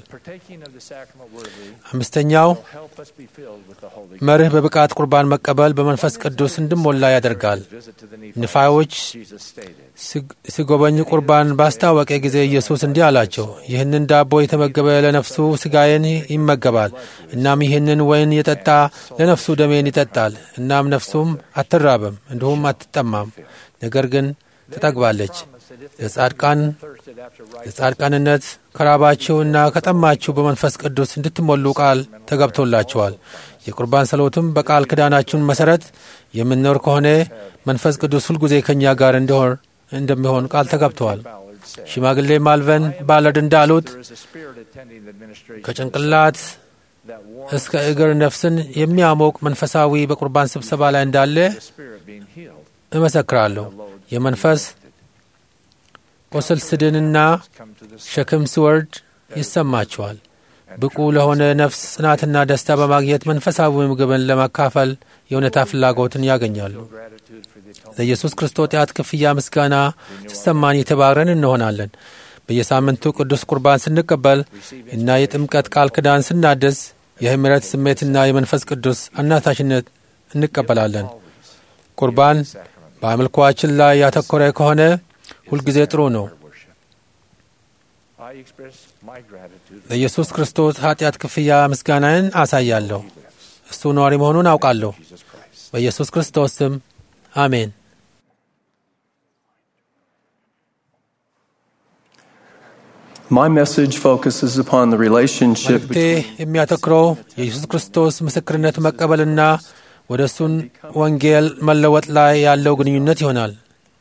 አምስተኛው መርህ በብቃት ቁርባን መቀበል በመንፈስ ቅዱስ እንድሞላ ያደርጋል። ንፋዮች ሲጎበኙ ቁርባን ባስታወቀ ጊዜ ኢየሱስ እንዲህ አላቸው፣ ይህንን ዳቦ የተመገበ ለነፍሱ ሥጋዬን ይመገባል፣ እናም ይህንን ወይን የጠጣ ለነፍሱ ደሜን ይጠጣል። እናም ነፍሱም አትራብም እንዲሁም አትጠማም፣ ነገር ግን ትጠግባለች። የጻድቃን የጻድቃንነት ከራባችሁና ከጠማችሁ በመንፈስ ቅዱስ እንድትሞሉ ቃል ተገብቶላችኋል። የቁርባን ጸሎትም በቃል ኪዳናችሁን መሠረት የምንኖር ከሆነ መንፈስ ቅዱስ ሁልጊዜ ከእኛ ጋር እንዲሆን እንደሚሆን ቃል ተገብተዋል። ሽማግሌ ማልቨን ባለድ እንዳሉት ከጭንቅላት እስከ እግር ነፍስን የሚያሞቅ መንፈሳዊ በቁርባን ስብሰባ ላይ እንዳለ እመሰክራለሁ። የመንፈስ ቁስል ስድንና ሸክም ሲወርድ ይሰማቸዋል። ብቁ ለሆነ ነፍስ ጽናትና ደስታ በማግኘት መንፈሳዊ ምግብን ለማካፈል የእውነታ ፍላጎትን ያገኛሉ። ለኢየሱስ ክርስቶስ ኃጢአት ክፍያ ምስጋና ሲሰማን የተባረን እንሆናለን። በየሳምንቱ ቅዱስ ቁርባን ስንቀበል እና የጥምቀት ቃል ኪዳን ስናድስ የምህረት ስሜትና የመንፈስ ቅዱስ አናታችነት እንቀበላለን። ቁርባን በአምልኳችን ላይ ያተኮረ ከሆነ ሁልጊዜ ጥሩ ነው። ለኢየሱስ ክርስቶስ ኃጢአት ክፍያ ምስጋናን አሳያለሁ። እሱ ነዋሪ መሆኑን አውቃለሁ። በኢየሱስ ክርስቶስ ስም አሜን። My message focuses upon the relationship መልእክቴ የሚያተኩረው የኢየሱስ ክርስቶስ ምስክርነት መቀበልና ወደ እሱን ወንጌል መለወጥ ላይ ያለው ግንኙነት ይሆናል።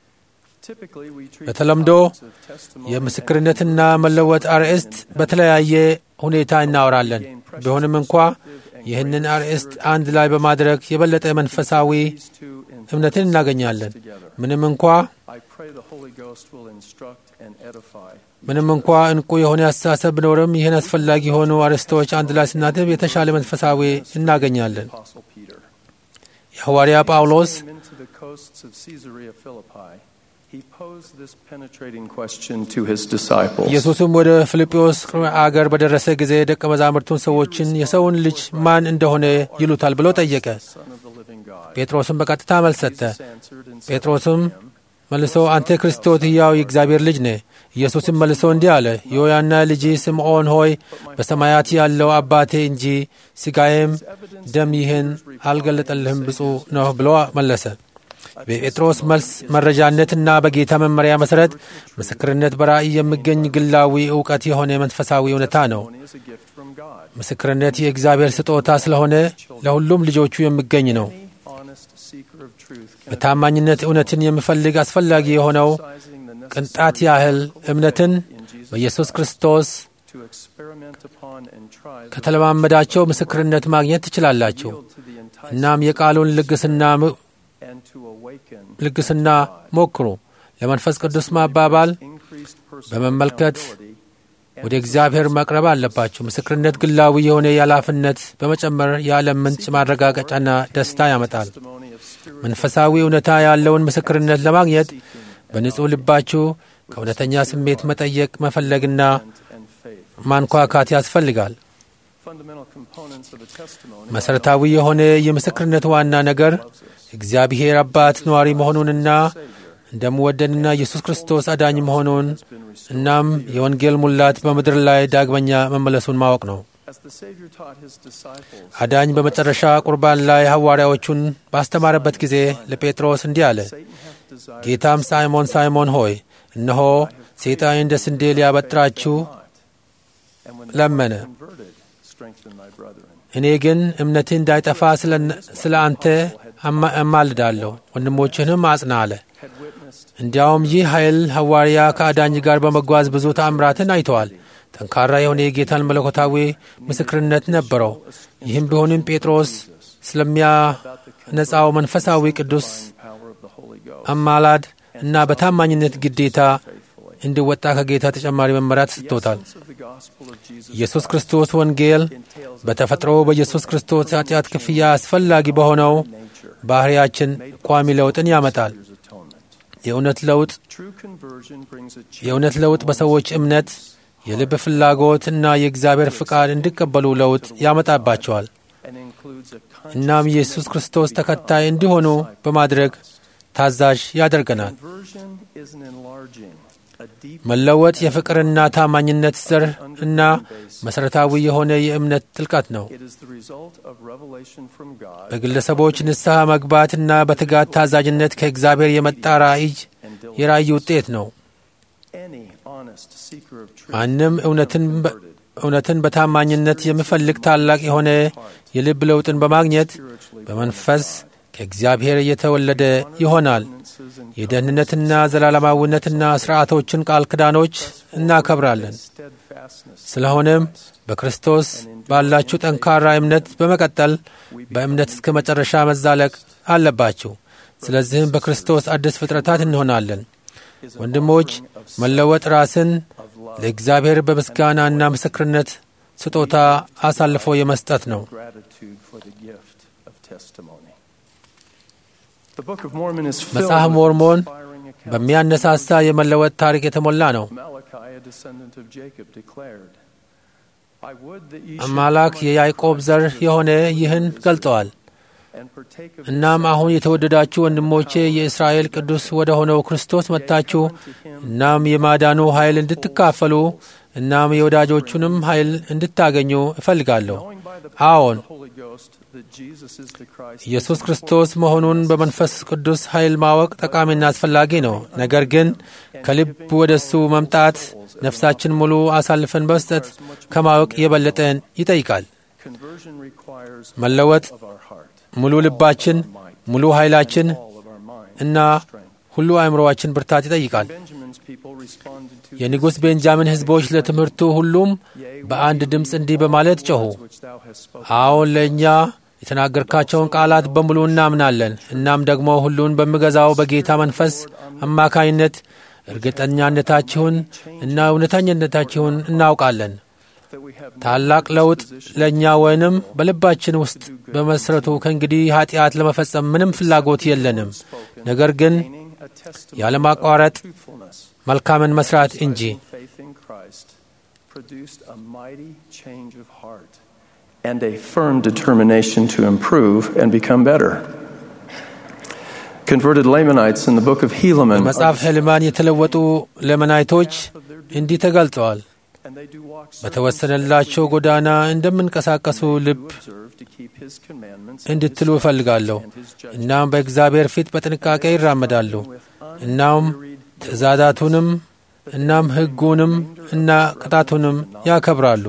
በተለምዶ የምስክርነትና መለወጥ አርዕስት በተለያየ ሁኔታ እናወራለን። ቢሆንም እንኳ ይህንን አርዕስት አንድ ላይ በማድረግ የበለጠ መንፈሳዊ እምነትን እናገኛለን። ምንም እንኳ ምንም እንኳ እንቁ የሆነ አስተሳሰብ ቢኖርም ይህን አስፈላጊ የሆኑ አርዕስቶች አንድ ላይ ስናትብ የተሻለ መንፈሳዊ እናገኛለን። የሐዋርያ ጳውሎስ ኢየሱስም ወደ ፊልጵዎስ አገር በደረሰ ጊዜ ደቀ መዛሙርቱን ሰዎችን የሰውን ልጅ ማን እንደሆነ ይሉታል ብሎ ጠየቀ። ጴጥሮስም በቀጥታ መልስ ሰጠ። ጴጥሮስም መልሶ አንተ ክርስቶስ ሕያው የእግዚአብሔር ልጅ ነህ። ኢየሱስም መልሶ እንዲህ አለ፣ የዮያና ልጅ ስምዖን ሆይ በሰማያት ያለው አባቴ እንጂ ሥጋዬም ደም ይህን አልገለጠልህም ብፁዕ ነው ብሎ መለሰ። በጴጥሮስ መልስ መረጃነትና በጌታ መመሪያ መሠረት ምስክርነት በራእይ የሚገኝ ግላዊ እውቀት የሆነ መንፈሳዊ እውነታ ነው። ምስክርነት የእግዚአብሔር ስጦታ ስለሆነ ለሁሉም ልጆቹ የሚገኝ ነው። በታማኝነት እውነትን የሚፈልግ አስፈላጊ የሆነው ቅንጣት ያህል እምነትን በኢየሱስ ክርስቶስ ከተለማመዳቸው ምስክርነት ማግኘት ትችላላችሁ። እናም የቃሉን ልግስና ልግስና ሞክሩ። ለመንፈስ ቅዱስ ማባባል በመመልከት ወደ እግዚአብሔር መቅረብ አለባቸው። ምስክርነት ግላዊ የሆነ የኃላፊነት በመጨመር የዓለም ምንጭ ማረጋገጫና ደስታ ያመጣል። መንፈሳዊ እውነታ ያለውን ምስክርነት ለማግኘት በንጹሕ ልባችሁ ከእውነተኛ ስሜት መጠየቅ መፈለግና ማንኳካት ያስፈልጋል። መሠረታዊ የሆነ የምስክርነት ዋና ነገር እግዚአብሔር አባት ነዋሪ መሆኑንና እንደምወደንና ኢየሱስ ክርስቶስ አዳኝ መሆኑን እናም የወንጌል ሙላት በምድር ላይ ዳግመኛ መመለሱን ማወቅ ነው። አዳኝ በመጨረሻ ቁርባን ላይ ሐዋርያዎቹን ባስተማረበት ጊዜ ለጴጥሮስ እንዲህ አለ፣ ጌታም ሳይሞን ሳይሞን ሆይ እነሆ ሰይጣን እንደ ስንዴ ሊያበጥራችሁ ለመነ። እኔ ግን እምነትህ እንዳይጠፋ ስለ አንተ እማልዳለሁ፣ ወንድሞችህንም አጽና አለ። እንዲያውም ይህ ኃይል ሐዋርያ ከአዳኝ ጋር በመጓዝ ብዙ ተአምራትን አይተዋል። ጠንካራ የሆነ የጌታን መለኮታዊ ምስክርነት ነበረው። ይህም ቢሆንም ጴጥሮስ ስለሚያነጻው መንፈሳዊ ቅዱስ አማላድ እና በታማኝነት ግዴታ እንዲወጣ ከጌታ ተጨማሪ መመሪያ ተሰጥቶታል። ኢየሱስ ክርስቶስ ወንጌል በተፈጥሮ በኢየሱስ ክርስቶስ ኃጢአት ክፍያ አስፈላጊ በሆነው ባህሪያችን ቋሚ ለውጥን ያመጣል። የእውነት ለውጥ የእውነት ለውጥ በሰዎች እምነት፣ የልብ ፍላጎት እና የእግዚአብሔር ፍቃድ እንዲቀበሉ ለውጥ ያመጣባቸዋል። እናም ኢየሱስ ክርስቶስ ተከታይ እንዲሆኑ በማድረግ ታዛዥ ያደርገናል። መለወጥ የፍቅርና ታማኝነት ዘር እና መሠረታዊ የሆነ የእምነት ጥልቀት ነው። በግለሰቦች ንስሐ መግባትና በትጋት ታዛዥነት ከእግዚአብሔር የመጣ ራእይ የራእይ ውጤት ነው። ማንም እውነትን በታማኝነት የሚፈልግ ታላቅ የሆነ የልብ ለውጥን በማግኘት በመንፈስ ከእግዚአብሔር እየተወለደ ይሆናል። የደህንነትና ዘላለማዊነትና ሥርዓቶችን ቃል ክዳኖች እናከብራለን። ስለሆነም በክርስቶስ ባላችሁ ጠንካራ እምነት በመቀጠል በእምነት እስከ መጨረሻ መዛለቅ አለባችሁ። ስለዚህም በክርስቶስ አዲስ ፍጥረታት እንሆናለን። ወንድሞች፣ መለወጥ ራስን ለእግዚአብሔር በምስጋናና ምስክርነት ስጦታ አሳልፎ የመስጠት ነው። መጽሐፍ ሞርሞን በሚያነሳሳ የመለወጥ ታሪክ የተሞላ ነው። አማላክ የያዕቆብ ዘር የሆነ ይህን ገልጠዋል። እናም አሁን የተወደዳችሁ ወንድሞቼ የእስራኤል ቅዱስ ወደ ሆነው ክርስቶስ መጥታችሁ እናም የማዳኑ ኃይል እንድትካፈሉ እናም የወዳጆቹንም ኃይል እንድታገኙ እፈልጋለሁ። አዎን ኢየሱስ ክርስቶስ መሆኑን በመንፈስ ቅዱስ ኃይል ማወቅ ጠቃሚና አስፈላጊ ነው። ነገር ግን ከልብ ወደ እሱ መምጣት ነፍሳችን ሙሉ አሳልፈን በመስጠት ከማወቅ የበለጠን ይጠይቃል። መለወጥ ሙሉ ልባችን፣ ሙሉ ኃይላችን እና ሁሉ አእምሮዋችን ብርታት ይጠይቃል። የንጉሥ ቤንጃሚን ሕዝቦች ለትምህርቱ ሁሉም በአንድ ድምፅ እንዲህ በማለት ጮኹ፣ አዎን ለእኛ የተናገርካቸውን ቃላት በሙሉ እናምናለን። እናም ደግሞ ሁሉን በሚገዛው በጌታ መንፈስ አማካይነት እርግጠኛነታችሁን እና እውነተኛነታችሁን እናውቃለን። ታላቅ ለውጥ ለእኛ ወይንም በልባችን ውስጥ በመሠረቱ ከእንግዲህ ኀጢአት ለመፈጸም ምንም ፍላጎት የለንም፣ ነገር ግን ያለማቋረጥ መልካምን መስራት እንጂ። and a firm determination to improve and become better. Converted Lamanites in the book of Helaman በመጽሐፍ ሄልማን የተለወጡ ለመናይቶች እንዲህ ተገልጸዋል። በተወሰነላቸው ጎዳና እንደምንቀሳቀሱ ልብ እንድትሉ እፈልጋለሁ። እናም በእግዚአብሔር ፊት በጥንቃቄ ይራመዳሉ። እናም ትእዛዛቱንም እናም ሕጉንም እና ቅጣቱንም ያከብራሉ።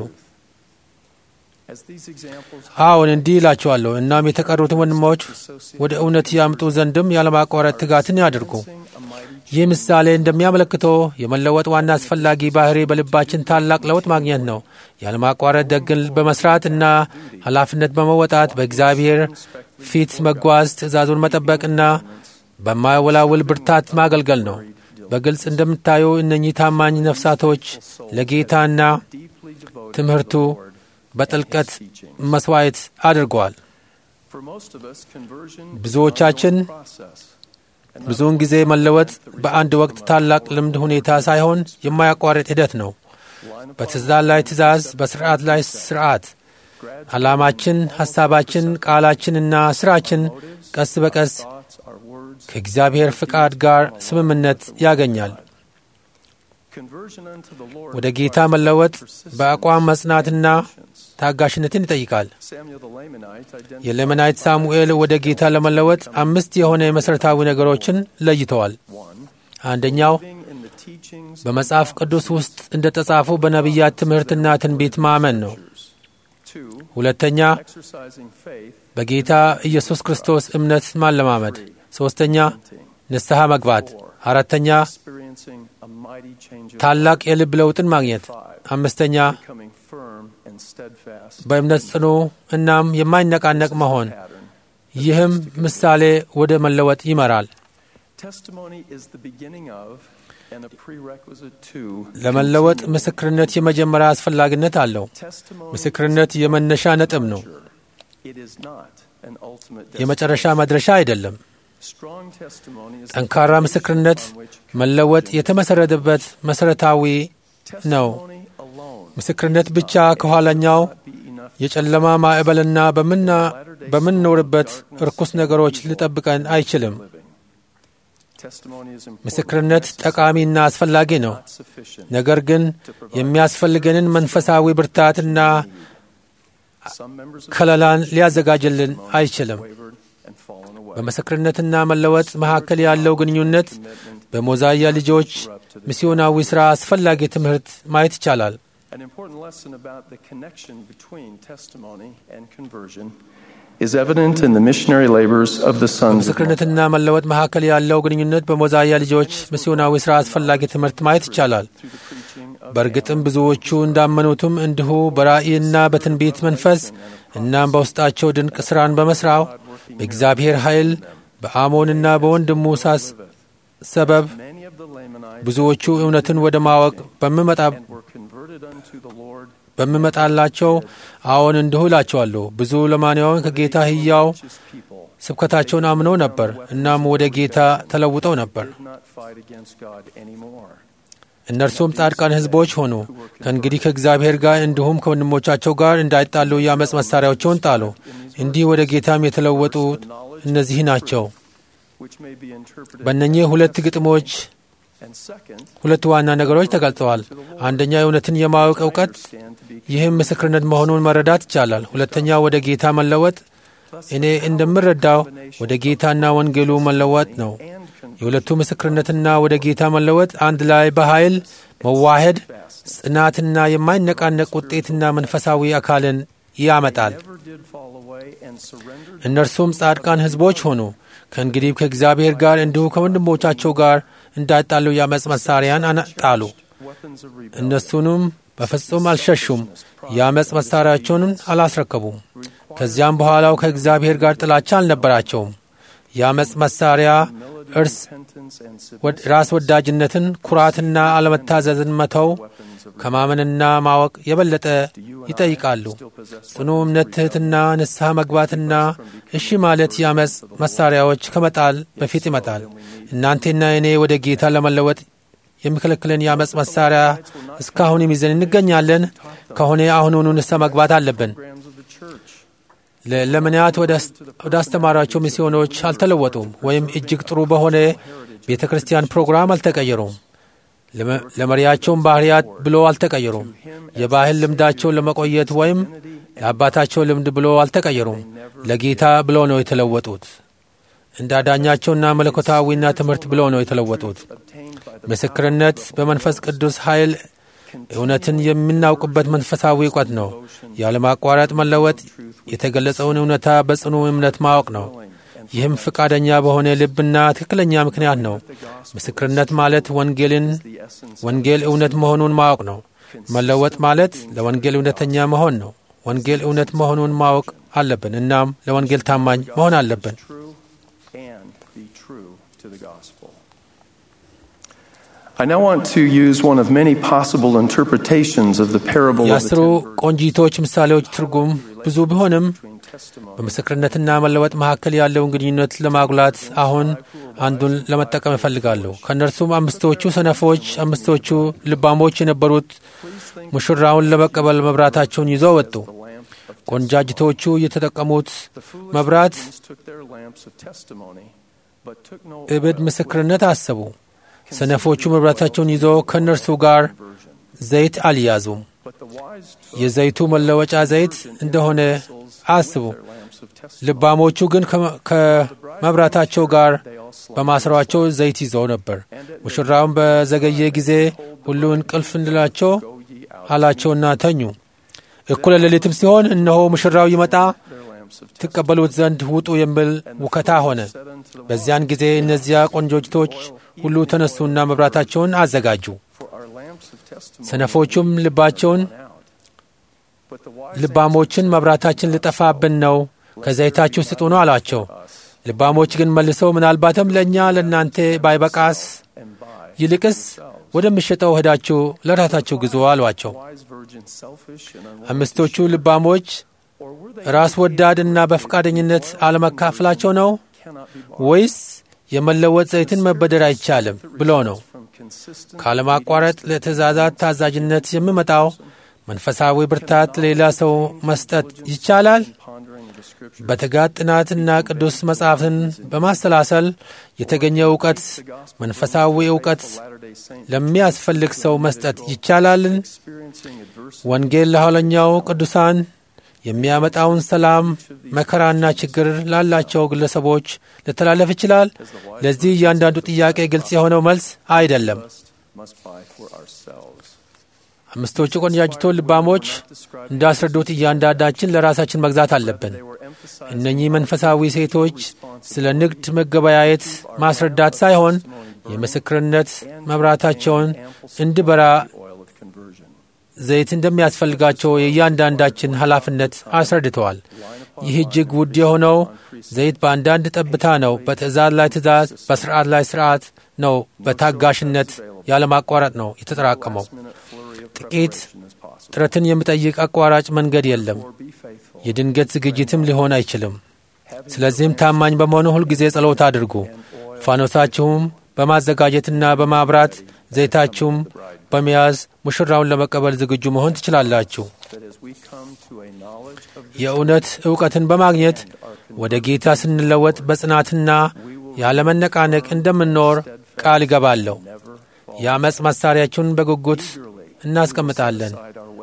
አዎን እንዲህ ይላቸዋለሁ። እናም የተቀሩትን ወንድሞች ወደ እውነት ያምጡ ዘንድም ያለማቋረጥ ትጋትን ያድርጉ። ይህ ምሳሌ እንደሚያመለክተው የመለወጥ ዋና አስፈላጊ ባህሪ በልባችን ታላቅ ለውጥ ማግኘት ነው። ያለማቋረጥ ደግን በመስራት እና ኃላፊነት በመወጣት በእግዚአብሔር ፊት መጓዝ፣ ትእዛዙን መጠበቅና በማይወላውል ብርታት ማገልገል ነው። በግልጽ እንደምታዩ እነኚህ ታማኝ ነፍሳቶች ለጌታና ትምህርቱ በጥልቀት መስዋዕት አድርገዋል። ብዙዎቻችን ብዙውን ጊዜ መለወጥ በአንድ ወቅት ታላቅ ልምድ ሁኔታ ሳይሆን የማያቋርጥ ሂደት ነው። በትእዛዝ ላይ ትእዛዝ፣ በስርዓት ላይ ስርዓት። ዓላማችን፣ ሐሳባችን፣ ቃላችንና ሥራችን ቀስ በቀስ ከእግዚአብሔር ፍቃድ ጋር ስምምነት ያገኛል። ወደ ጌታ መለወጥ በአቋም መጽናትና ታጋሽነትን ይጠይቃል። የሌመናይት ሳሙኤል ወደ ጌታ ለመለወጥ አምስት የሆነ መሠረታዊ ነገሮችን ለይተዋል። አንደኛው በመጽሐፍ ቅዱስ ውስጥ እንደ ተጻፉ በነቢያት ትምህርትና ትንቢት ማመን ነው። ሁለተኛ በጌታ ኢየሱስ ክርስቶስ እምነት ማለማመድ። ሦስተኛ ንስሐ መግባት። አራተኛ ታላቅ የልብ ለውጥን ማግኘት። አምስተኛ በእምነት ጽኑ እናም የማይነቃነቅ መሆን። ይህም ምሳሌ ወደ መለወጥ ይመራል። ለመለወጥ ምስክርነት የመጀመሪያ አስፈላጊነት አለው። ምስክርነት የመነሻ ነጥብ ነው፣ የመጨረሻ መድረሻ አይደለም። ጠንካራ ምስክርነት መለወጥ የተመሠረተበት መሠረታዊ ነው። ምስክርነት ብቻ ከኋላኛው የጨለማ ማዕበልና በምንኖርበት ርኩስ ነገሮች ሊጠብቀን አይችልም። ምስክርነት ጠቃሚና አስፈላጊ ነው፣ ነገር ግን የሚያስፈልገንን መንፈሳዊ ብርታትና ከለላን ሊያዘጋጅልን አይችልም። በምስክርነትና መለወጥ መካከል ያለው ግንኙነት በሞዛያ ልጆች ሚስዮናዊ ሥራ አስፈላጊ ትምህርት ማየት ይቻላል። An important lesson about the connection between testimony and conversion is evident in the missionary labors of the sons of ምስክርነትና መለወጥ መካከል ያለው ግንኙነት በሞዛያ ልጆች ሚስዮናዊ ሥራ አስፈላጊ ትምህርት ማየት ይቻላል። በእርግጥም ብዙዎቹ እንዳመኑትም እንዲሁ በራእይና በትንቢት መንፈስ እናም በውስጣቸው ድንቅ ሥራን በመሥራው በእግዚአብሔር ኃይል በአሞንና በወንድሙ ሳስ ሰበብ ብዙዎቹ እውነትን ወደ ማወቅ በምመጣ በምመጣላቸው አዎን እንዲሁ እላቸዋለሁ። ብዙ ለማንያውን ከጌታ ሕያው ስብከታቸውን አምነው ነበር። እናም ወደ ጌታ ተለውጠው ነበር። እነርሱም ጻድቃን ሕዝቦች ሆኑ። ከእንግዲህ ከእግዚአብሔር ጋር እንዲሁም ከወንድሞቻቸው ጋር እንዳይጣሉ የአመፅ መሣሪያዎቸውን ጣሉ። እንዲህ ወደ ጌታም የተለወጡት እነዚህ ናቸው። በእነኚህ ሁለት ግጥሞች ሁለት ዋና ነገሮች ተገልጸዋል። አንደኛ የእውነትን የማወቅ እውቀት፣ ይህም ምስክርነት መሆኑን መረዳት ይቻላል። ሁለተኛ ወደ ጌታ መለወጥ፣ እኔ እንደምረዳው ወደ ጌታና ወንጌሉ መለወጥ ነው። የሁለቱ ምስክርነትና ወደ ጌታ መለወጥ አንድ ላይ በኃይል መዋሄድ ጽናትና የማይነቃነቅ ውጤትና መንፈሳዊ አካልን ያመጣል። እነርሱም ጻድቃን ሕዝቦች ሆኑ። ከእንግዲህ ከእግዚአብሔር ጋር እንዲሁ ከወንድሞቻቸው ጋር እንዳይጣሉ የአመፅ መሣሪያን አነጣሉ። እነሱንም በፍጹም አልሸሹም፣ የአመፅ መሣሪያቸውን አላስረከቡም። ከዚያም በኋላው ከእግዚአብሔር ጋር ጥላቻ አልነበራቸውም። የአመፅ መሣሪያ እርስ ራስ ወዳጅነትን፣ ኩራትና አለመታዘዝን መተው ከማመንና ማወቅ የበለጠ ይጠይቃሉ። ጽኑ እምነት፣ ትሕትና፣ ንስሐ መግባትና እሺ ማለት የአመፅ መሣሪያዎች ከመጣል በፊት ይመጣል። እናንቴና እኔ ወደ ጌታ ለመለወጥ የሚከለክለን የአመፅ መሣሪያ እስካሁንም ይዘን እንገኛለን ከሆነ አሁኑኑ ንስሐ መግባት አለብን። ለለምንያት ወደ አስተማራቸው ሚስዮኖች አልተለወጡም፣ ወይም እጅግ ጥሩ በሆነ ቤተ ክርስቲያን ፕሮግራም አልተቀየሩም። ለመሪያቸውም ባህርያት ብሎ አልተቀየሩም። የባህል ልምዳቸውን ለመቆየት ወይም ለአባታቸው ልምድ ብሎ አልተቀየሩም። ለጌታ ብሎ ነው የተለወጡት። እንደ አዳኛቸውና መለኮታዊና ትምህርት ብሎ ነው የተለወጡት። ምስክርነት በመንፈስ ቅዱስ ኃይል እውነትን የምናውቅበት መንፈሳዊ እውቀት ነው። ያለማቋረጥ መለወጥ የተገለጸውን እውነታ በጽኑ እምነት ማወቅ ነው። ይህም ፈቃደኛ በሆነ ልብና ትክክለኛ ምክንያት ነው። ምስክርነት ማለት ወንጌልን ወንጌል እውነት መሆኑን ማወቅ ነው። መለወጥ ማለት ለወንጌል እውነተኛ መሆን ነው። ወንጌል እውነት መሆኑን ማወቅ አለብን። እናም ለወንጌል ታማኝ መሆን አለብን። I now want to use one of many possible interpretations of the parable of የአስሩ the ቆንጂቶች ምሳሌዎች ትርጉም ብዙ ቢሆንም በምስክርነትና መለወጥ መካከል ያለውን ግንኙነት ለማጉላት አሁን አንዱን ለመጠቀም እፈልጋለሁ። ከእነርሱም አምስቶቹ ሰነፎች፣ አምስቶቹ ልባሞች የነበሩት ሙሽራውን ለመቀበል መብራታቸውን ይዘው ወጡ። ቆንጃጅቶቹ የተጠቀሙት መብራት took their lamps of testimony, but took no እብድ ምስክርነት አሰቡ። ሰነፎቹ መብራታቸውን ይዘው ከእነርሱ ጋር ዘይት አልያዙም። የዘይቱ መለወጫ ዘይት እንደሆነ አስቡ። ልባሞቹ ግን ከመ- ከመብራታቸው ጋር በማሰሯቸው ዘይት ይዘው ነበር። ሙሽራውን በዘገየ ጊዜ ሁሉ እንቅልፍ እንድላቸው አላቸውና ተኙ። እኩለ ሌሊትም ሲሆን እነሆ ሙሽራው ይመጣ ትቀበሉት ዘንድ ውጡ የሚል ውከታ ሆነ። በዚያን ጊዜ እነዚያ ቆንጆጅቶች ሁሉ ተነሱና መብራታቸውን አዘጋጁ። ሰነፎቹም ልባቸውን ልባሞችን መብራታችን ልጠፋብን ነው፣ ከዘይታችሁ ስጡ ነው አሏቸው። ልባሞች ግን መልሰው ምናልባትም ለእኛ ለእናንተ ባይበቃስ ይልቅስ ወደሚሸጠው ሄዳችሁ ለራሳችሁ ግዙ አሏቸው። አምስቶቹ ልባሞች ራስ ወዳድና በፈቃደኝነት አለመካፈላቸው ነው ወይስ የመለወጥ ዘይትን መበደር አይቻልም ብሎ ነው? ካለማቋረጥ ለትእዛዛት ታዛዥነት የሚመጣው መንፈሳዊ ብርታት ሌላ ሰው መስጠት ይቻላል? በትጋት ጥናትና ቅዱስ መጽሐፍን በማሰላሰል የተገኘ እውቀት መንፈሳዊ እውቀት ለሚያስፈልግ ሰው መስጠት ይቻላልን? ወንጌል ለኋለኛው ቅዱሳን የሚያመጣውን ሰላም፣ መከራና ችግር ላላቸው ግለሰቦች ሊተላለፍ ይችላል? ለዚህ እያንዳንዱ ጥያቄ ግልጽ የሆነው መልስ አይደለም። must buy for ourselves. አምስቶቹ ቆነጃጅቶ ልባሞች እንዳስረዱት እያንዳንዳችን ለራሳችን መግዛት አለብን። እነኚህ መንፈሳዊ ሴቶች ስለ ንግድ መገበያየት ማስረዳት ሳይሆን የምስክርነት መብራታቸውን እንዲበራ ዘይት እንደሚያስፈልጋቸው የእያንዳንዳችን ኃላፊነት አስረድተዋል። ይህ እጅግ ውድ የሆነው ዘይት በአንዳንድ ጠብታ ነው። በትእዛዝ ላይ ትእዛዝ፣ በስርዓት ላይ ስርዓት ነው። በታጋሽነት ያለማቋረጥ ነው የተጠራቀመው። ጥቂት ጥረትን የሚጠይቅ አቋራጭ መንገድ የለም። የድንገት ዝግጅትም ሊሆን አይችልም። ስለዚህም ታማኝ በመሆኑ ሁልጊዜ ጸሎት አድርጉ። ፋኖሳችሁም በማዘጋጀትና በማብራት ዘይታችሁም በመያዝ ሙሽራውን ለመቀበል ዝግጁ መሆን ትችላላችሁ። የእውነት እውቀትን በማግኘት ወደ ጌታ ስንለወጥ በጽናትና ያለመነቃነቅ እንደምንኖር ቃል እገባለሁ። የአመፅ መሣሪያችሁን በጉጉት እናስቀምጣለን።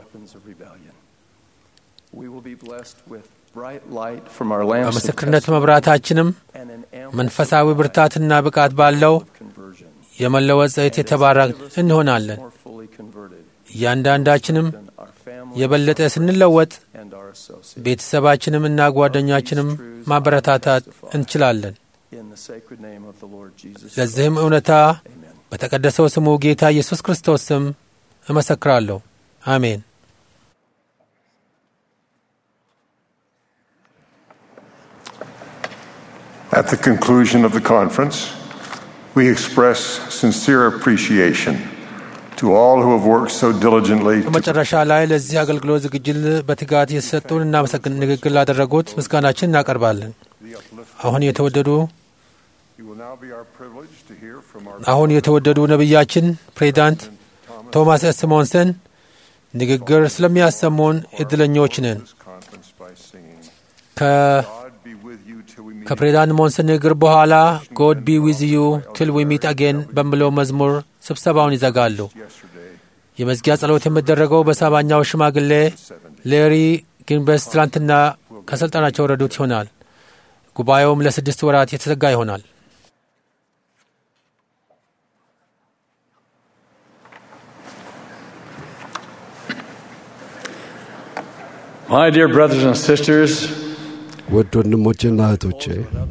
በምስክርነት መብራታችንም መንፈሳዊ ብርታትና ብቃት ባለው የመለወጥ ዘይት የተባረክ እንሆናለን። እያንዳንዳችንም የበለጠ ስንለወጥ ቤተሰባችንም እና ጓደኛችንም ማበረታታት እንችላለን። ለዚህም እውነታ በተቀደሰው ስሙ ጌታ ኢየሱስ ክርስቶስ ስም እመሰክራለሁ። አሜን። At the conclusion of the conference, we express sincere appreciation to all who have worked so diligently to በመጨረሻ ላይ ለዚህ አገልግሎት ዝግጅት በትጋት የተሰጡን እናመሰግን ንግግር ላደረጉት ምስጋናችን እናቀርባለን። አሁን የተወደዱ አሁን የተወደዱ ነቢያችን ፕሬዚዳንት ቶማስ ኤስ ሞንሰን ንግግር ስለሚያሰሙን እድለኞች ነን። ከፕሬዚዳንት ሞንሰን ንግግር በኋላ ጎድ ቢ ዊዝ ዩ ትል ዊ ሚት አጌን በሚለው መዝሙር ስብሰባውን ይዘጋሉ። የመዝጊያ ጸሎት የሚደረገው በሰባኛው ሽማግሌ ሌሪ ግንበስ ትላንትና ከሥልጣናቸው ረዱት ይሆናል። ጉባኤውም ለስድስት ወራት የተዘጋ ይሆናል። My dear brothers and sisters, ውድ ወንድሞቼና እህቶቼ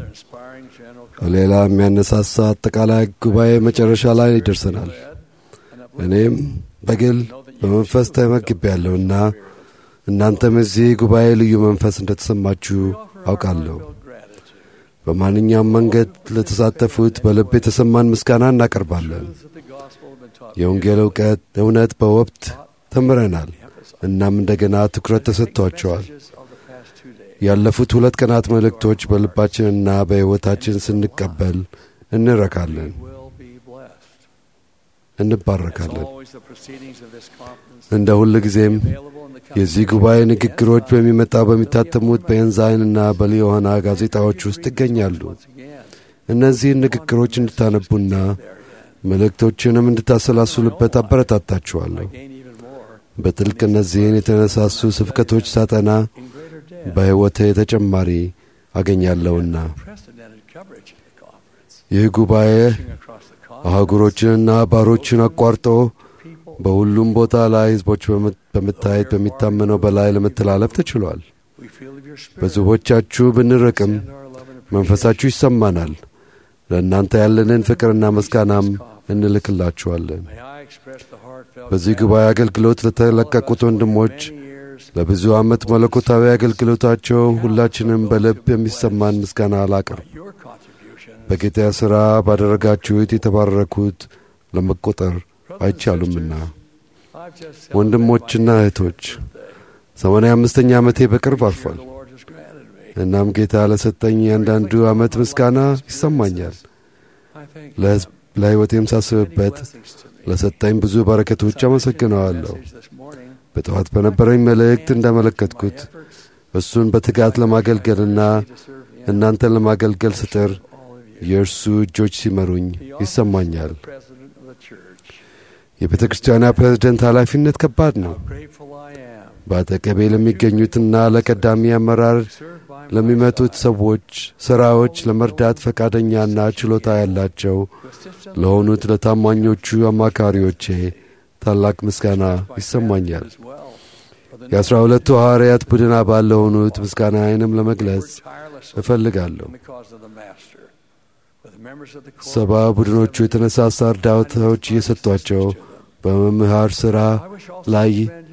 ሌላ የሚያነሳሳ አጠቃላይ ጉባኤ መጨረሻ ላይ ይደርሰናል። እኔም በግል በመንፈስ ተመግቤያለሁና እናንተም እዚህ ጉባኤ ልዩ መንፈስ እንደተሰማችሁ አውቃለሁ። በማንኛውም መንገድ ለተሳተፉት በልብ የተሰማን ምስጋና እናቀርባለን። የወንጌል እውቀት እውነት በወቅት ተምረናል። እናም እንደገና ትኩረት ተሰጥቷቸዋል። ያለፉት ሁለት ቀናት መልእክቶች በልባችንና በሕይወታችን ስንቀበል እንረካለን፣ እንባረካለን። እንደ ሁል ጊዜም የዚህ ጉባኤ ንግግሮች በሚመጣው በሚታተሙት በኤንዛይንና በሊዮሐና ጋዜጣዎች ውስጥ ይገኛሉ። እነዚህን ንግግሮች እንድታነቡና መልእክቶችንም እንድታሰላስሉበት አበረታታችኋለሁ። በጥልቅ እነዚህን የተነሳሱ ስብከቶች ሳጠና በሕይወቴ ተጨማሪ አገኛለሁና ይህ ጉባኤ አህጉሮችንና ባሮችን አቋርጦ በሁሉም ቦታ ላይ ሕዝቦች በመታየት በሚታመነው በላይ ለመተላለፍ ተችሏል። በሕዝቦቻችሁ ብንርቅም መንፈሳችሁ ይሰማናል። ለእናንተ ያለንን ፍቅርና ምስጋናም እንልክላችኋለን። በዚህ ጉባኤ አገልግሎት ለተለቀቁት ወንድሞች ለብዙ ዓመት መለኮታዊ አገልግሎታቸው ሁላችንም በልብ የሚሰማን ምስጋና አላቅርብ። በጌታ ሥራ ባደረጋችሁት የተባረኩት ለመቆጠር አይቻሉምና ወንድሞችና እህቶች ሰማንያ አምስተኛ ዓመቴ በቅርብ አልፏል። እናም ጌታ ለሰጠኝ ያንዳንዱ ዓመት ምስጋና ይሰማኛል። ለሕዝብ ለሕይወቴም ሳስብበት ለሰጠኝ ብዙ በረከቶች አመሰግነዋለሁ። በጠዋት በነበረኝ መልእክት እንዳመለከትኩት እሱን በትጋት ለማገልገልና እናንተን ለማገልገል ስጥር የእርሱ እጆች ሲመሩኝ ይሰማኛል። የቤተ ክርስቲያኗ ፕሬዝደንት ኃላፊነት ከባድ ነው። በአጠገቤ ለሚገኙትና ለቀዳሚ አመራር ለሚመጡት ሰዎች ሥራዎች ለመርዳት ፈቃደኛና ችሎታ ያላቸው ለሆኑት ለታማኞቹ አማካሪዎቼ ታላቅ ምስጋና ይሰማኛል። የአስራ ሁለቱ ሐዋርያት ቡድን አባል ለሆኑት ምስጋናዬንም ለመግለጽ እፈልጋለሁ። ሰባ ቡድኖቹ የተነሳሳ እርዳታዎች እየሰጧቸው በመምህር ሥራ ላይ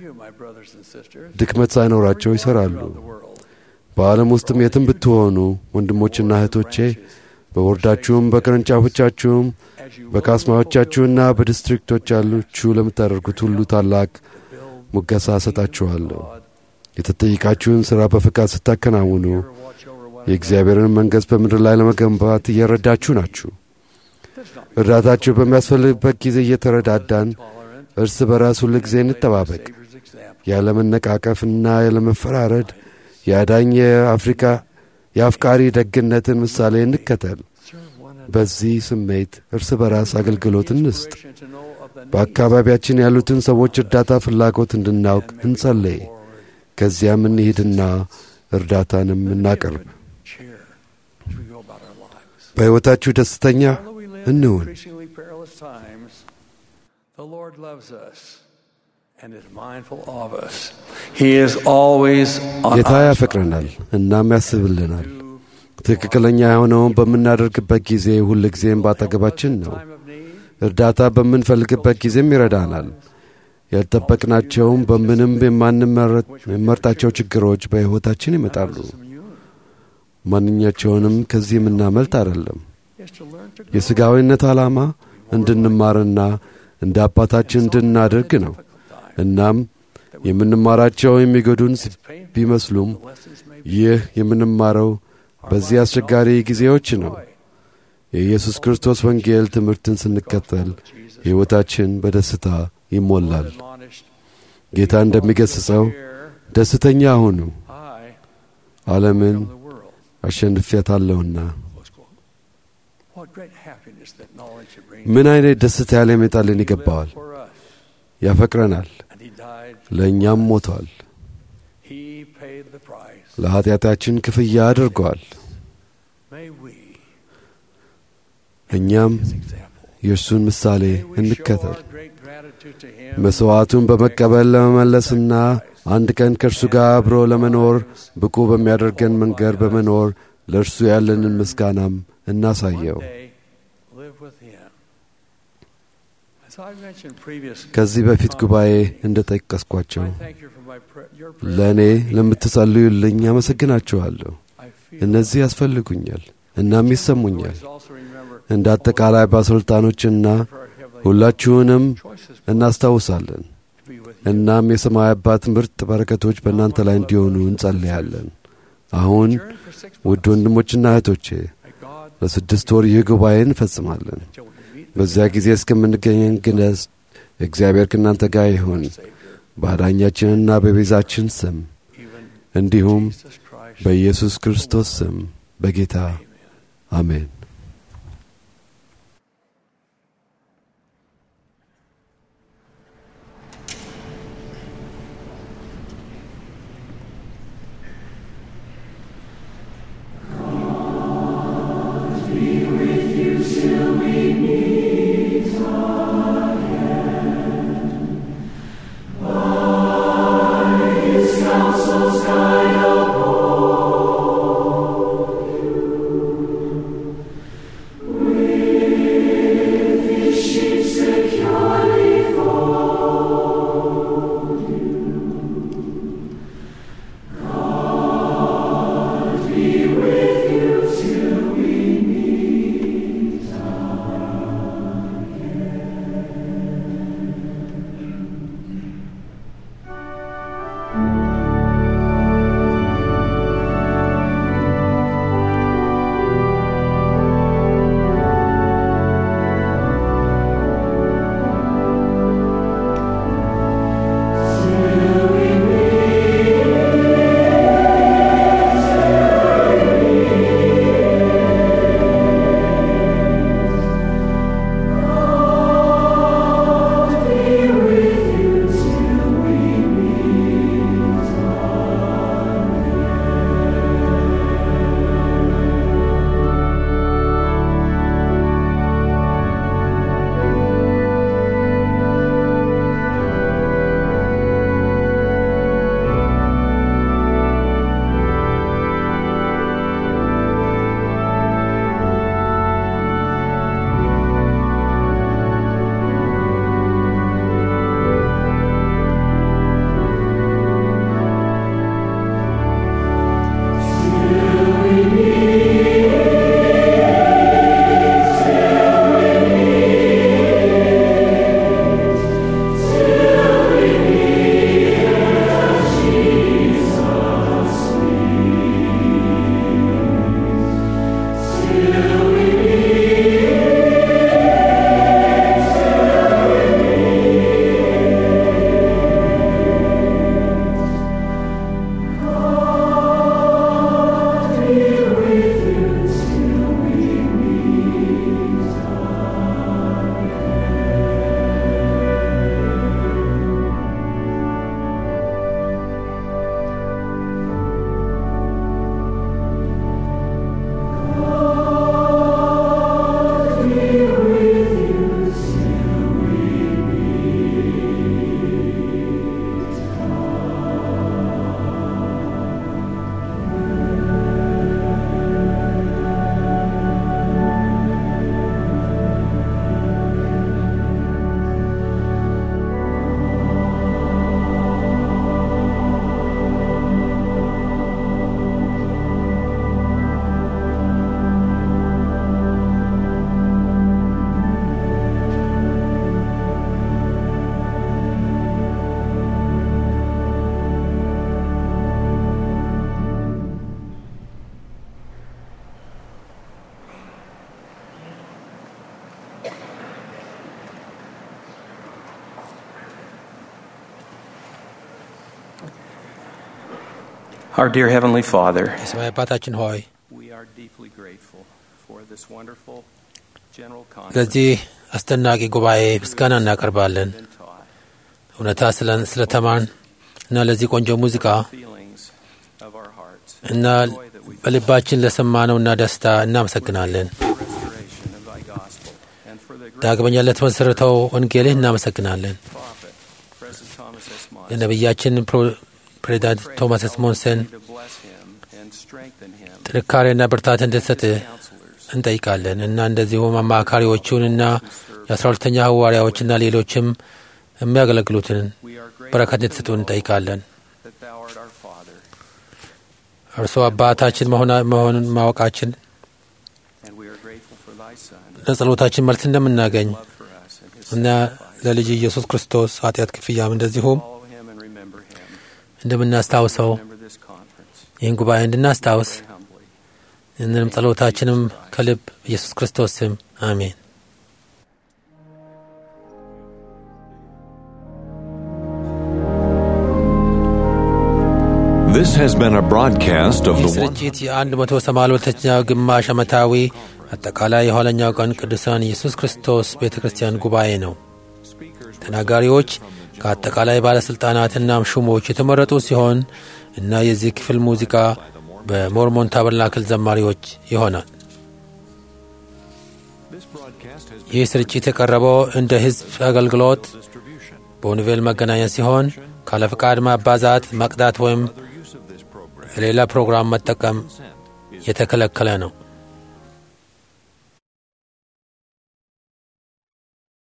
ድክመት ሳይኖራቸው ይሠራሉ። በዓለም ውስጥም የትም ብትሆኑ ወንድሞችና እህቶቼ በወርዳችሁም በቅርንጫፎቻችሁም በካስማዎቻችሁና በዲስትሪክቶች ያሉችሁ ለምታደርጉት ሁሉ ታላቅ ሙገሳ እሰጣችኋለሁ። የተጠየቃችሁን ሥራ በፍቃድ ስታከናውኑ የእግዚአብሔርን መንግሥት በምድር ላይ ለመገንባት እየረዳችሁ ናችሁ። እርዳታችሁ በሚያስፈልግበት ጊዜ እየተረዳዳን እርስ በራስ ሁል ጊዜ እንጠባበቅ። ያለመነቃቀፍና ያለመፈራረድ የአዳኝ የአፍሪካ የአፍቃሪ ደግነትን ምሳሌ እንከተል። በዚህ ስሜት እርስ በራስ አገልግሎት እንስጥ። በአካባቢያችን ያሉትን ሰዎች እርዳታ ፍላጎት እንድናውቅ እንጸለይ። ከዚያም እንሂድና እርዳታንም እናቀርብ። በሕይወታችሁ ደስተኛ እንሁን። The Lord loves us and is mindful of us. He is always on ጌታ our ያፈቅረናል እናም ያስብልናል። ትክክለኛ የሆነውን በምናደርግበት ጊዜ ሁል ጊዜም ባጠገባችን ነው። እርዳታ በምንፈልግበት ጊዜም ይረዳናል። ያልጠበቅናቸውም በምንም የማንመርጣቸው ችግሮች በሕይወታችን ይመጣሉ። ማንኛቸውንም ከዚህ የምናመልጥ አይደለም። የሥጋዊነት ዓላማ እንድንማርና እንደ አባታችን እንድናደርግ ነው። እናም የምንማራቸው የሚጎዱን ቢመስሉም ይህ የምንማረው በዚህ አስቸጋሪ ጊዜዎች ነው። የኢየሱስ ክርስቶስ ወንጌል ትምህርትን ስንከተል ሕይወታችን በደስታ ይሞላል። ጌታ እንደሚገሥጸው ደስተኛ ሁኑ፣ ዓለምን አሸንፌያታለሁና። What great happiness that knowledge should bring. ምን አይነት ደስታ ሊያመጣልን ይገባዋል። ያፈቅረናል፣ ለእኛም ሞቷል። He paid the price. ለኀጢአታችን ክፍያ አድርጓል። May we እኛም የእርሱን ምሳሌ እንከተል። great gratitude to Him. መሥዋዕቱን በመቀበል ለመመለስና አንድ ቀን ከእርሱ ጋር አብሮ ለመኖር ብቁ በሚያደርገን መንገድ በመኖር ለእርሱ ያለንን ምስጋናም እናሳየው። Day, live with Him. As I mentioned previously, ከዚህ በፊት ጉባኤ እንደ ጠቀስኳቸው thank you for my prayer. Your ለእኔ ለምትጸልዩልኝ አመሰግናችኋለሁ። እነዚህ ያስፈልጉኛል እናም ይሰሙኛል። እንደ አጠቃላይ ባለሥልጣኖችና ሁላችሁንም እናስታውሳለን። እናም የሰማይ አባት ምርጥ በረከቶች በእናንተ ላይ እንዲሆኑ እንጸልያለን። አሁን ውድ ወንድሞችና እህቶቼ ለስድስት ወር ይህ ጉባኤ እንፈጽማለን። በዚያ ጊዜ እስከምንገኘን ግነስ እግዚአብሔር ከእናንተ ጋር ይሁን በአዳኛችንና በቤዛችን ስም እንዲሁም በኢየሱስ ክርስቶስ ስም በጌታ አሜን። Our dear Heavenly Father, የሰማይ አባታችን ሆይ we are deeply grateful for this wonderful general conference ለዚህ አስደናቂ ጉባኤ ምስጋና እናቀርባለን። እውነታ ስለ- ስለተማርን እና ለዚህ ቆንጆ ሙዚቃ feelings of our hearts እና በልባችን ለሰማነውና ደስታ እናመሰግናለን። restoration of thy gospel and for the great ዳግመኛ ለተመሠረተው ወንጌልህ እናመሰግናለን። prophet, President Thomas S. Monson. ለነቢያችን ፕሮ- ፕሬዚዳንት ቶማስ ስሞንሰን to bless him and strengthen him ጥንካሬና ብርታት እንድትሰጥህ እንጠይቃለን እና እንደዚሁም አማካሪዎቹንና የአስራ ሁለተኛ ሐዋርያዎችና ሌሎችም የሚያገለግሉትን በረከት እንድትሰጡ እንጠይቃለን። that thou art our Father እርሶ አባታችን መሆና- መሆኑን ማወቃችን and we are grateful for thy Son ለጸሎታችን መልስ እንደምናገኝ love for us and his እና ለልጅ ኢየሱስ ክርስቶስ ኃጢአት ክፍያም እንደዚሁም follow him and remember him እንደምናስታውሰው remember this conference ይህን ጉባኤ እንድናስታውስ very humbly ይህንንም ጸሎታችንም ከልብ ኢየሱስ ክርስቶስ ስም አሜን። This has been a broadcast of ይህ the one. ስርጭት የአንድ መቶ ሰማንያ ሁለተኛው ግማሽ ዓመታዊ አጠቃላይ የኋለኛው ቀን ቅዱሳን ኢየሱስ ክርስቶስ ቤተ ክርስቲያን ጉባኤ ነው። ተናጋሪዎች ከአጠቃላይ ባለሥልጣናትና ሹሞች የተመረጡ ሲሆን እና የዚህ ክፍል ሙዚቃ በሞርሞን ታበርናክል ዘማሪዎች ይሆናል። ይህ ስርጭት የቀረበው እንደ ሕዝብ አገልግሎት በወንጌል መገናኛ ሲሆን ካለ ፍቃድ ማባዛት፣ መቅዳት ወይም ሌላ ፕሮግራም መጠቀም የተከለከለ ነው።